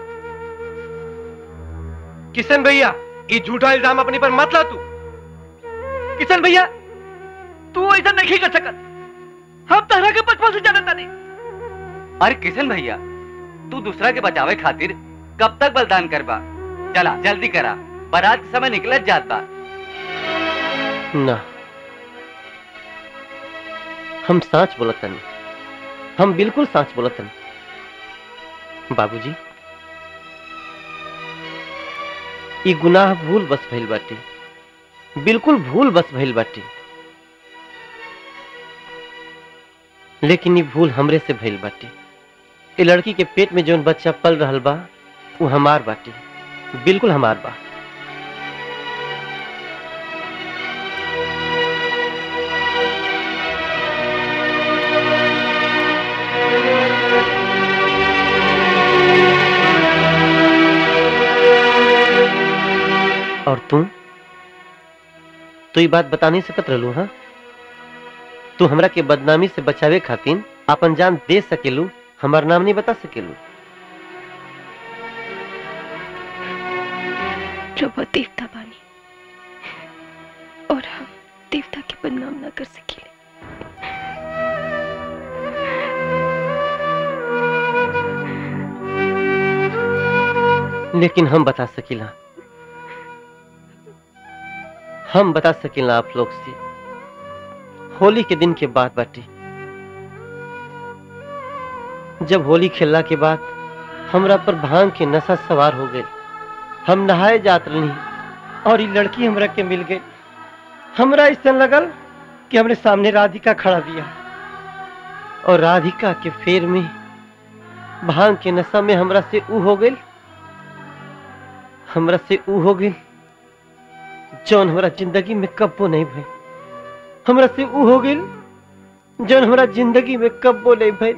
किशन भैया ये झूठा इल्जाम अपने पर मत ला तू किशन भैया तू ऐसा नहीं कर सकत हम तरह के बचपन से जानता नहीं अरे किशन भैया तू दूसरा के बचावे खातिर कब तक बलिदान करबा चला जल्दी करा बारात के समय निकलत जात बा ना हम सच बोलतनी हम बिल्कुल सच बोलतनी बाबूजी ई गुनाह भूल बस भइल बाटे बिल्कुल भूल बस भइल बाटे लेकिन ये भूल हमरे से भइल बाटे ए लड़की के पेट में जौन बच्चा पल रहल बा वो हमार बाटे बिल्कुल हमार बा और तू तू ये बात बता नहीं सकत रहलू हाँ तू हमरा के बदनामी से बचावे खातिर अपन जान दे सकेलू हमार नाम नहीं बता सकेलू प्रभु देवता बानी और हम देवता के बदनाम ना कर सके लेकिन हम बता सकीला हम बता सकीला आप लोग से होली के दिन के बाद बाटे जब होली खेलला के बाद हमरा पर भांग के नशा सवार हो गए हम नहाए जात रही और ये लड़की हमरा के मिल गई हमरा ऐसा लगल कि हमरे सामने राधिका खड़ा दिया और राधिका के फेर में भांग के नशा में हमरा से ऊ हो गई हमरा से ऊ हो गई जौन हमरा जिंदगी में कब्बो नहीं भई हमरा से ऊ हो गई जौन हमरा जिंदगी में कब्बो नहीं भई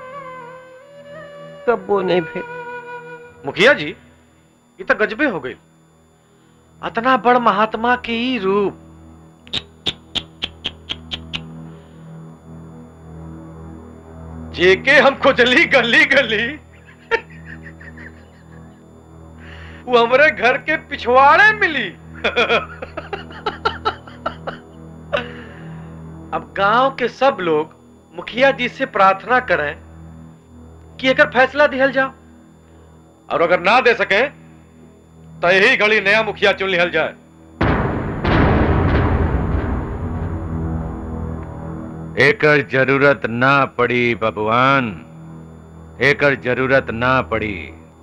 कब्बो नहीं भई मुखिया जी ये तो गजबे हो गई अतना बड़ महात्मा के ही रूप जेके हम खोजली गली गली वो हमारे घर के पिछवाड़े मिली अब गांव के सब लोग मुखिया जी से प्रार्थना करें कि एकर फैसला दिहल जाओ और अगर ना दे सके तो यही घड़ी नया मुखिया चुन लिहल जाए एकर जरूरत ना पड़ी बबुआन एकर जरूरत ना पड़ी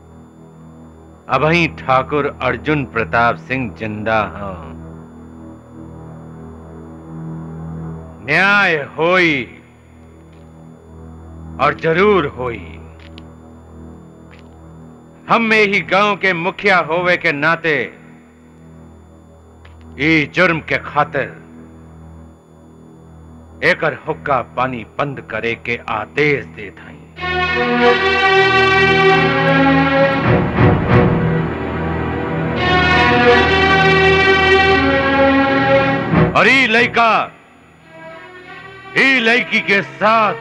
अबही ठाकुर अर्जुन प्रताप सिंह जिंदा हूं न्याय होई और जरूर होई हम में ही गांव के मुखिया होवे के नाते ई जुर्म के खातिर एकर हुक्का पानी बंद करे के आदेश देत हई और ई लड़का ई लड़की के साथ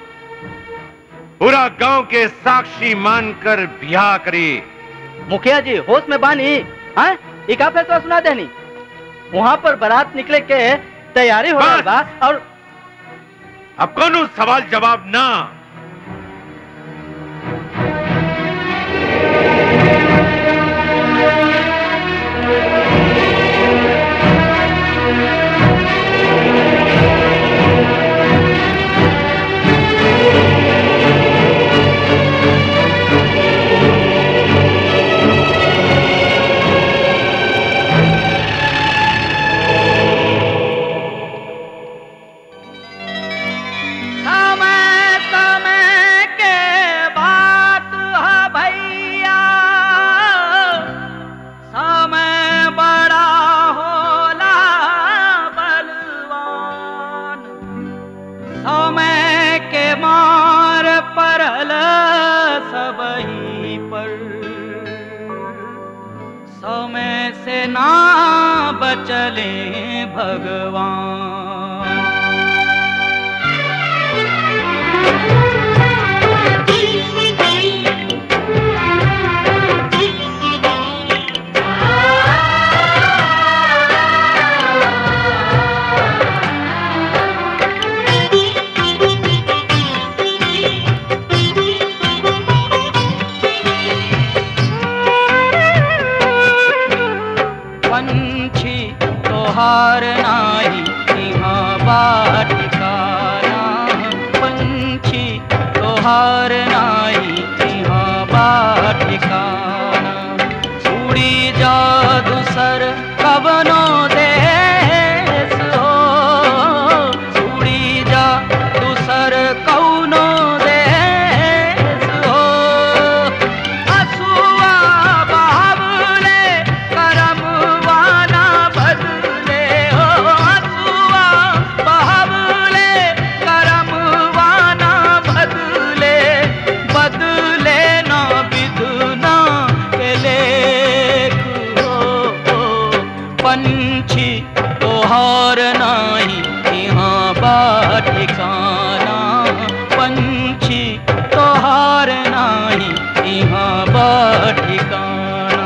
पूरा गांव के साक्षी मानकर ब्याह करी मुखिया जी होश में बानी हाँ ये का फैसला सुना देनी वहाँ पर बारात निकले के तैयारी हो रहा बा और अब कौन सवाल जवाब ना समय समय के बात है भैया समय बड़ा होला बलवान समय के मार परल सबही पर समय से ना बचले भगवान पंछी तोहार नाही यहाँ बाट ठिकाना पंछी तोहार नाही यहाँ बाट ठिकाना उड़ी जा दूसर कवनो देश हो उड़ी जा दूसर कौनो देश हो असुआ बहावले करमवाना बदले हो असुआ बहावले करमवाना बदले बदले ना विधुना के लेख हो पंछी तोहार नाही यहाँ बा ठिकाना पंछी तोहार नाही यहाँ बा ठिकाना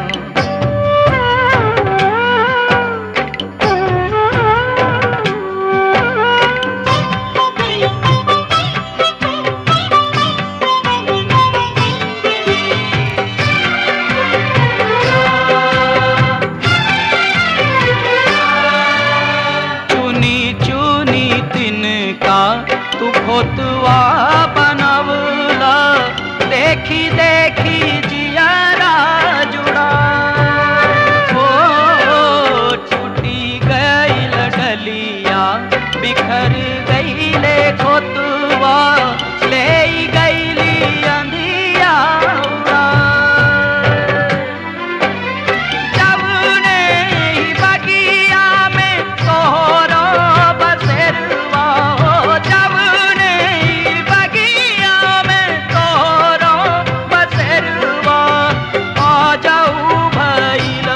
चुनी चुनी तिनका तू खोतवा बनवला देखी देखी जियारा जुड़ा ओ छुटी गईल डलिया बिखर गईले खोतवा ले गईली अंधिया उड़ा जवने ही बगिया में तोहरो बसेरवा हो जवने ही बगिया में तोहरो बसेरवा आ जाऊ भइल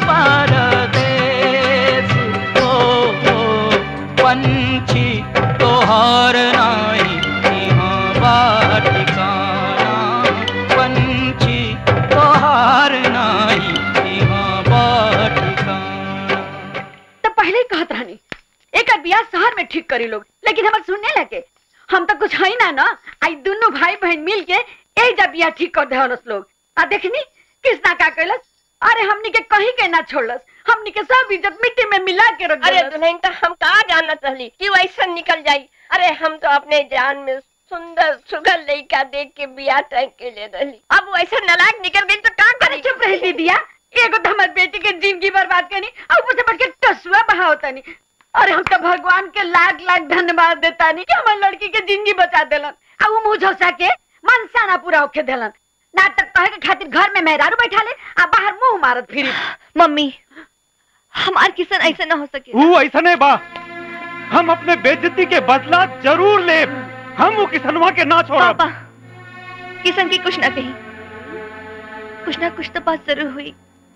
परदेस हो हो पंछी तोहर नाही यहाँ बा ठिकाना पंछी तोहार नाही यहाँ बा ठिकाना तो पहले ही कहत रहनी एक बियाह शहर में ठीक करी लोग लेकिन हमार सुनने लगे हम तो कुछ है ना ना आई दोनों भाई बहन मिल के एक जब बियाह ठीक कर दे लोग आ देखनी किसना का कैलस अरे हमनी के कहीं के ना छोड़लस हमनी के सब इज्जत मिट्टी में मिला के रख अरे देलस। दुल्हन तो हम कहा जानत रहली कि वैसा निकल जाई अरे हम तो अपने जान में सुंदर सुगर लड़का देख के बियाह तय के ले रहली अब वैसा नलायक निकल गई तो का अरे चुप रही दीदिया एगो तो हमार बेटी के जिंदगी बर्बाद करनी और ऊपर से बढ़ के टसुआ बहावता नहीं अरे हम तो भगवान के लाख लाख धन्यवाद देता नहीं कि हमार लड़की के जिंदगी बचा देलन और वो मुंह झोसा के मनसाना पूरा होके देलन नाटक कहे के खातिर घर में मेहरारू बैठा ले आ बाहर मुंह मारत फिरी मम्मी हमार किसन ऐसे ना हो सके वो ऐसा नहीं बा हम अपने बेइज्जती के बदला जरूर ले हम वो किसनवा के ना छोड़ा पापा किसन की कुछ ना कही कुछ ना कुछ तो बात जरूर हुई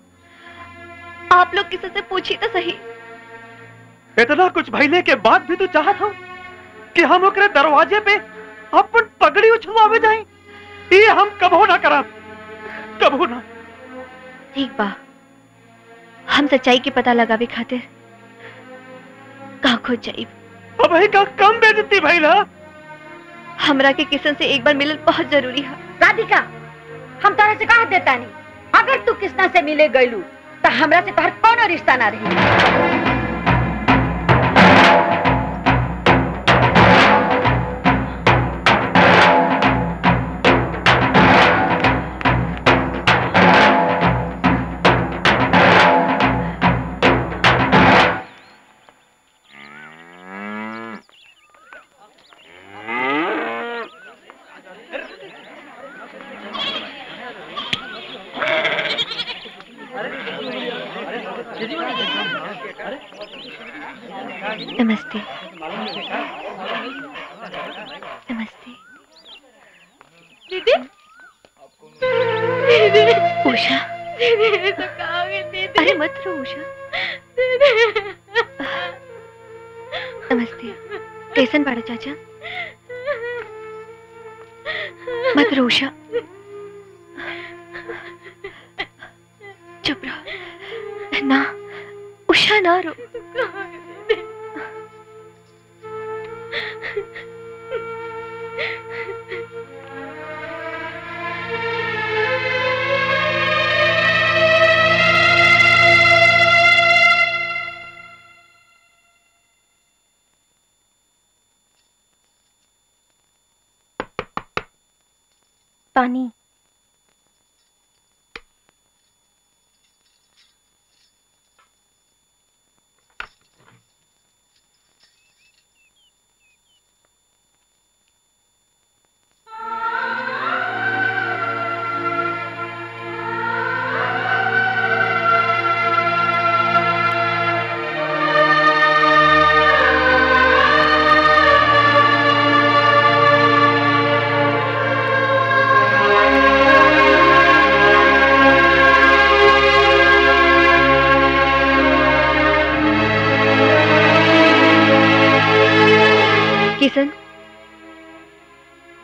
आप लोग किसी से पूछी तो सही इतना कुछ भइले के बाद भी तू चाहत हो कि हम ओकरे दरवाजे पे अपन पगड़ी उछलवावे जाई ये हम कबो ना करा कबो ना ठीक बा हम सच्चाई के पता लगावे खातिर का खोज जाई अब ही का कम बेइज्जती भइला हमरा के किसन से एक बार मिलल बहुत जरूरी है राधिका हम तोरा से कहा देता नहीं अगर तू किसना से मिले गईलू तो हमरा से तोहर कोनो रिश्ता ना रही नमस्ते नमस्ते दीदी दीदी उषा दीदी तो कहाँ गई दीदी अरे मत रो उषा नमस्ते कैसन बाड़ा चाचा मत रो उषा चुप रहो ना उषा ना रो पानी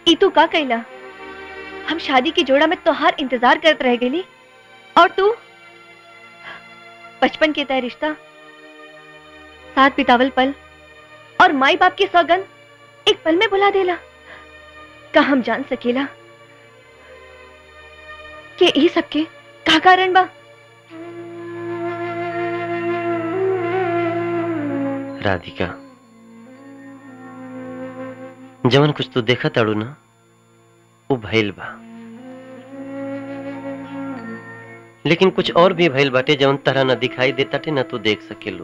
ई तू का कैला हम शादी की जोड़ा में तोहार इंतजार करत रह गेली और तू बचपन के तय रिश्ता साथ बितावल पल और माई बाप की सौगंध एक पल में भुला देला का हम जान सकेला कि ई सबके का कारण बा राधिका जवन कुछ तू देखा ताड़ू ना वो भइल बा लेकिन कुछ और भी भइल बाटे जवन तरह न दिखाई देता टे न तू देख सकेलू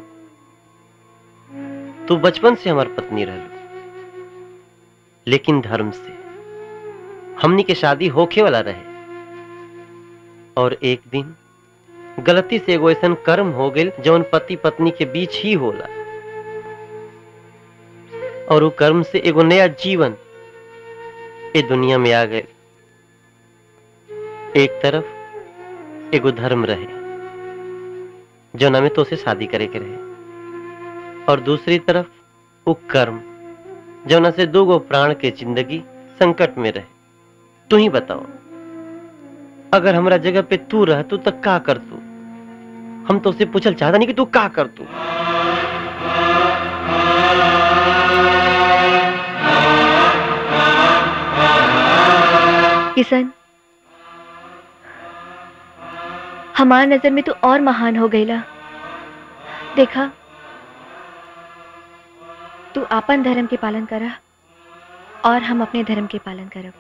तू बचपन से हमार पत्नी रहलू लेकिन धर्म से हमनी के शादी होखे वाला रहे और एक दिन गलती से एगो ऐसन कर्म हो गइल जवन पति पत्नी के बीच ही होला और वो कर्म से एगो नया जीवन ए दुनिया में आ गए एक तरफ एगो धर्म रहे जो में तो उसे शादी करे के रहे और दूसरी तरफ वो कर्म जौना से दो गो प्राण के जिंदगी संकट में रहे तू ही बताओ अगर हमरा जगह पे तू रह तू तक का कर तू हम तो उसे पूछल चाहता नहीं कि तू का कर तू किशन हमार नजर में तो और महान हो गईला देखा तू आपन धर्म के पालन करा और हम अपने धर्म के पालन करब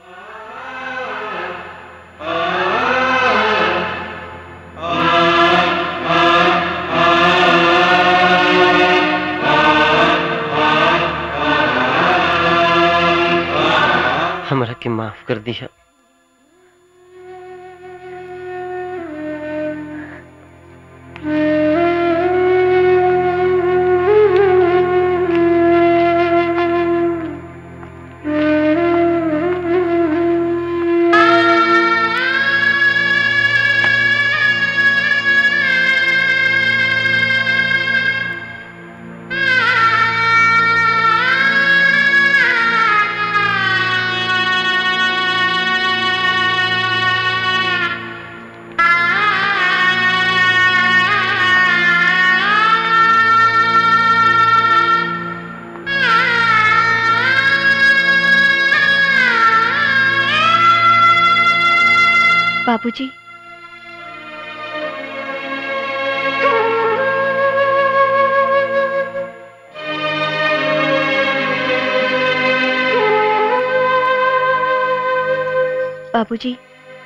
हमरा के माफ कर दिया बाबूजी बाबूजी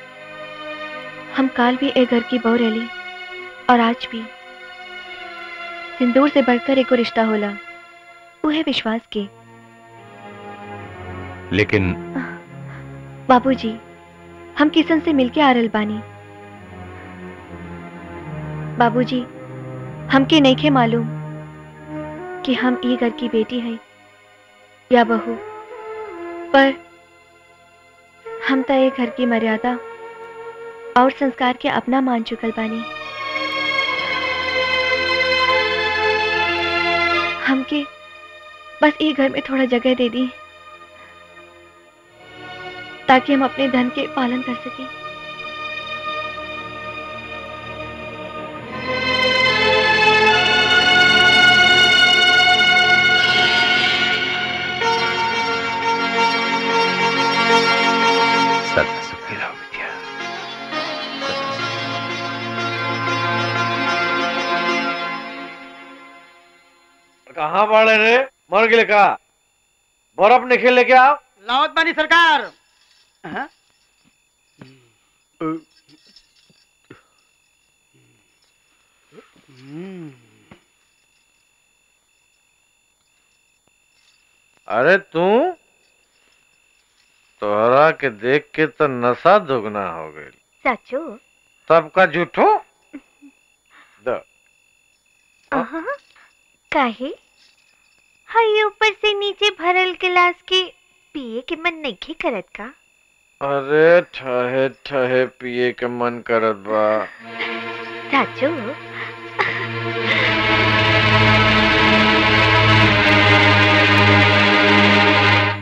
हम काल भी ए घर की बहू रही और आज भी सिंदूर से बढ़कर एको रिश्ता होला वो है विश्वास के लेकिन बाबूजी हम किशन से मिलके आ रहल बानी बाबूजी हमके नइखे मालूम कि हम ई घर की बेटी है या बहू पर हम तो ये घर की मर्यादा और संस्कार के अपना मान चुकल बानी हमके बस ई घर में थोड़ा जगह दे दी ताकि हम अपने धन के पालन कर सकें सदा सुखी रहो बिटिया कहाँ बाड़े रे मर गए का बर्फ निकल लेके आओ लावत बानी सरकार हाँ? अरे तू तोहरा के देख के तो नशा दुगना हो गई चाचू सबका झूठो द अहाँ, काहे हाय ऊपर से नीचे भरल गिलास के पिए के मन नहीं करत का अरे ठहे ठहे पिए के मन करत बा चाचू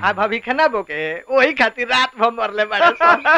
आ भाभी खाना बोके वही खातिर रात भर मरले बड़े सन।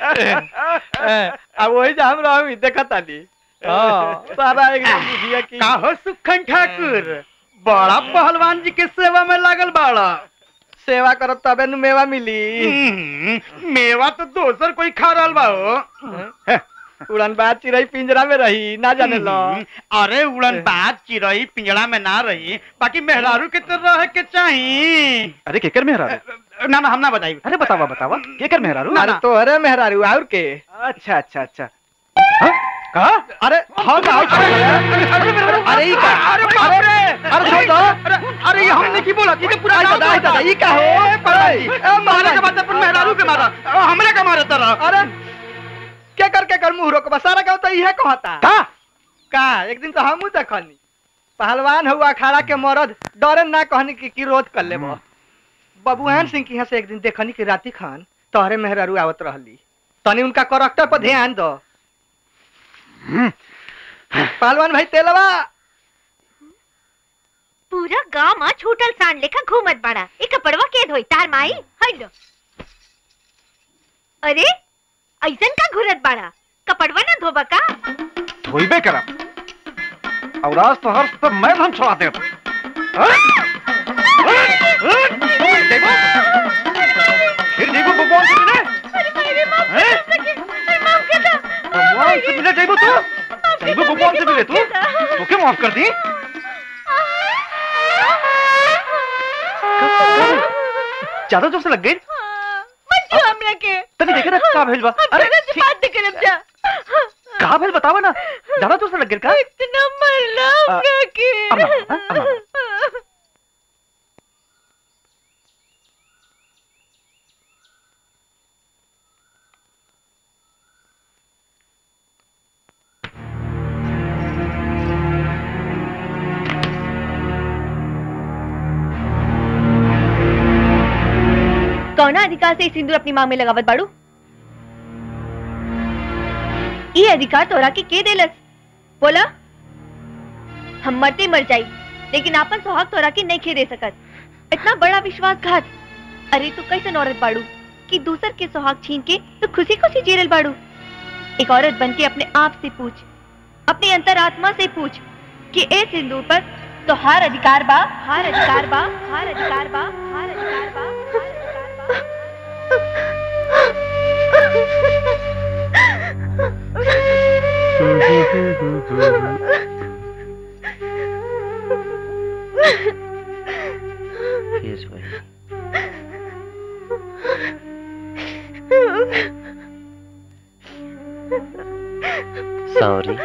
आ वही जा हम रही देखत आनी हाँ, सारा एकदम बुझिया की काहो सुखन ठाकुर बड़ा पहलवान जी के सेवा में लागल बाड़ा सेवा करब तबे नु मेवा मिली मेवा तो दोसर कोई खा रहल बा हो उड़न बात चिड़ई पिंजरा में रही ना जाने लो अरे उड़न बात चिड़ई पिंजड़ा में ना रही बाकी मेहरारू के तो रह के चाही अरे केकर मेहरारू ना ना हम ना बताई अरे बतावा बतावा केकर मेहरारू अरे तोहरे मेहरारू और के अच्छा अच्छा अच्छा का अरे हाँ का अरे ई का अरे बाप रे अरे छोड़ दो अरे ये हमने की बोला कि पूरा आई दादा आई दादा ई का हो ए, मारे के बाद अपन मेहरारू के मारा अ, हमरे का मारे तरह अरे के कर के कर मुंह रोक बसारा का तो इहे कहता का का एक दिन तो हमहू देखनी पहलवान हुआ अखाड़ा के मरद डरे ना कहनी कि की रोध कर लेबो बबुआन सिंह की यहाँ से एक दिन देखनी कि राती खान तोहरे मेहरारू आवत रहली तनी उनका करेक्टर पर ध्यान दो पहलवान भाई तेलवा पूरा गांव में छूटल सांड लेखा घूमत बाड़ा ए कपड़वा के धोई तार माई हल्लो अरे ऐसन का घुरत बाड़ा कपड़वा ना धोबा का धोइबे करा और आज तो हर सब मैं हम छोड़ा दे फिर देखो भगवान से मिले हैं? भगवान से मिले जाइबो तू जाइबो भगवान से मिले तू तो क्या माफ कर दी ज्यादा जोर से लग गई मत जो हमरा के तनी देखे ना का भेल बा अरे तेरे से बात नहीं करब जा का भेल बतावा ना ज्यादा जोर से लग गई का इतना मरला आ, हमरा के अब ना, हाँ, अब ना। कौना अधिकार से ई सिंदूर अपनी मांग में लगावत बाड़ू ये अधिकार तोरा के के देलस बोला हम मरते मर जाई लेकिन आपन सुहाग तोरा के नहीं खे दे सकत इतना बड़ा विश्वासघात अरे तू कैसे औरत बाड़ू कि दूसर के सुहाग छीन के तू खुशी खुशी जीरल बाड़ू एक औरत बन के अपने आप से पूछ अपनी अंतरात्मा से पूछ कि ए सिंदूर पर तो हार अधिकार बा हार अधिकार बा हार अधिकार बा हार अधिकार बा फिर वही सॉरी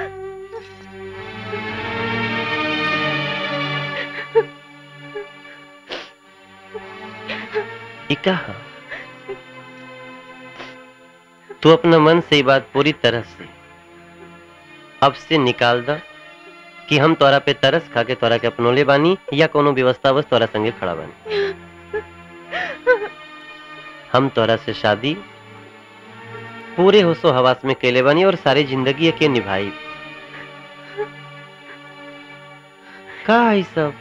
इका तू अपना मन से ये बात पूरी तरह से अब से निकाल द कि हम तोरा पे तरस खा के तोरा के अपनोले बानी या कोनो व्यवस्था बस तोरा संगे खड़ा बानी हम तोरा से शादी पूरे होशो हवास में केले बानी और सारी जिंदगी के निभाई का है सब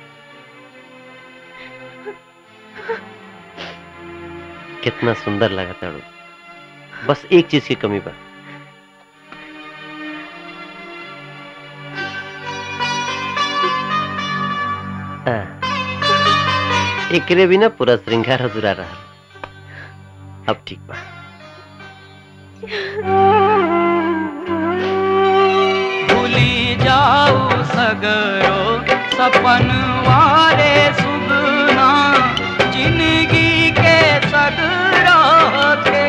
कितना सुंदर लगा ताड़ू बस एक चीज की कमी बा आ, एकरे बिना पूरा श्रृंगार अधूरा रहा अब ठीक बा भूली जाऊ सगरो सपन वारे सुगना जिंदगी के सगरो के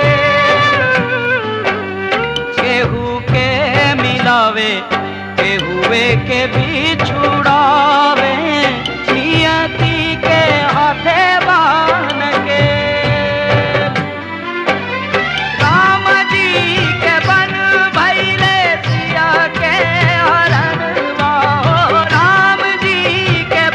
केहू के मिलावे केहुए के भी छुड़ावे नियति के हाथे बान के राम जी के बन भैले सिया के हरण राम जी के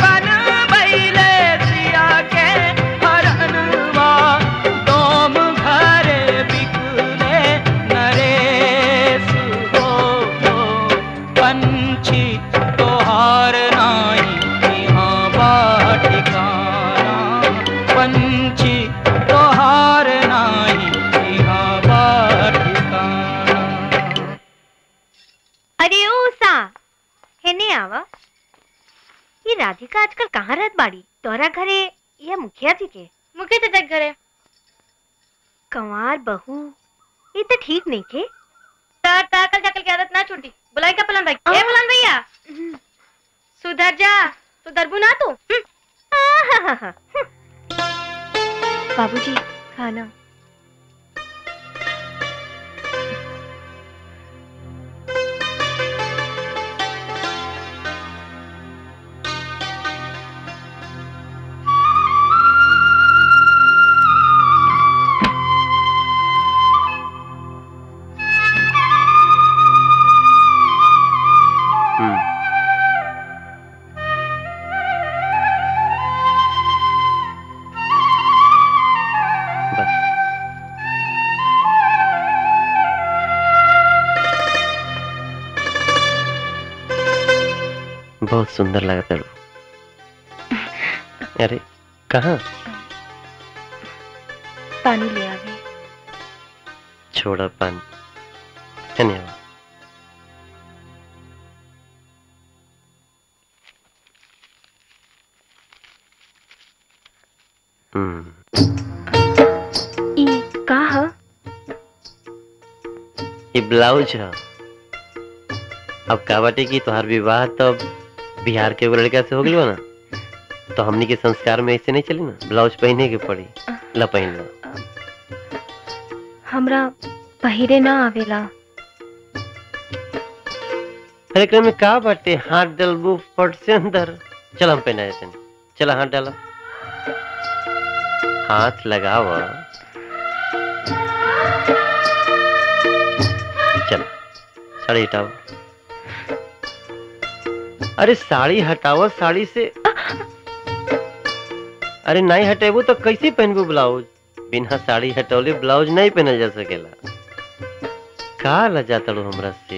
राधिका आजकल कहाँ रहत बाड़ी तोहरा घरे या मुखिया जी के मुखिया चाचा के घरे कंवार बहू ये तो ठीक नहीं के तार तार कल जाकल की आदत ना छूटी बुलाई का पलन भाई ए पलन भैया सुधर जा सुधरबू ना तू बाबूजी खाना बहुत सुंदर लगता है अरे कहाँ पानी ले आवे छोड़ा पानी धन्यवाद हम्म ई का ह ये ब्लाउज है अब का बाटे की तोहार विवाह तो अब बिहार के एगो लड़का से हो गई ना तो हमनी के संस्कार में ऐसे नहीं चली ना ब्लाउज पहने के पड़ी ला पहन ला हमरा पहिरे ना आवेला अरे एकरा में का बाटे हाथ डलबू फट से अंदर चल हम पहना देते हैं चल हाथ डाला हाथ लगाव चल साड़ी हटाओ अरे साड़ी हटाओ साड़ी से अरे नहीं हटेबू तो कैसे पहनबू ब्लाउज बिना साड़ी हटौले ब्लाउज नहीं पहनल जा सकेला का लजा तड़ो हमरा से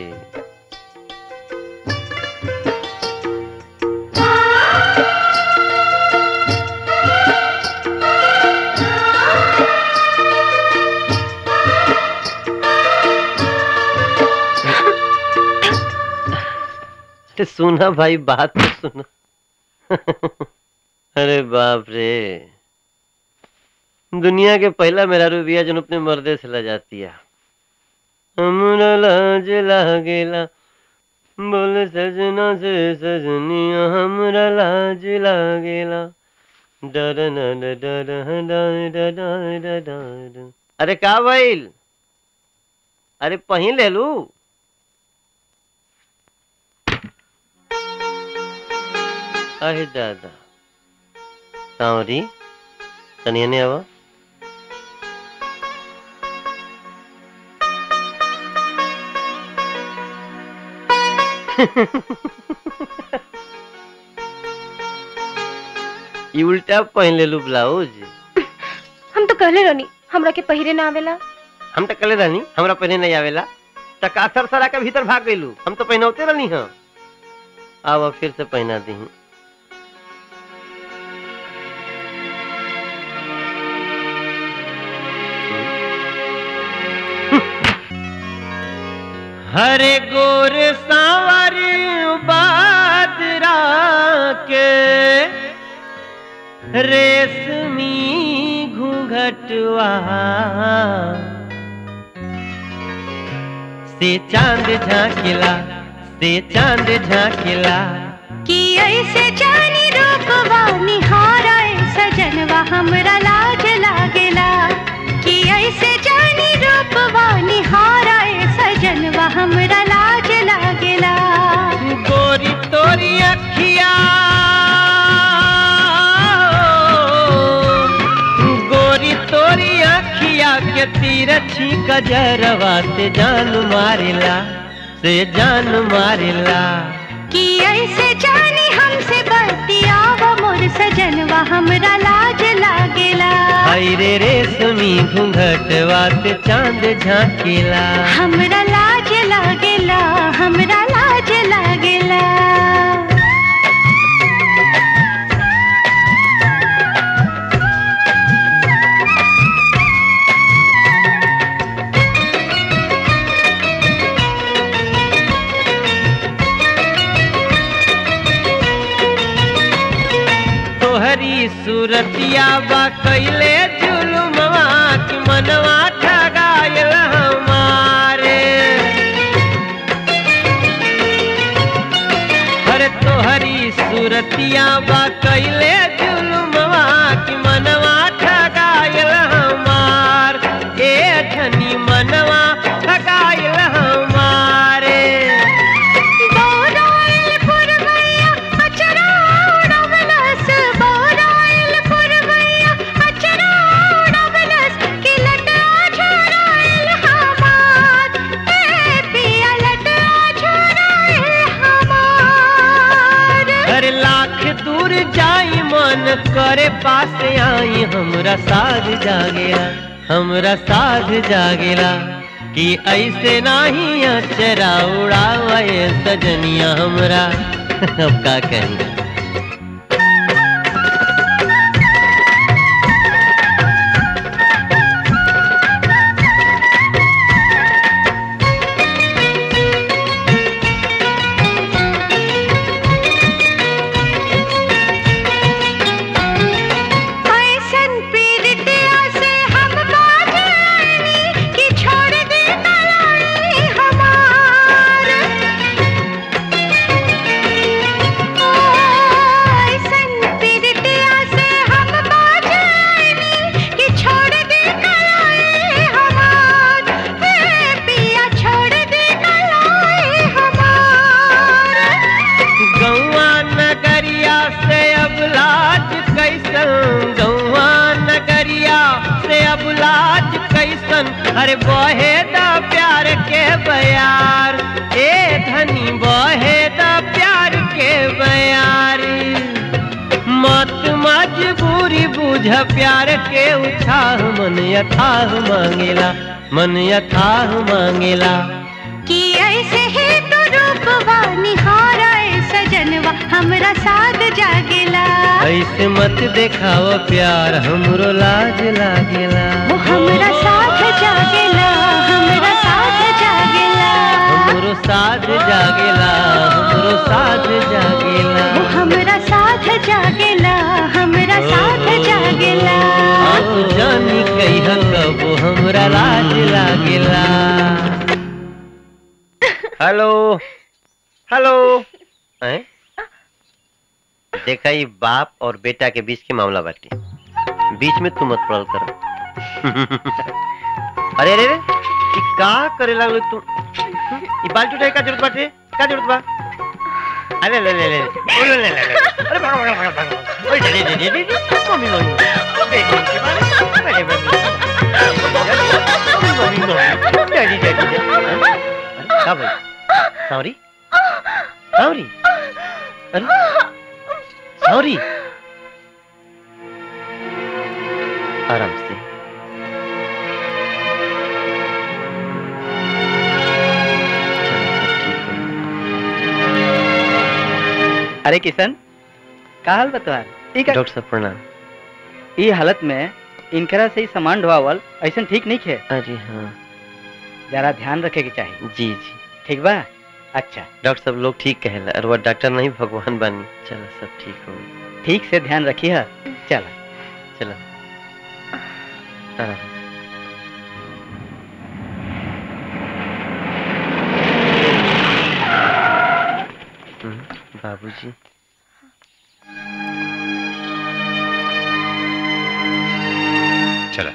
अरे सुना भाई बात तो सुना अरे बाप रे दुनिया के पहला मेरा रूबिया जन अपने मर्दे से ला जाती है हमरा लाज लागेला बोले सजना से सजनिया हमरा लाज लागेला डर न डर डर डर डर अरे का भइल अरे पहिन ले लू अरे दादा सांवरी तनिया ने आवा ई उल्टा पहन ले लू ब्लाउज हम तो कहले रहनी हमरा के पहिरे ना आवेला हम तो कले रहनी हमरा पहने नहीं आवेला त का सर सरा के भीतर भाग गइलू हम तो पहनौते रहनी हां आवा फिर से पहना दी हरे गोर सांवर बादरा के रेशमी घूंघटवा से चांद झांकिला से चांद झांकिला कि ऐसे जानी रूपवा निहाराए सजनवा हमरा लाज लागेला कि ऐसे जानी रूपवा निहाराए सजनवा हमरा लाज लागेला गोरी तोरी अखिया गोरी तोरी अखिया के तीरछी कजरवा से जान मारिला से जान मारिला कि ऐसे जानी हमसे बतियाव मोर सजनवा हमरा लाज लागेला हाय रे रेशमी घूंघटवा से चांद झांकिला हमरा लाज लागेला हमरा लाज लागेला सूरतिया बा कैले जुलुमवा कि मनवा ठगायल हमारे अरे तोहरी सूरतिया बा कैले जुलुमवा कि मनवा ठगायल हमार ए धनी मनवा ठगायल हमारे बोराइल पुरवैया अचरा उड़वलस बोराइल पुरवैया अचरा उड़वलस कि लटा झुराइल हमार ए पिया लटा झुराइल हमार अरे लाख दूर जाई मन करे पास आई हमरा साध जागेला हमरा साध जागेला कि ऐसे नाही अचरा उड़ावे सजनिया हमरा अब का कही ऐसन पीरितिया से हम बाज आईनी कि छोड़ दे तलाई हमार ओ, ऐसन पीरितिया से हम बाज आईनी कि छोड़ दे तलाई हमार ए पिया छोड़ दे तलाई हमार गौआ नगरिया से अब लाज कैसन गौआ नगरिया से अब लाज कैसन अरे बहे दा प्यार के बयार ए धनी बहे दा प्यार के बयार मत मजबूरी बुझ प्यार के उछाह मन यथाह मांगेला मन यथाह मांगेला कि ऐसे ही तो रूपवा निहारा सजनवा हमरा साथ जागेला ऐसे मत देखाओ प्यार हमरो लाज लागेला वो हमरा साथ जागेला हमरा साथ जागेला हमरो साथ जागेला हमरो साथ जागेला वो हमरा साथ जागेला हमरा साथ जागेला तू जानी कहिया कब हमरा लाज लागेला हेलो हेलो हैं? देखा ये बाप और बेटा के बीच के मामला बाटी बीच में तू मत पड़ल कर अरे अरे अरे ये का करे लागलो तू ये बाल्टी उठाए का जरूरत बाटे का जरूरत बा अरे ले ले ले ले ले ले ले अरे भागो भागो भागो भागो ओए दे दे दे दे मम्मी मम्मी बेटी के बारे अरे mummy mummy mummy daddy daddy अरे का भाई सॉरी सॉरी अरे सॉरी आराम से अरे किशन का हाल बतवार ठीक है डॉक्टर साहब प्रणाम ई हालत में इनकरा से ही सामान ढोवावल ऐसा ठीक नहीं है अरे हाँ जरा ध्यान रखे के चाहिए जी जी ठीक बा अच्छा डॉक्टर साहब लोग ठीक कहेला और वो डॉक्टर नहीं भगवान बानी चलो सब ठीक हो ठीक से ध्यान रखी है चला चलो आराम से। हम्म, बाबूजी चला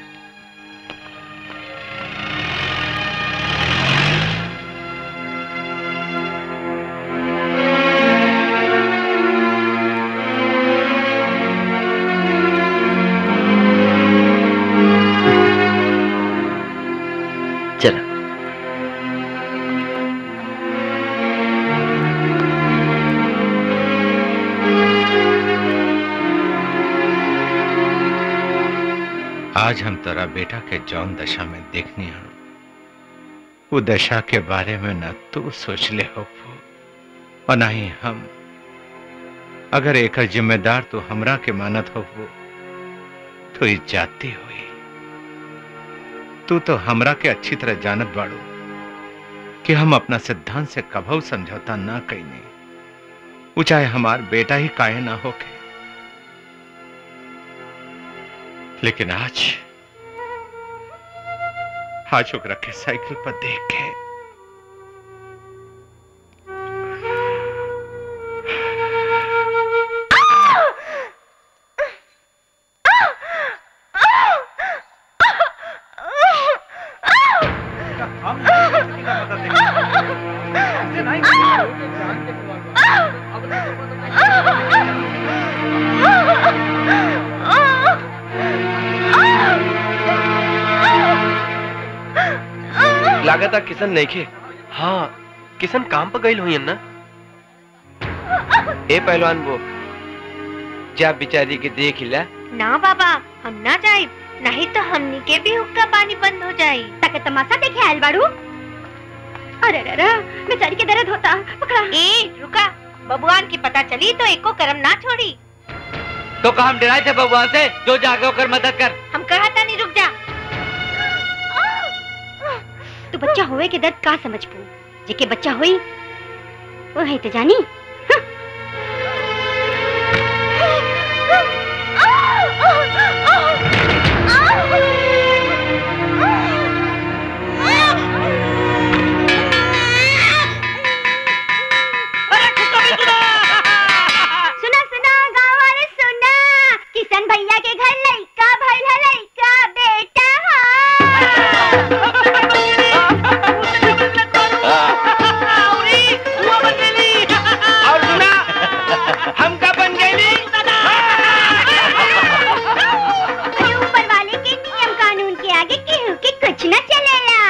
चलो आज हम तेरा बेटा के जौन दशा में देखनी है वो दशा के बारे में न तू सोच ले हो और ना ही हम अगर एक जिम्मेदार तो हमरा के मानत हो वो तो ई जाती हुई तू तो हमरा के अच्छी तरह जानत बाड़ू कि हम अपना सिद्धांत से कभू समझौता ना कईने वो चाहे हमार बेटा ही काहे ना होके लेकिन आज आज ओकरा के साइकिल पर देख के लागत किशन नहीं खे हाँ किशन काम पर गई हुई ना ए पहलवान वो जा बिचारी के देख ला ना बाबा हम ना जाए नहीं तो हमनी के भी हुक्का पानी बंद हो जाए तके तमाशा देखे आयल बाड़ू अरे अरे अरे बेचारी के दर्द होता पकड़ा ए रुका बबुआन की पता चली तो एको करम ना छोड़ी तो का हम डराए थे भगवान से जो जाके होकर मदद कर हम कहा था नहीं रुक जा तू बच्चा होए के दर्द का समझ पू जेके बच्चा होई वो है तो जानी सुना सुना गाँव वाले सुना किशन भैया के घर लइका भइल है लइका बेटा और सुना हमका बन गई ऊपर वाले के नियम कानून के आगे केहू के कुछ न चलेला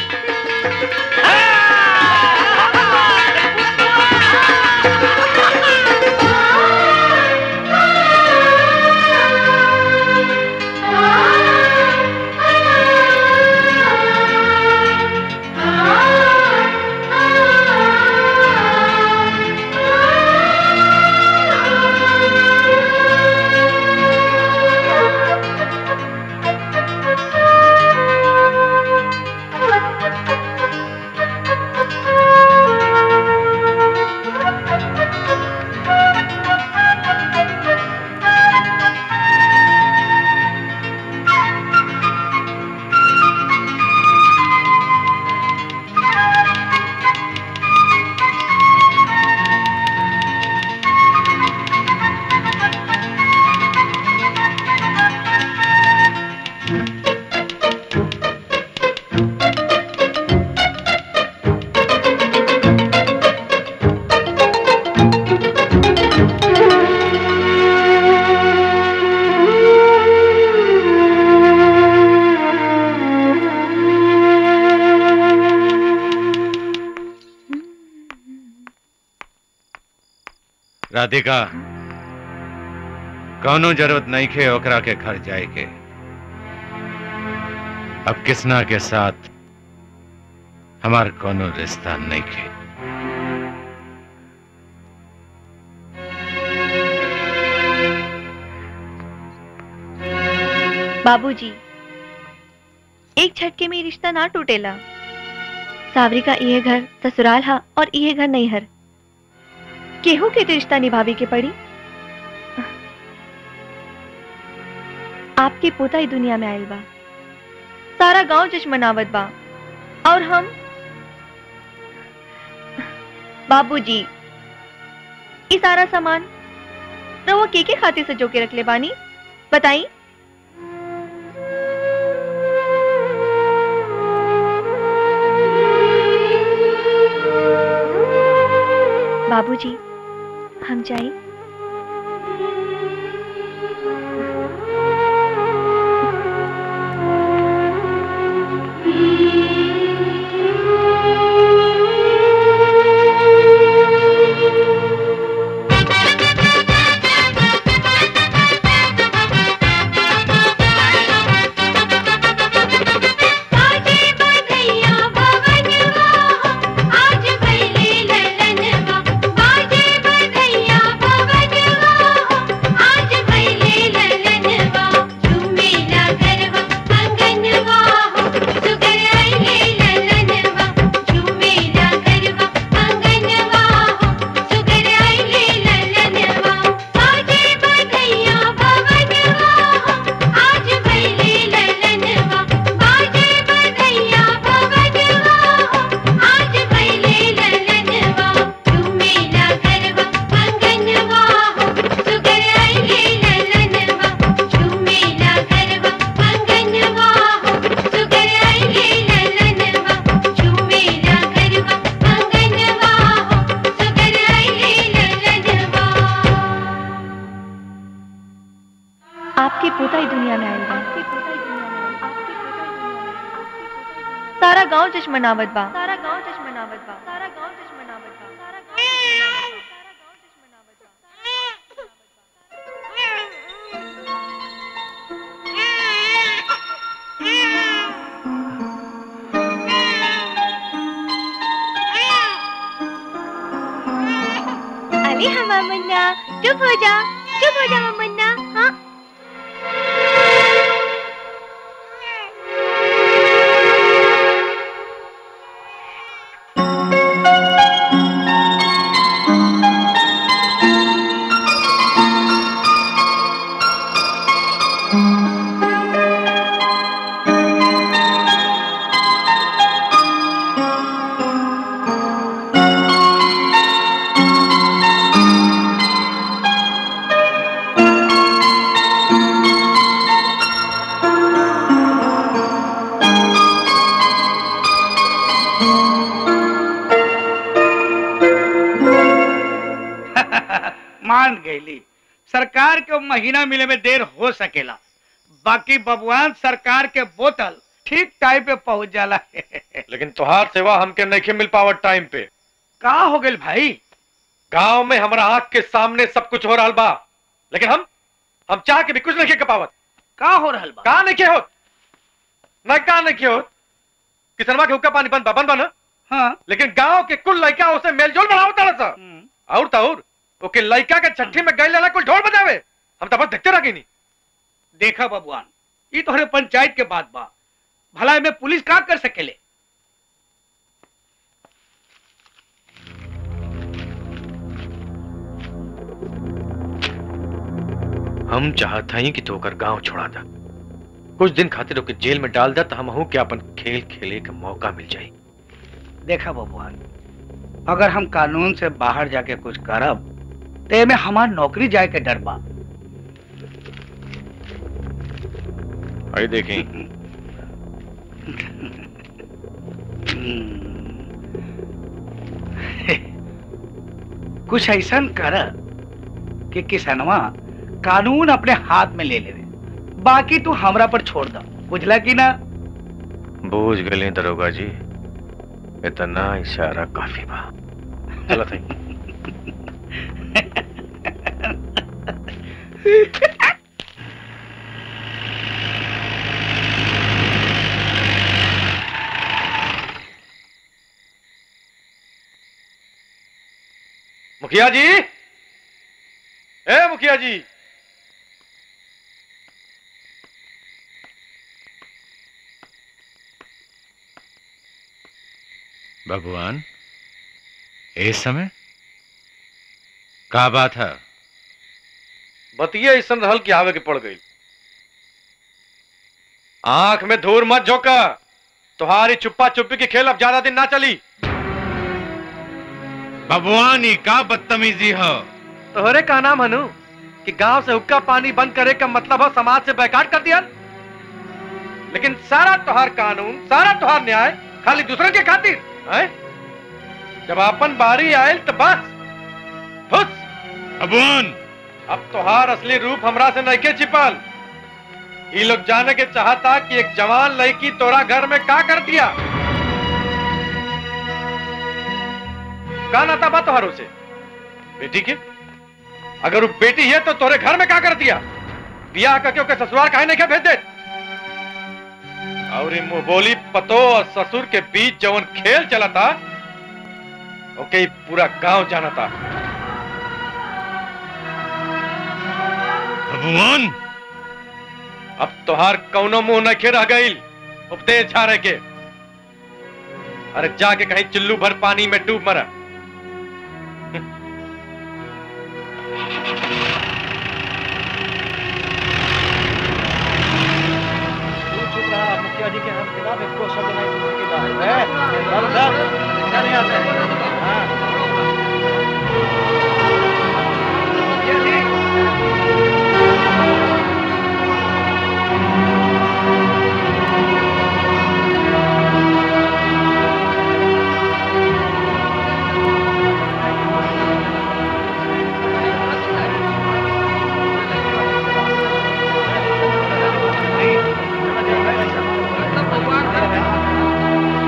राधिका कौनो जरूरत नहीं खे ओकरा के घर जाए के अब किसना के साथ हमार कोनो रिश्ता नहीं खे बाबूजी एक झटके में ये रिश्ता ना टूटेला सावरी का ये घर ससुराल हा और ये घर नहीं हर केहू के तो रिश्ता निभावे के पड़ी आपके पोता ही दुनिया में आयल बा सारा गांव जश्न मनावत बा और हम बाबूजी ये सारा सामान रहुआ के के खाते से जो के रख ले बानी बताई बाबूजी हम जाए आज भैले ललनवा बाजे बधैया सारा गांव जश्न मनावत बा सारा गांव जश्न मनावत बा सारा गांव जश्न मनावत बा सारा गांव अरे हमारा मुन्ना चुप हो जा चुप हो जा हमारा मुन्ना हाँ मान गईली सरकार के महीना मिले में देर हो सकेला बाकी बबुआन सरकार के बोतल ठीक टाइम पे पहुंच जाला लेकिन तुहार सेवा हमके नहीं मिल पावत टाइम पे का हो गई भाई गांव में हमारा आंख के सामने सब कुछ हो रहा बा लेकिन हम हम चाह के भी कुछ नहीं के पावत का हो रहा बा का नहीं के होत न का नहीं के होत किसनवा के हुक्का पानी बंद बा बंद बा ना हाँ लेकिन गांव के कुल लड़का उसे मेलजोल बढ़ावत तारा सा और तो और ओके लड़का के छठी में गई लेना कुल ढोल बजावे हम तो बस देखते रह गई नहीं देखा बबुआन ये तोहरे पंचायत के बात बा भला में पुलिस का कर सकेले हम चाहत हई कि तू ओकर गांव छोड़ा दा कुछ दिन खातिर ओके जेल में डाल दा तो हम हूं कि अपन खेल खेले का मौका मिल जाए देखा बबुआन अगर हम कानून से बाहर जाके कुछ करब तो में हमार नौकरी जाए के डर बा आई देखें कुछ ऐसा कर कि किसनवा कानून अपने हाथ में ले ले बाकी तू हमरा पर छोड़ दो बुझला कि ना बूझ गए दरोगा जी इतना इशारा काफी बा चलो थई मुखिया जी ए मुखिया जी भगवान इस समय का बात है बतिया ऐसा रहल कि आवे के पड़ गई आंख में धूर मत झोंका तुम्हारी चुप्पा चुप्पी की खेल अब ज्यादा दिन ना चली भगवान ही का बदतमीजी हो तोहरे का नाम हनु कि गांव से हुक्का पानी बंद करे का मतलब हो समाज से बैकाट कर दिया लेकिन सारा तोहार कानून सारा तोहार न्याय खाली दूसरे के खातिर है जब अपन बारी आयल तो बस फुस भगवान अब तोहार असली रूप हमरा से नहीं के छिपल ये लोग जाने के चाहता कि एक जवान लड़की तोरा घर में का कर दिया का नाता बा तोहार उसे बेटी के अगर वो बेटी है तो तोरे घर में का कर दिया बियाह करके ओके ससुराल काहे नहीं के भेज दे और ये मुंह बोली पतो और ससुर के बीच जवन खेल चला था ओके ये पूरा गांव जाना था भगवान अब तोहार कौनो मुंह न रह गई उपदेश झारे के अरे जाके कहीं चिल्लू भर पानी में डूब मरा मुखिया जी के हम खिलाफ एक को शब्द नहीं बोल सकेला है चल चल चल यहाँ से हाँ भगवान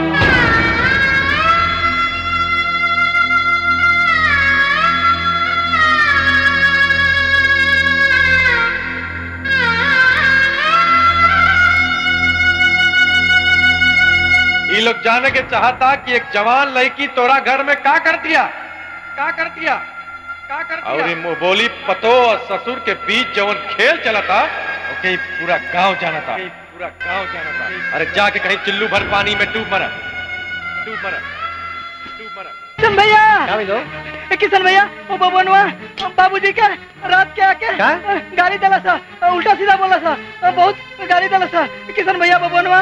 ये लोग जाने के चाहता कि एक जवान लड़की तोरा घर में का कर दिया का कर दिया का कर दिया और ये मुंह बोली पतो और ससुर के बीच जवन खेल चला था ओके ये पूरा गांव जाना था पूरा गांव जाना था अरे जाके कहीं चिल्लू भर पानी में डूब मरा डूब मरा डूब मरा किशन भैया ए, किशन भैया वो बबनवा बाबूजी के रात के आके गाली दला सा उल्टा सीधा बोला सा बहुत गाली दला सा किशन भैया बबनवा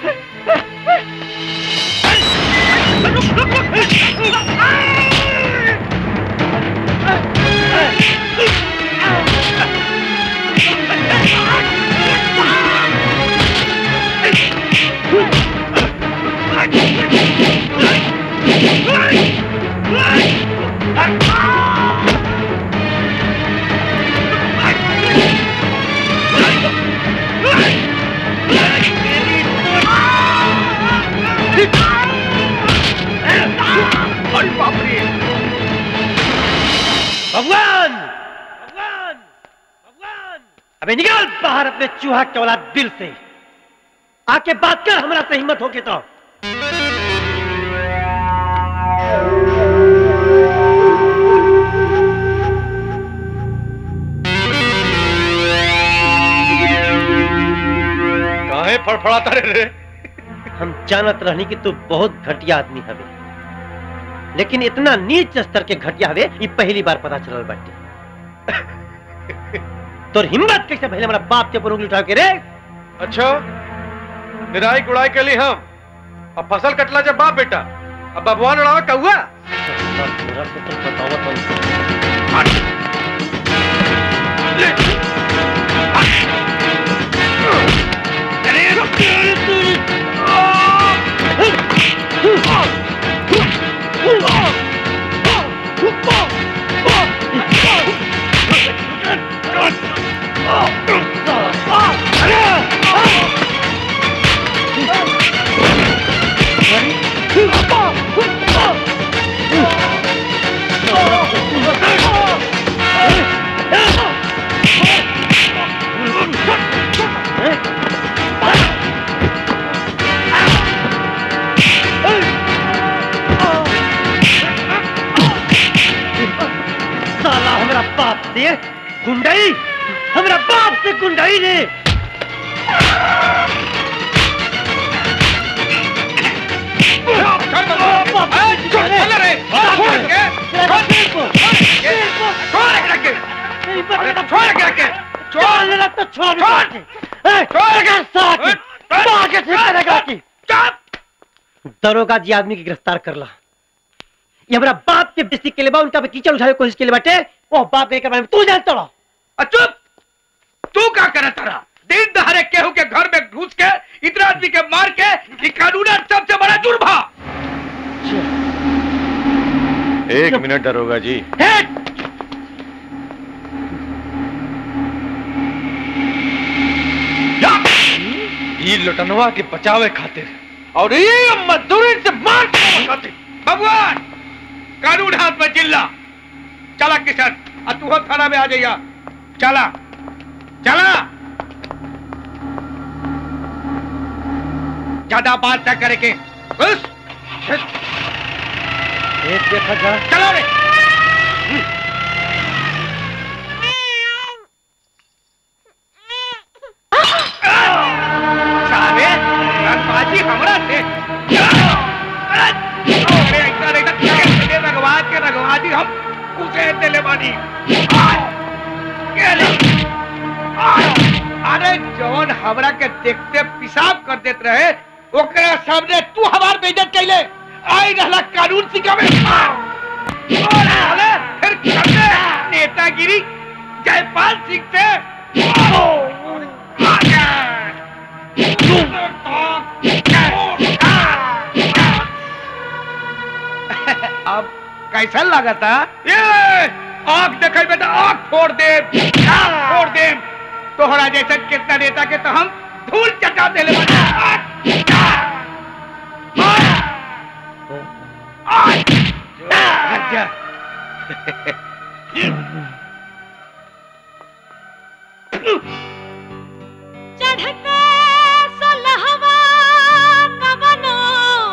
भगवान भगवान भगवान अबे निकाल बाहर अपने चूहा के औलाद दिल से आके बात कर हमारा से हिम्मत होके तो काहे फड़फड़ाता रे रे हम जानत रहनी कि तू बहुत घटिया आदमी हवे लेकिन इतना नीच स्तर के घटिया हवे ये पहली बार पता चलल बाटे तोर हिम्मत कैसे भइले हमारा बाप के ऊपर उंगली उठा के रे अच्छा निराई गुड़ाई के लिए हम अब फसल कटला जब बाप बेटा अब बबुआ लड़ावे कौआ पूरा तो तुम बताओ साला हमारा बाप से गुंडाई हमारा बाप से गुंडाई ने दरोगा जी आदमी की गिरफ्तार कर ला ये हमारा बाप के बेस्ती के लिए बा उनका भी कीचड़ उठाने की कोशिश के लिए बाटे वो बाप के बारे में तू जानता रहा चुप तू क्या करे तारा दिन दहाड़े केहू के घर में घुस के इतना आदमी के मार के ये कानून सबसे बड़ा जुर्म है एक मिनट दरोगा जी ये लुटनवा के बचावे खातिर और ये मजदूरी से मार के खातिर भगवान कानून हाथ में जिल्ला चला किशन आ तू हो थाना में आ जाइया चला चला ज्यादा बात न करे के बस एक देखा जा चलो रे साले रंगबाजी हमरा से अरे ऐसा नहीं था कैसे रंगबाज के रंगबाजी हम कुछ देले बानी के ले? अरे जौन हमरा के देखते पेशाब कर देत रहे ओकरा सामने तू हमार बेइज्जत कैले आई रहला कानून सिखावे और साले फिर करने नेतागिरी जयपाल सिंह से अब कैसा लगा था ये आंख देखे बेटा आंख फोड़ दे फोड़ दे तोहरा जैसे कितना नेता के तो हम धूल चटा दे ले अच्छा चढ़ते सोलहवा कवनो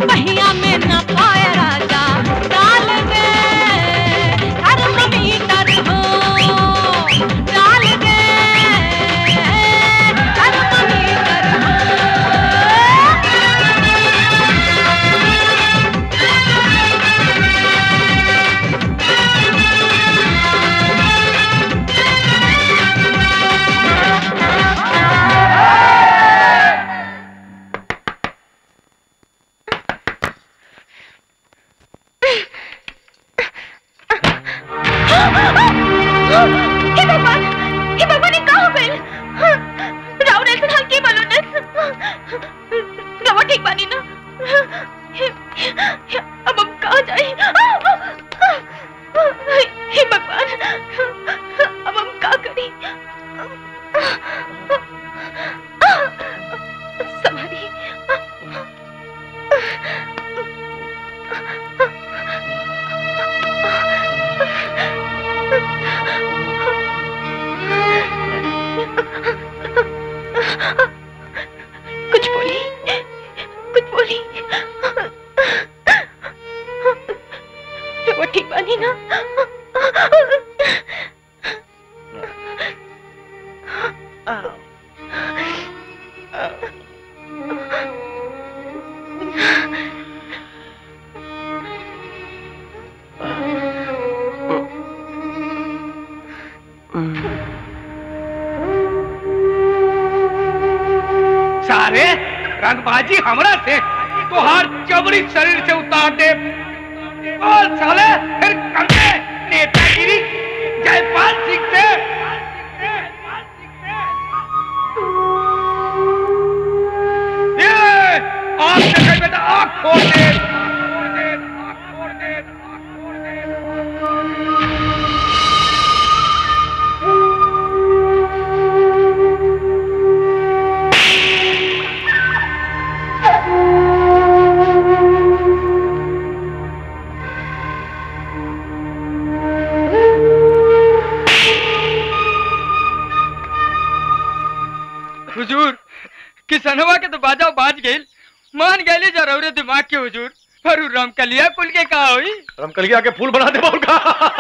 पहिया में न पाए राजा डाल दे थर्मामीटर हो डाल दे थर्मामीटर हे भगवान हे भगवान ये का हो गइल राव नेल्सन हाल की मालूम नेल्सन रवा ठीक बानी ना अब हम कहाँ जाए हे भगवान अब हम का करी सवारी कुछ बोली कुछ बोली रवा ठीक बानी ना सारे रंगबाजी हमरा से तोहार जबरी शरीर से उतार दे और साले फिर कंधे नेतागिरी जयपाल सिंह से ये आग देखे बेटा आग खोल दे हुजूर किसनवा के तो बाजा बाज गइल मान गइले जरूर दिमाग के हुजूर पर उ रमकलिया कुल के का होई रमकलिया के फूल बना दे उनका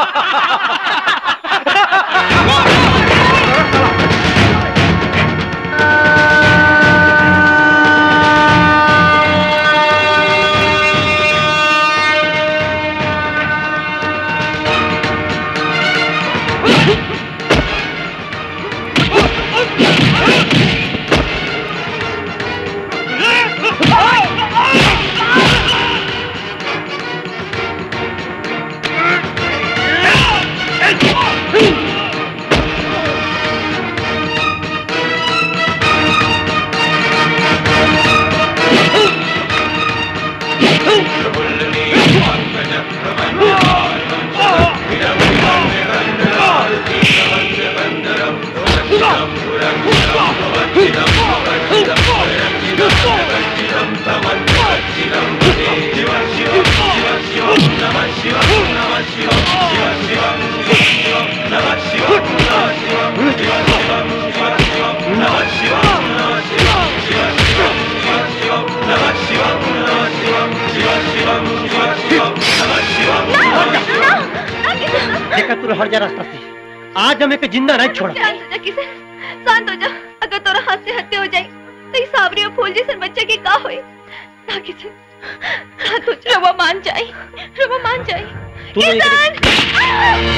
देखा तू हर जा रास्ता से आज हम एक जिंदा नहीं छोड़ा शांत हो जा किशन शांत हो जा अगर तोरा हाथ से हत्या हो जाए तो इस सावरी और फूल जैसे बच्चे के का होए ना किशन शांत हो जा रवा मान जाए रवा मान जाए तू नहीं किशन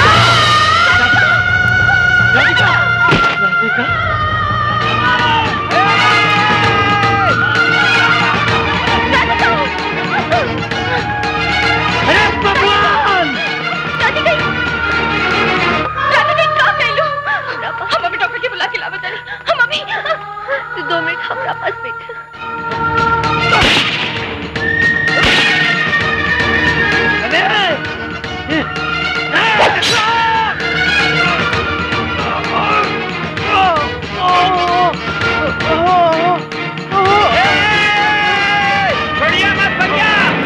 अरे भगवान रानी गई रानी गई का कहलू हम अभी डॉक्टर के बुला के लावे तानी हम अभी तू दो मिनट हमरा पास बैठ बढ़िया मत बढ़िया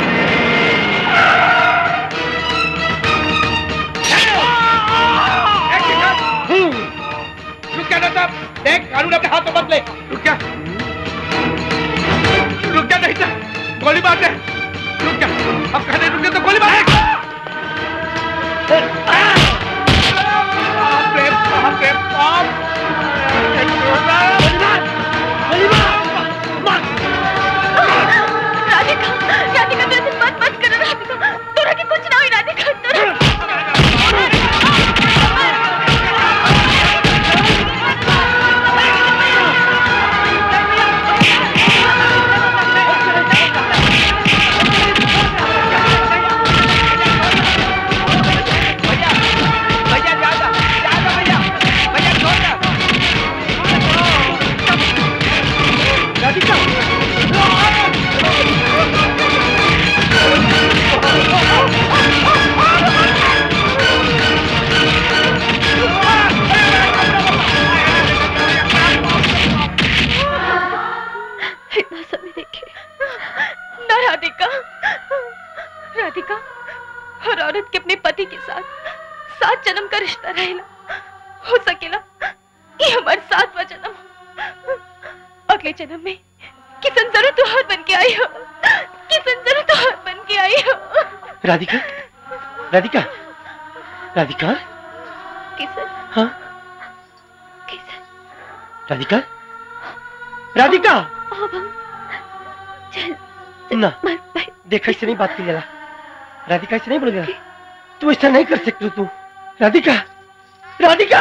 रुक जा ना देख कानून अपने हाथ में मत ले रुक जा रुक जा नहीं जा गोली मार दे रुक जा अब कहने रुके तो गोली मार बाप रे बाप रे बाप राधिका राधिका तू ऐसे मत मत करो राधिका तोरा के कुछ ना हुई राधिका तोरा भैया ज्यादा ज्यादा भैया भैया छोड़ दे इतना समय देखे ना राधिका राधिका हर औरत के अपने पति के साथ सात जन्म का रिश्ता रहेला हो सकेला ये हमारे सातवा जन्म हो। अगले जन्म में किसन जरूर तुहार बन के आई हो किसन जरूर तुहार बन के आई हो राधिका राधिका राधिका किसन हाँ राधिका राधिका अब हम चल ना देखा इससे नहीं बात की जला राधिका ऐसे नहीं बोल गया तू ऐसा नहीं कर सकती तू राधिका राधिका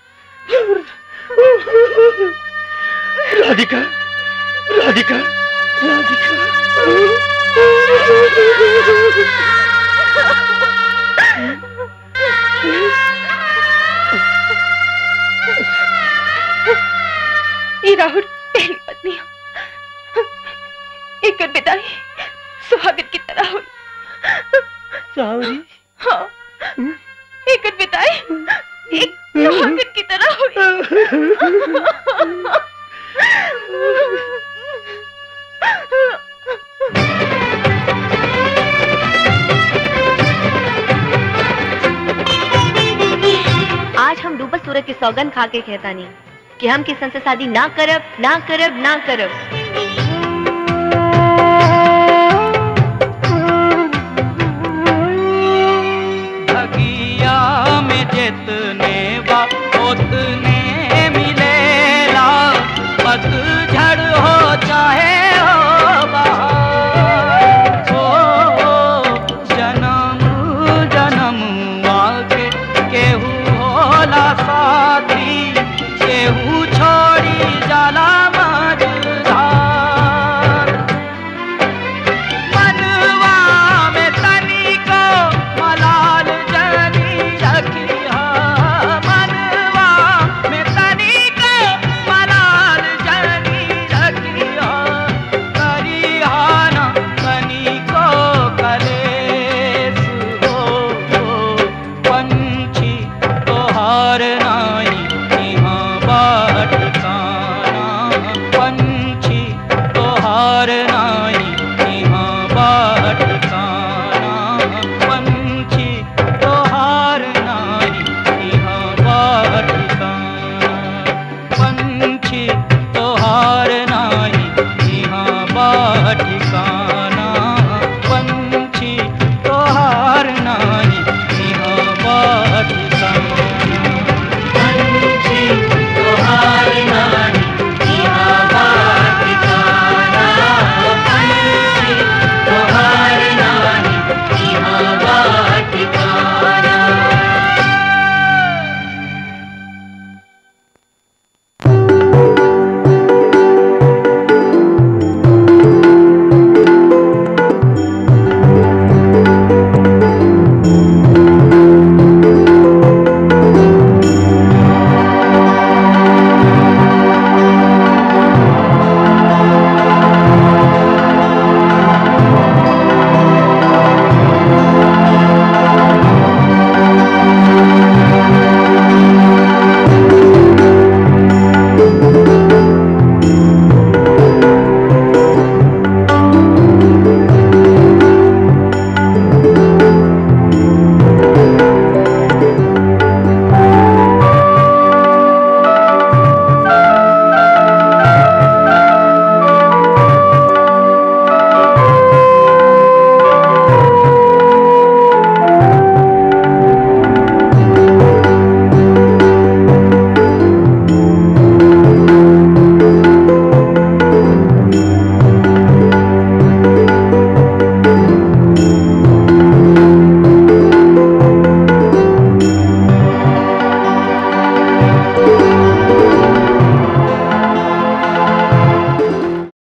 राधिका राधिका ये राहुल पहली पत्नी हो एक विदाई सुहागन की तरह हुई सावरी हाँ एक विदाई एक सुहागन की तरह आज हम डूबल सूरज के सौगन खा के कहतानी कि हम किसन से शादी ना करब ना करब ना करब भगिया में जितने बा उतने मिलेला पतझड़ हो चाहे हो बहार ओ, जन्म जन्म आगे केहू होला साथी केहू छोड़ी जाला मझधार मनवा में तनिको मलाल जनी रखिया मनवा में तनिको मलाल जनी रखिया करिहाना तनिको कलेस हो पंछी तोहार ना